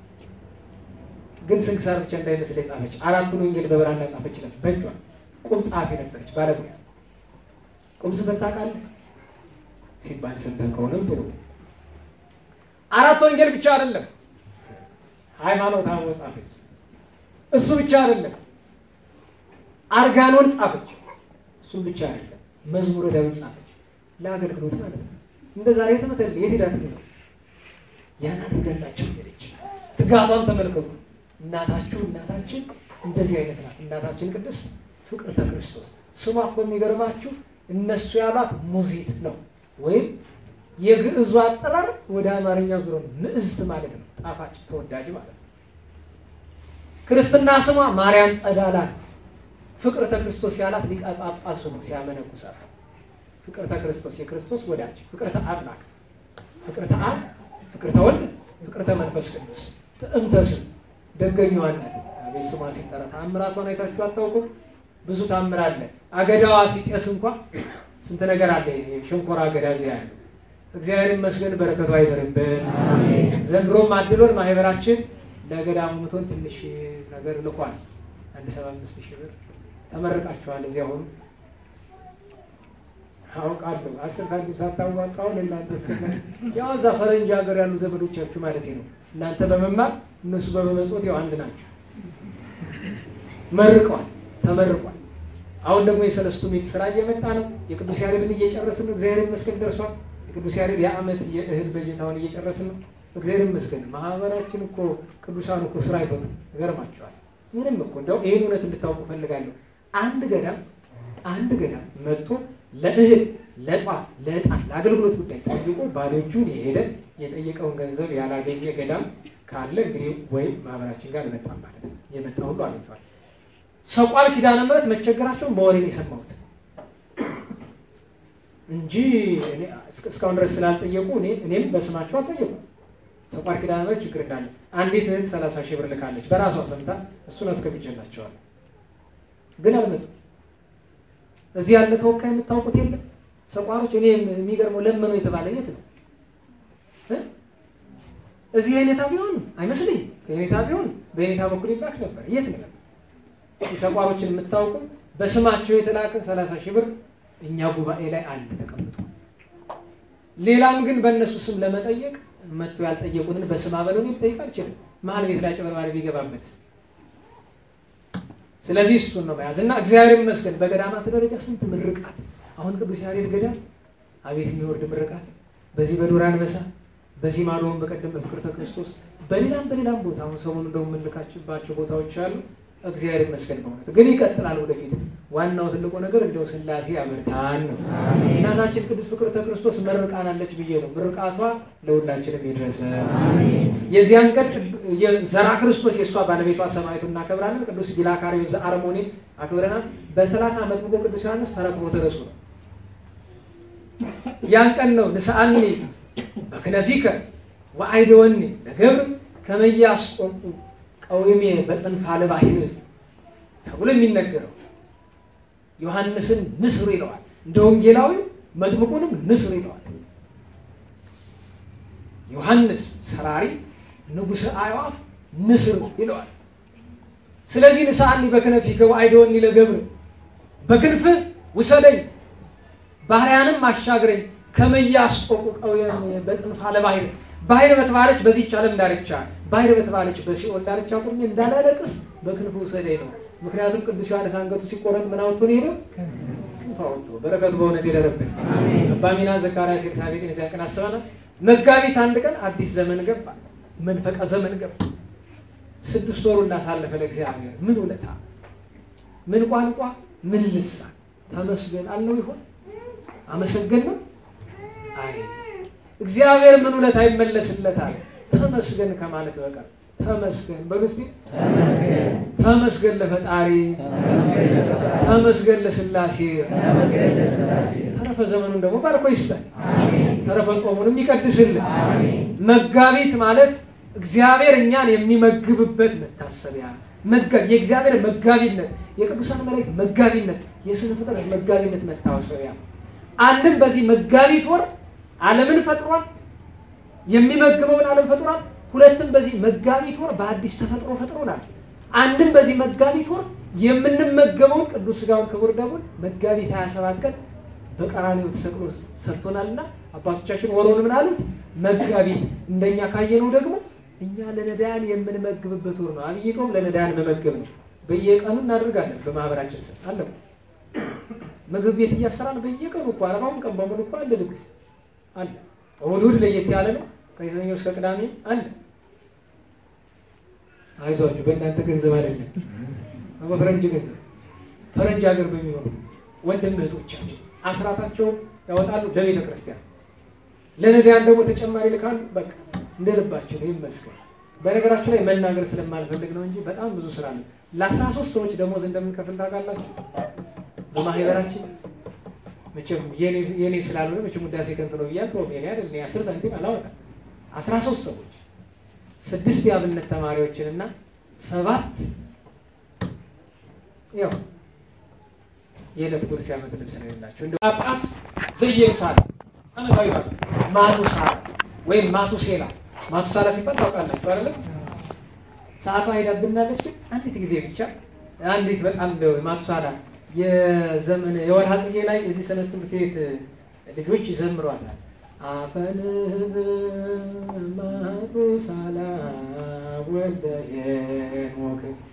ግን ስንክሳር ብቻ እንዳይመስል የጻፈች አራቱን ወንጌል በብራና ጻፈችላች። በእጇ ቁም ጸሐፊ ነበረች፣ ባለሙያ ቁም ጽፈት ታውቃለህ ሲባል ሰምተህ ከሆነም ጥሩ። አራት ወንጌል ብቻ አይደለም ሃይማኖት አበው ጻፈች። እሱ ብቻ አይደለም አርጋኖን ጻፈች። እሱም ብቻ አይደለም መዝሙረ ዳዊት ጻፈች። ለአገልግሎት ማለት ነው። እንደ ዛሬ ተመተል የት ሄዳ ትግዛ ያን አድርገላቸው ሄደች። ትጋቷን ተመልከቱ። እናታችሁ እናታችን እንደዚህ አይነት ናት። እናታችን ቅድስት ፍቅርተ ክርስቶስ ስሟ እኮ የሚገርማችሁ እነሱ ያሏት ሙዚት ነው፣ ወይም የግዕዙ አጠራር ወደ አማርኛ ዙሮ ምዕዝት ማለት ነው። ጣፋጭ ተወዳጅ ማለት ነው። ክርስትና ስሟ ማርያም ጸዳላ ነው። ፍቅርተ ክርስቶስ ያላት ሊቀ ጳጳሱ ነው ሲያመነኩሳት። ፍቅርተ ክርስቶስ የክርስቶስ ወዳጅ፣ ፍቅርተ አምላክ፣ ፍቅርተ አብ፣ ፍቅርተ ወልድ፣ ፍቅርተ መንፈስ ቅዱስ ጥዕምተ ስም ደገኛዋ ናት። አቤት ስሟ ሲጠራ ታምራቷን አይታችሁ አታውቁም? ብዙ ታምር አለ። አገዳዋ ሲጤስ እንኳ ስንት ነገር አለ። ሸንኮራ አገዳ እዚያ ያለው እግዚአብሔር ይመስገን በረከቱ አይደርብን። ዘንድሮም አድሎን ማህበራችን ለገዳሙ ምቶን ትንሽ ነገር ልኳል። አንድ ሰባ አምስት ሺህ ብር ተመርቃችኋል። እዚያ ሆኑ አውቃለሁ። አስር ሳንቲም ሳታዋጣው ለእናንተ ስ ያው እዛ ፈረንጅ ሀገር ያሉ ዘመዶቻችሁ ማለት ነው። እናንተ በመማር እነሱ በመመጽወት ያው አንድ ናቸው። መርቀዋል፣ ተመርቋል። አሁን ደግሞ የሰለስቱ ምዕት ስራ እየመጣ ነው። የቅዱስ ያሬድን እየጨረስን ነው። እግዚአብሔር ይመስገን ደርሷል። የቅዱስ ያሬድ የዓመት የእህል በጀታውን እየጨረስን ነው። እግዚአብሔር ይመስገን። ማህበራችን እኮ ቅዱሳን እኮ ስራ አይፈቱም። ይገርማቸዋል። ምንም እኮ እንደው ይህን እውነት እንድታውቁ ፈልጋለሁ። አንድ ገዳም አንድ ገዳም መጥቶ ለእህል ለጧፍ ለዕጣን ለአገልግሎት ጉዳይ ጠይቆ ባዶ እጁን የሄደ የጠየቀውን ገንዘብ ያላገኘ ገዳም ካለ እንግዲህ ወይም ማህበራችን ጋር አልመጣም ማለት ነው። የመጣ ሁሉ አግኝቷል። ሰቋል ኪዳነ ምሕረት መቸገራቸውን በወሬ ነው የሰማሁት እንጂ እኔ እስካሁን ድረስ ስላልጠየቁ እኔ እኔም በስማቸው አልጠየቁ። ሰቋል ኪዳነ ምሕረት ችግር እንዳለ አንዲት እህት ሰላሳ ሺህ ብር ልካለች በራሷ ሰምታ እሱን አስገብቼላቸዋል። ግን አልመጡም። እዚህ ያለ ተወካይ የምታውቁት የለም። ሰቋሮች እኔ የሚገርመው ለመኑ የተባለ የት ነው? እዚህ የኔታ ቢሆን አይመስልኝ። የኔታ ቢሆን በኔታ በኩል ይላክ ነበር። የት ነው? የሰቋሮችን የምታውቁ በስማቸው የተላከ ሰላሳ ሺህ ብር እኛ ጉባኤ ላይ አለ ተቀምጦ። ሌላም ግን በእነሱ ስም ለመጠየቅ መጥቶ ያልጠየቁትን በስም አበለው ጠይቅ አልችልም። መሀል ቤት ላይ ጨበርባሪ ቢገባበት ስለዚህ እሱን ነው መያዝ እና እግዚአብሔር ይመስገን በገዳማት ደረጃ ስንት ምርቃት አሁን ቅዱስ ያሬድ ገዳም አቤት የሚወርድ ምርቃት በዚህ በዱር አንበሳ በዚህ ማዶውን በቀደም በፍቅርተ ክርስቶስ በሌላም በሌላም ቦታ አሁን ሰሞኑን እንደው የምንልካችባቸው ቦታዎች አሉ። እግዚአብሔር ይመስገን በእውነት ግን ይቀጥላል ወደፊት። ዋናው ትልቁ ነገር እንደው ስላሴ ያበርታን ነው። እናታችን ቅድስት ፍቅርተ ክርስቶስ መርቃናለች ብዬ ነው። ምርቃቷ ለሁላችንም ይድረሰ። የዚያን ቀን ዘራ ክርስቶስ የእሷ ባለቤቷ ሰማዕቱ እናከብራለን። ቅዱስ ቢላካሪዮስ ዘአርሞኒን አክብረናል። በሰላሳ ዓመት ብቆ ቅዱስ ዮሐንስ ተረክቦ ተረሱ ነው። ያን ቀን ነው ንስአኒ በክነፊከ ወአይደወኒ ለገብር ከመያስቆቁ ቀዊሜ በጽንፈ ለባሕር ተብሎ የሚነገረው ዮሐንስን ንስር ይለዋል። እንደ ወንጌላዊ መጥምቁንም ንስር ይለዋል። ዮሐንስ ሰራሪ ንጉሠ አዕዋፍ ንስር ይለዋል። ስለዚህ ንስአኒ በክነፊከ ወአይደወኒ ለገብር በክንፍህ ውሰደኝ ባህርያንም አሻግረኝ ከመያስቆቁ ቀዊሜ በጽንፈ ለባሕር ባህር በተባለች በዚህች ዓለም ዳርቻ ባህር በተባለች በሲኦል ዳርቻ ቁሜ እንዳላለቅስ በክንፉ ውሰደኝ ነው። ምክንያቱም ቅዱስ ዮሐንስ አንገቱ ሲቆረጥ ምን አውጥቶ ነው የሄደው? ክንፍ አውጥቶ። በረከቱ በእውነት የደረብን አባ ሚና ዘካርያስ ኤልሳቤጥን የዚያ ቀን አስበናል። መጋቢት አንድ ቀን አዲስ ዘመን ገባ፣ መንፈቀ ዘመን ገባ። ስድስት ወሩ እንዳሳለፈ ለእግዚአብሔር ምን ውለታ፣ ምን ቋንቋ፣ ምን ልሳን ተመስገን አልነው ይሆን? አመሰገን ነው አይ እግዚአብሔር ምን ውለታ ይመለስለታል? ተመስገን ከማለት በቀር ተመስገን በሉ እስኪ። ተመስገን ለፈጣሪ፣ ተመስገን ለስላሴ። ተረፈ ዘመኑን ደግሞ ባርኮ ይስጠን፣ ተረፈ ጾሙንም ይቀድስልን። መጋቢት ማለት እግዚአብሔር እኛን የሚመግብበት መታሰቢያ የእግዚአብሔር መጋቢነት፣ የቅዱሳን መላእክት መጋቢነት፣ የስነ ፍጥረት መጋቢነት መታሰቢያ አንድም በዚህ መጋቢት ወር ዓለምን ፈጥሯል። የሚመግበውን ዓለም ፈጥሯል። ሁለትም በዚህ መጋቢት ወር በአዲስ ተፈጥሮ ፈጥሮናል። አንድም በዚህ መጋቢት ወር የምንመገበውን ቅዱስ ሥጋውን ክቡር ደሙን መጋቢት 27 ቀን በቀራንዮ ተሰቅሎ ሰጥቶናልና አባቶቻችን ወሩን ምን አሉት? መጋቢት። እንደኛ ካየነው ደግሞ እኛ ለነዳያን የምንመግብበት ወር ነው። አብይ ጾም ለነዳያን መመገብ ነው። በየቀኑ እናደርጋለን። በማህበራችን ስም አለ ምግብ ቤት እያሰራን በየቀኑ እኮ አርባውን ቀን በሙሉ እኮ አለ ድግስ አለ። እሑድ እሑድ ለየት ያለ ነው። ከሰኞ እስከ ቅዳሜ አለ። አይዟችሁ በእናንተ ገንዘብ አይደለም፣ በፈረንጅ ገንዘብ ፈረንጅ ሀገር በሚሆኑት ወንድም እህቶቻችን አስራታቸውን ያወጣሉ ለቤተ ክርስቲያን፣ ለነዳያን ደግሞ ተጨማሪ ልካሉ። በቃ እንደ ልባቸው ነው። ይመስገን። በነገራችሁ ላይ መናገር ስለማልፈልግ ነው እንጂ በጣም ብዙ ስራ አለ። ለአስራ ሶስት ሰዎች ደሞዝ እንደምንከፍል ታውቃላችሁ በማህበራችን መቼም የኔ ስላልሆነ መቼም ውዳሴ ከንቱ ነው ብያል ተወው። የኔ አይደል እኔ አስር ሳንቲም አላወጣም። አስራ ሶስት ሰዎች ስድስት የአብነት ተማሪዎችን እና ሰባት ያው የዕለት ጉርስ የዓመት ልብስ ነው የሌላቸው እንደ ጳጳስ ዘኢየሩሳሌም አመታዊ ባ ማቱሳላ ወይም ማቱሴላ ማቱሳላ ሲባል ታውቃላችሁ አይደለም? ሰዓቷ ሄዳብናለች። ግን አንዲት ጊዜ ብቻ አንዲት በጣም ማቱሳላ የዘመን የወርሃ ጽጌ ላይ እዚህ ሰንበት ትምህርት ቤት ልጆች ይዘምሯታል። አፈንብ ማቱሳላ ወልደ ሄኖክ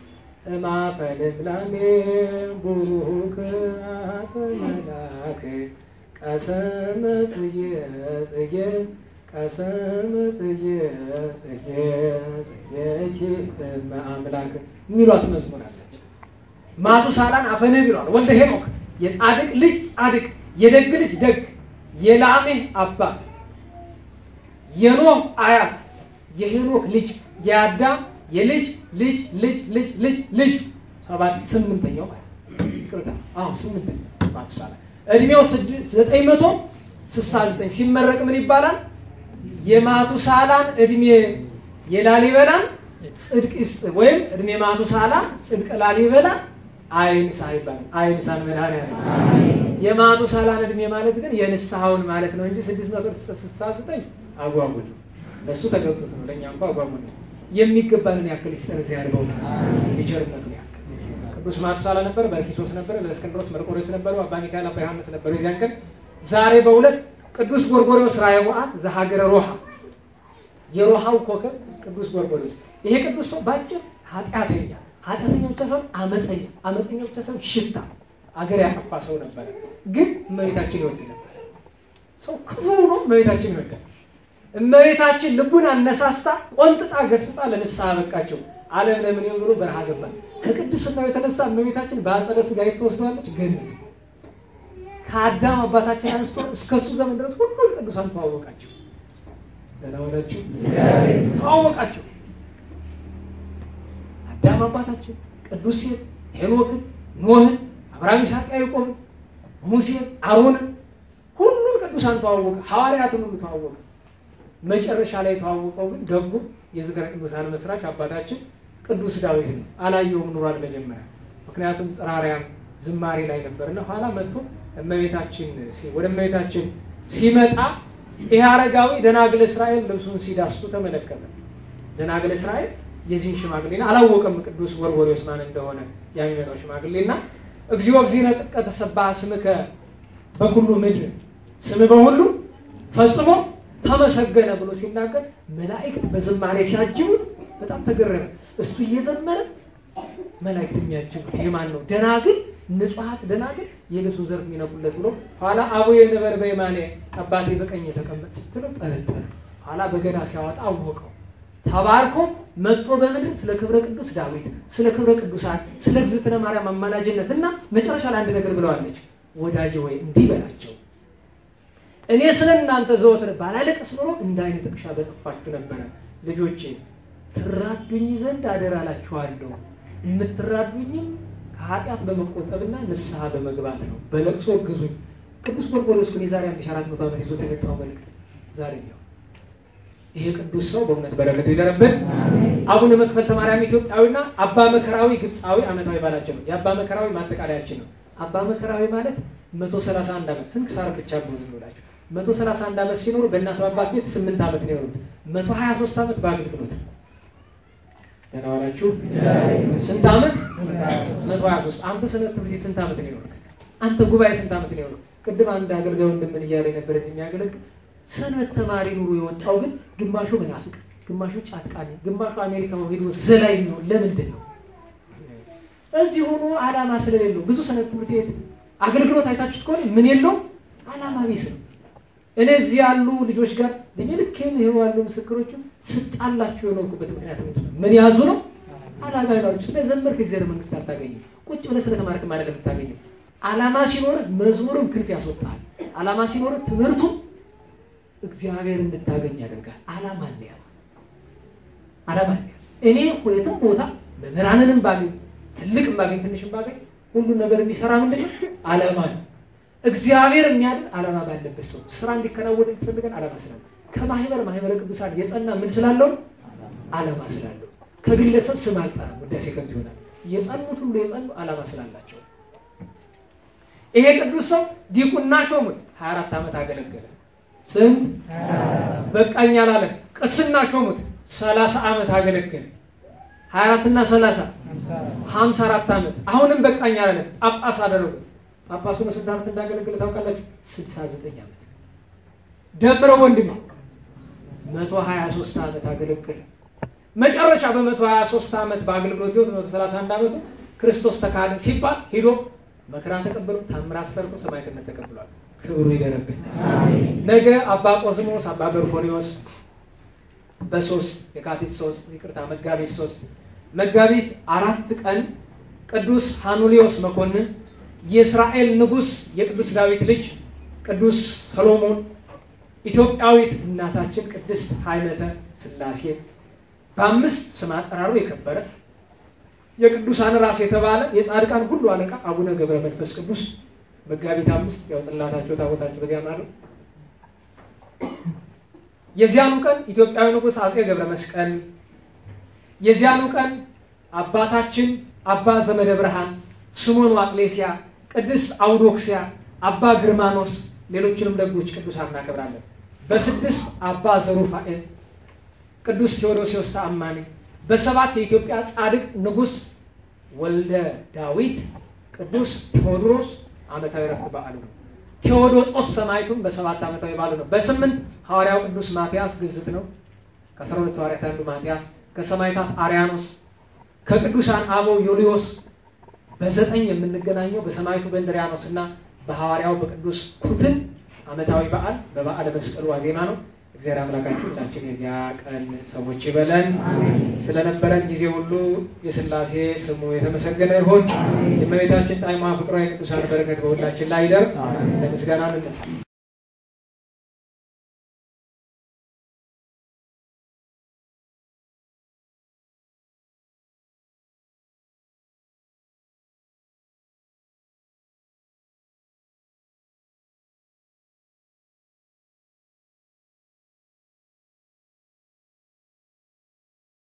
እማፈ ልምላሜ ቡሩክ አፈ መላክ ቀሰመ ጽጌ ጽጌ ቀሰመ ጽጌ ጽጌ ጽጌኪ እመ አምላክ የሚሏት መዝሙር አለች። ማቱሳላን አፈነብ ይለዋል። ወልደ ሄኖክ የጻድቅ ልጅ ጻድቅ፣ የደግ ልጅ ደግ፣ የላሜህ አባት፣ የኖህ አያት፣ የሄኖክ ልጅ፣ የአዳም የልጅ ልጅ ልጅ ልጅ ልጅ ልጅ ሰባት ስምንተኛው ማለት ነው። ይቅርታ አሁን ስምንተኛው ማቱሳላ እድሜው ዘጠኝ መቶ ስልሳ ዘጠኝ ሲመረቅ ምን ይባላል? የማቱሳላን እድሜ የላሊበላን ጽድቅ ይስጥ ወይም እድሜ ማቱሳላ ጽድቅ ላሊበላ አይንሳ ይባላል። አይንሳን መድኃኒዓለም የማቱሳላን እድሜ ማለት ግን የንስሐውን ማለት ነው እንጂ ስድስት መቶ ስልሳ ዘጠኝ አጓጉል ለእሱ ተገብቶት ነው። ለእኛ እንኳ አጓጉል ነው። የሚገባንን ያክል ይስጠን እግዚአብሔር በእውነት የቸርነቱን ያክል። ቅዱስ ማቱሳላ ነበር፣ በርኪሶስ ነበር፣ ለእስክንድሮስ መርቆሬዎስ ነበሩ፣ አባ ሚካኤል አባ ዮሐንስ ነበሩ። የዚያን ቀን ዛሬ በሁለት ቅዱስ ጎርጎርዮስ ራእየ ውአት ዘሀገረ ሮሃ የሮሃው ኮከብ ቅዱስ ጎርጎርዮስ። ይሄ ቅዱስ ሰው ባጭር ኃጢአተኛ ኃጢአተኛ ብቻ ሰው አመፀኛ አመፀኛ ብቻ ሰው ሽፍታ አገር ያጠፋ ሰው ነበረ። ግን እመቤታችን ይወድ ነበር። ሰው ክፉ ሆኖ እመቤታችን ይወዳል። እመቤታችን ልቡን አነሳስታ ቆንጥጣ ገስጻ ለንስሐ በቃቸው። ዓለም ለምን ብሎ በረሃ ገባ። ከቅድስናው የተነሳ እመቤታችን በአጸደ ሥጋ ትወስደዋለች ገነት ከአዳም አባታችን አንስቶ እስከሱ ዘመን ድረስ ሁሉም ቅዱሳን ተዋወቃቸው። ደህና ዋላችሁ። ተዋወቃቸው። አዳም አባታችን ቅዱስ ሴት ሄኖክን፣ ኖህን፣ አብርሃም፣ ይስሐቅ፣ ያዕቆብን፣ ሙሴን፣ አሮንን ሁሉም ቅዱሳን ተዋወቀ። ሐዋርያትን ሁሉ ተዋወቀ። መጨረሻ ላይ የተዋወቀው ግን ደጉ የዝክረ ቅዱሳን መስራች አባታችን ቅዱስ ዳዊት ነው። አላየውም ኑሯል መጀመሪያ። ምክንያቱም ጽራሪያም ዝማሬ ላይ ነበርና ኋላ መጥቶ እመቤታችን ወደ እመቤታችን ሲመጣ ይህ አረጋዊ ደናግል እስራኤል ልብሱን ሲዳስሱ ተመለከተ። ደናግል እስራኤል የዚህን ሽማግሌና አላወቀም ቅዱስ ጎርጎርዮስ ማን እንደሆነ የሚመጣው ሽማግሌና እግዚኦ እግዚእነ ጥቀ ተሰብሐ ስምከ በኩሉ ምድር ስም በሁሉ ፈጽሞ ተመሰገነ ብሎ ሲናገር መላእክት በዝማሬ ሲያጅቡት በጣም ተገረመ። እሱ እየዘመረ መላእክት የሚያጅቡት የማን ነው? ደናግል ንጹሐት ደናግል የልብሱን ዘርፍ የሚነቁለት ብሎ ኋላ አቡየ ንበር በየማኔ አባቴ በቀኝ የተቀመጥ ስትለው ጠረጠረ። ኋላ በገና ሲያወጣ አወቀው። ተባርኮ መጥቶ በምድር ስለ ክብረ ቅዱስ ዳዊት፣ ስለ ክብረ ቅዱሳን፣ ስለ እግዝእትነ ማርያም አማላጅነት እና መጨረሻ ላይ አንድ ነገር ብለዋለች። ወዳጅ ወይ እንዲህ በላቸው እኔ ስለ እናንተ ዘወትር ባላለቅስ ኖሮ እንደ ዓይን ጥቅሻ በጠፋችሁ ነበረ። ልጆቼ ትራዱኝ ዘንድ አደራ እላችኋለሁ። የምትራዱኝም ከኃጢአት በመቆጠብና ንስሐ በመግባት ነው። በለቅሶ እግዙኝ። ቅዱስ ጎርጎርዮስ ግን የዛሬ አንድ ሺህ አራት መቶ ዓመት ይዞት የመጣው መልእክት ዛሬ ነው። ይሄ ቅዱስ ሰው በእውነት በረከቱ ይደረብን። አቡነ መክፈልተ ማርያም ኢትዮጵያዊና አባ መከራዊ ግብፃዊ ዓመታዊ ባላቸው ነው። የአባ መከራዊ ማጠቃለያችን ነው። አባ መከራዊ ማለት መቶ ሰላሳ አንድ ዓመት ስንክሳር ብቻ ነው ዝም ብላችሁ መቶ ሰላሳ አንድ ዓመት ሲኖሩ በእናቱ አባት ቤት ስምንት ዓመት ነው የኖሩት። መቶ ሀያ ሶስት ዓመት በአገልግሎት ደህና ዋላችሁ። ስንት ዓመት? መቶ ሀያ ሶስት አንተ ሰንበት ትምህርት ቤት ስንት ዓመት ነው የኖርክ? አንተ ጉባኤ ስንት ዓመት ነው የኖርክ? ቅድም አንድ አገልጋይ ወንድምን እያለ ነበር እዚህ የሚያገለግል ሰንበት ተማሪ ኑሮ የወጣው ግን ግማሹ መናፍቅ፣ ግማሹ ጫትቃሚ፣ ግማሹ አሜሪካ ሄዶ ዘላይ ነው። ለምንድን ነው? እዚህ ሆኖ ዓላማ ስለሌለው ብዙ ሰንበት ትምህርት ቤት አገልግሎት አይታችሁት ከሆነ ምን የለው ዓላማ ቢስ ነው። እኔ እዚህ ያሉ ልጆች ጋር እድሜ ልኬን ይኸው ያሉ ምስክሮችም ስጣላችሁ የኖርኩበት ምክንያት ምንድን ነው? ምን ያዙ ነው? ዓላማ ይላሉ። ስለዘመርክ እግዚአብሔር መንግስት አታገኝም። ቁጭ ብለህ ስለተማርክም አይደለም የምታገኘው። ዓላማ ሲኖርህ መዝሙርም ክንፍ ያስወጣል። ዓላማ ሲኖርህ ትምህርቱ እግዚአብሔር እንድታገኝ ያደርጋል። ዓላማ እንያዝ፣ ዓላማ እንያዝ። እኔ የትም ቦታ መምህራንንም ባገኝ ትልቅም ባገኝ ትንሽም ባገኝ ሁሉን ነገር የሚሰራ ምንድን ነው? ዓላማ ነው። እግዚአብሔር የሚያድን ዓላማ ባለበት ሰው ስራ እንዲከናወን ይፈልጋል። ዓላማ ስላለ ከማህበር ማህበረ ቅዱሳን የጸና ምን ስላለው ዓላማ ስላለው ከግለሰብ ስም አልጠራም፣ ውዳሴ ከንቱ ይሆናል። የጸኑት ሁሉ የጸኑ ዓላማ ስላላቸው ይሄ ቅዱስ ሰው ዲቁና ሾሙት። 24 ዓመት አገለገለ። ስንት በቃኝ አላለ። ቅስና ሾሙት። 30 ዓመት አገለገለ። 24 እና 30 54 ዓመት አሁንም በቃኝ አላለ። ጳጳስ አደረጉት። ጳጳሱ ነው ስንት ዓመት እንዳገለገለ ታውቃላችሁ? 69 ዓመት ደምረው ወንድም 123 ዓመት አገለገለ። መጨረሻ በመቶ ሀያ ሶስት ዓመት በአገልግሎት ህይወት መቶ ሰላሳ አንድ ዓመቱ ክርስቶስ ተካደ ሲባል ሂዶ መከራ ተቀብሎ ታምራት ሰርቶ ሰማዕትነት ተቀብሏል። ክብሩ ይደረብን። ነገ አባ ቆዝሞስ አባ ገርፎኒዎስ በሶስት የካቲት ሶስት ይቅርታ መጋቢት ሶስት መጋቢት አራት ቀን ቅዱስ ሃኑሊዮስ መኮንን የእስራኤል ንጉሥ የቅዱስ ዳዊት ልጅ ቅዱስ ሰሎሞን ኢትዮጵያዊት እናታችን ቅድስት ኃይለተ ሥላሴ በአምስት ስም አጠራሩ የከበረ የቅዱሳን ራስ የተባለ የጻድቃን ሁሉ አለቃ አቡነ ገብረ መንፈስ ቅዱስ መጋቢት አምስት ያው ጽላታቸው ታቦታቸው በዚያ ማለት የዚያኑ ቀን ኢትዮጵያዊ ንጉሥ አጼ ገብረ መስቀል የዚያኑ ቀን አባታችን አባ ዘመደ ብርሃን ስሞን ዋቅሌሲያ ቅድስት አውዶክሲያ አባ ግርማኖስ ሌሎችንም ደጎች ቅዱሳን እናከብራለን። በስድስት አባ ዘሩፋኤል ቅዱስ ቴዎዶሲዎስ ተአማኒ በሰባት የኢትዮጵያ ጻድቅ ንጉሥ ወልደ ዳዊት ቅዱስ ቴዎድሮስ ዓመታዊ ረፍት በዓሉ ነው። ቴዎዶጦስ ሰማዕቱም በሰባት ዓመታዊ በዓሉ ነው። በስምንት ሐዋርያው ቅዱስ ማትያስ ግዝት ነው። ከአስራ ሁለቱ ሐዋርያት አንዱ ማትያስ፣ ከሰማዕታት አርያኖስ፣ ከቅዱሳን አበው ዮልዮስ በዘጠኝ የምንገናኘው በሰማዕቱ በእንድርያኖስ እና በሐዋርያው በቅዱስ ኩትን ዓመታዊ በዓል በበዓለ መስቀሉ ዋዜማ ነው። እግዚአብሔር አምላካችን ሁላችን የዚያ ቀን ሰዎች ይበለን። ስለነበረን ጊዜ ሁሉ የሥላሴ ስሙ የተመሰገነ ይሁን። የእመቤታችን ጣዕሟ ፍቅሯ የቅዱሳን በረከት በሁላችን ላይ ይደር። ለምስጋና እንነሳ።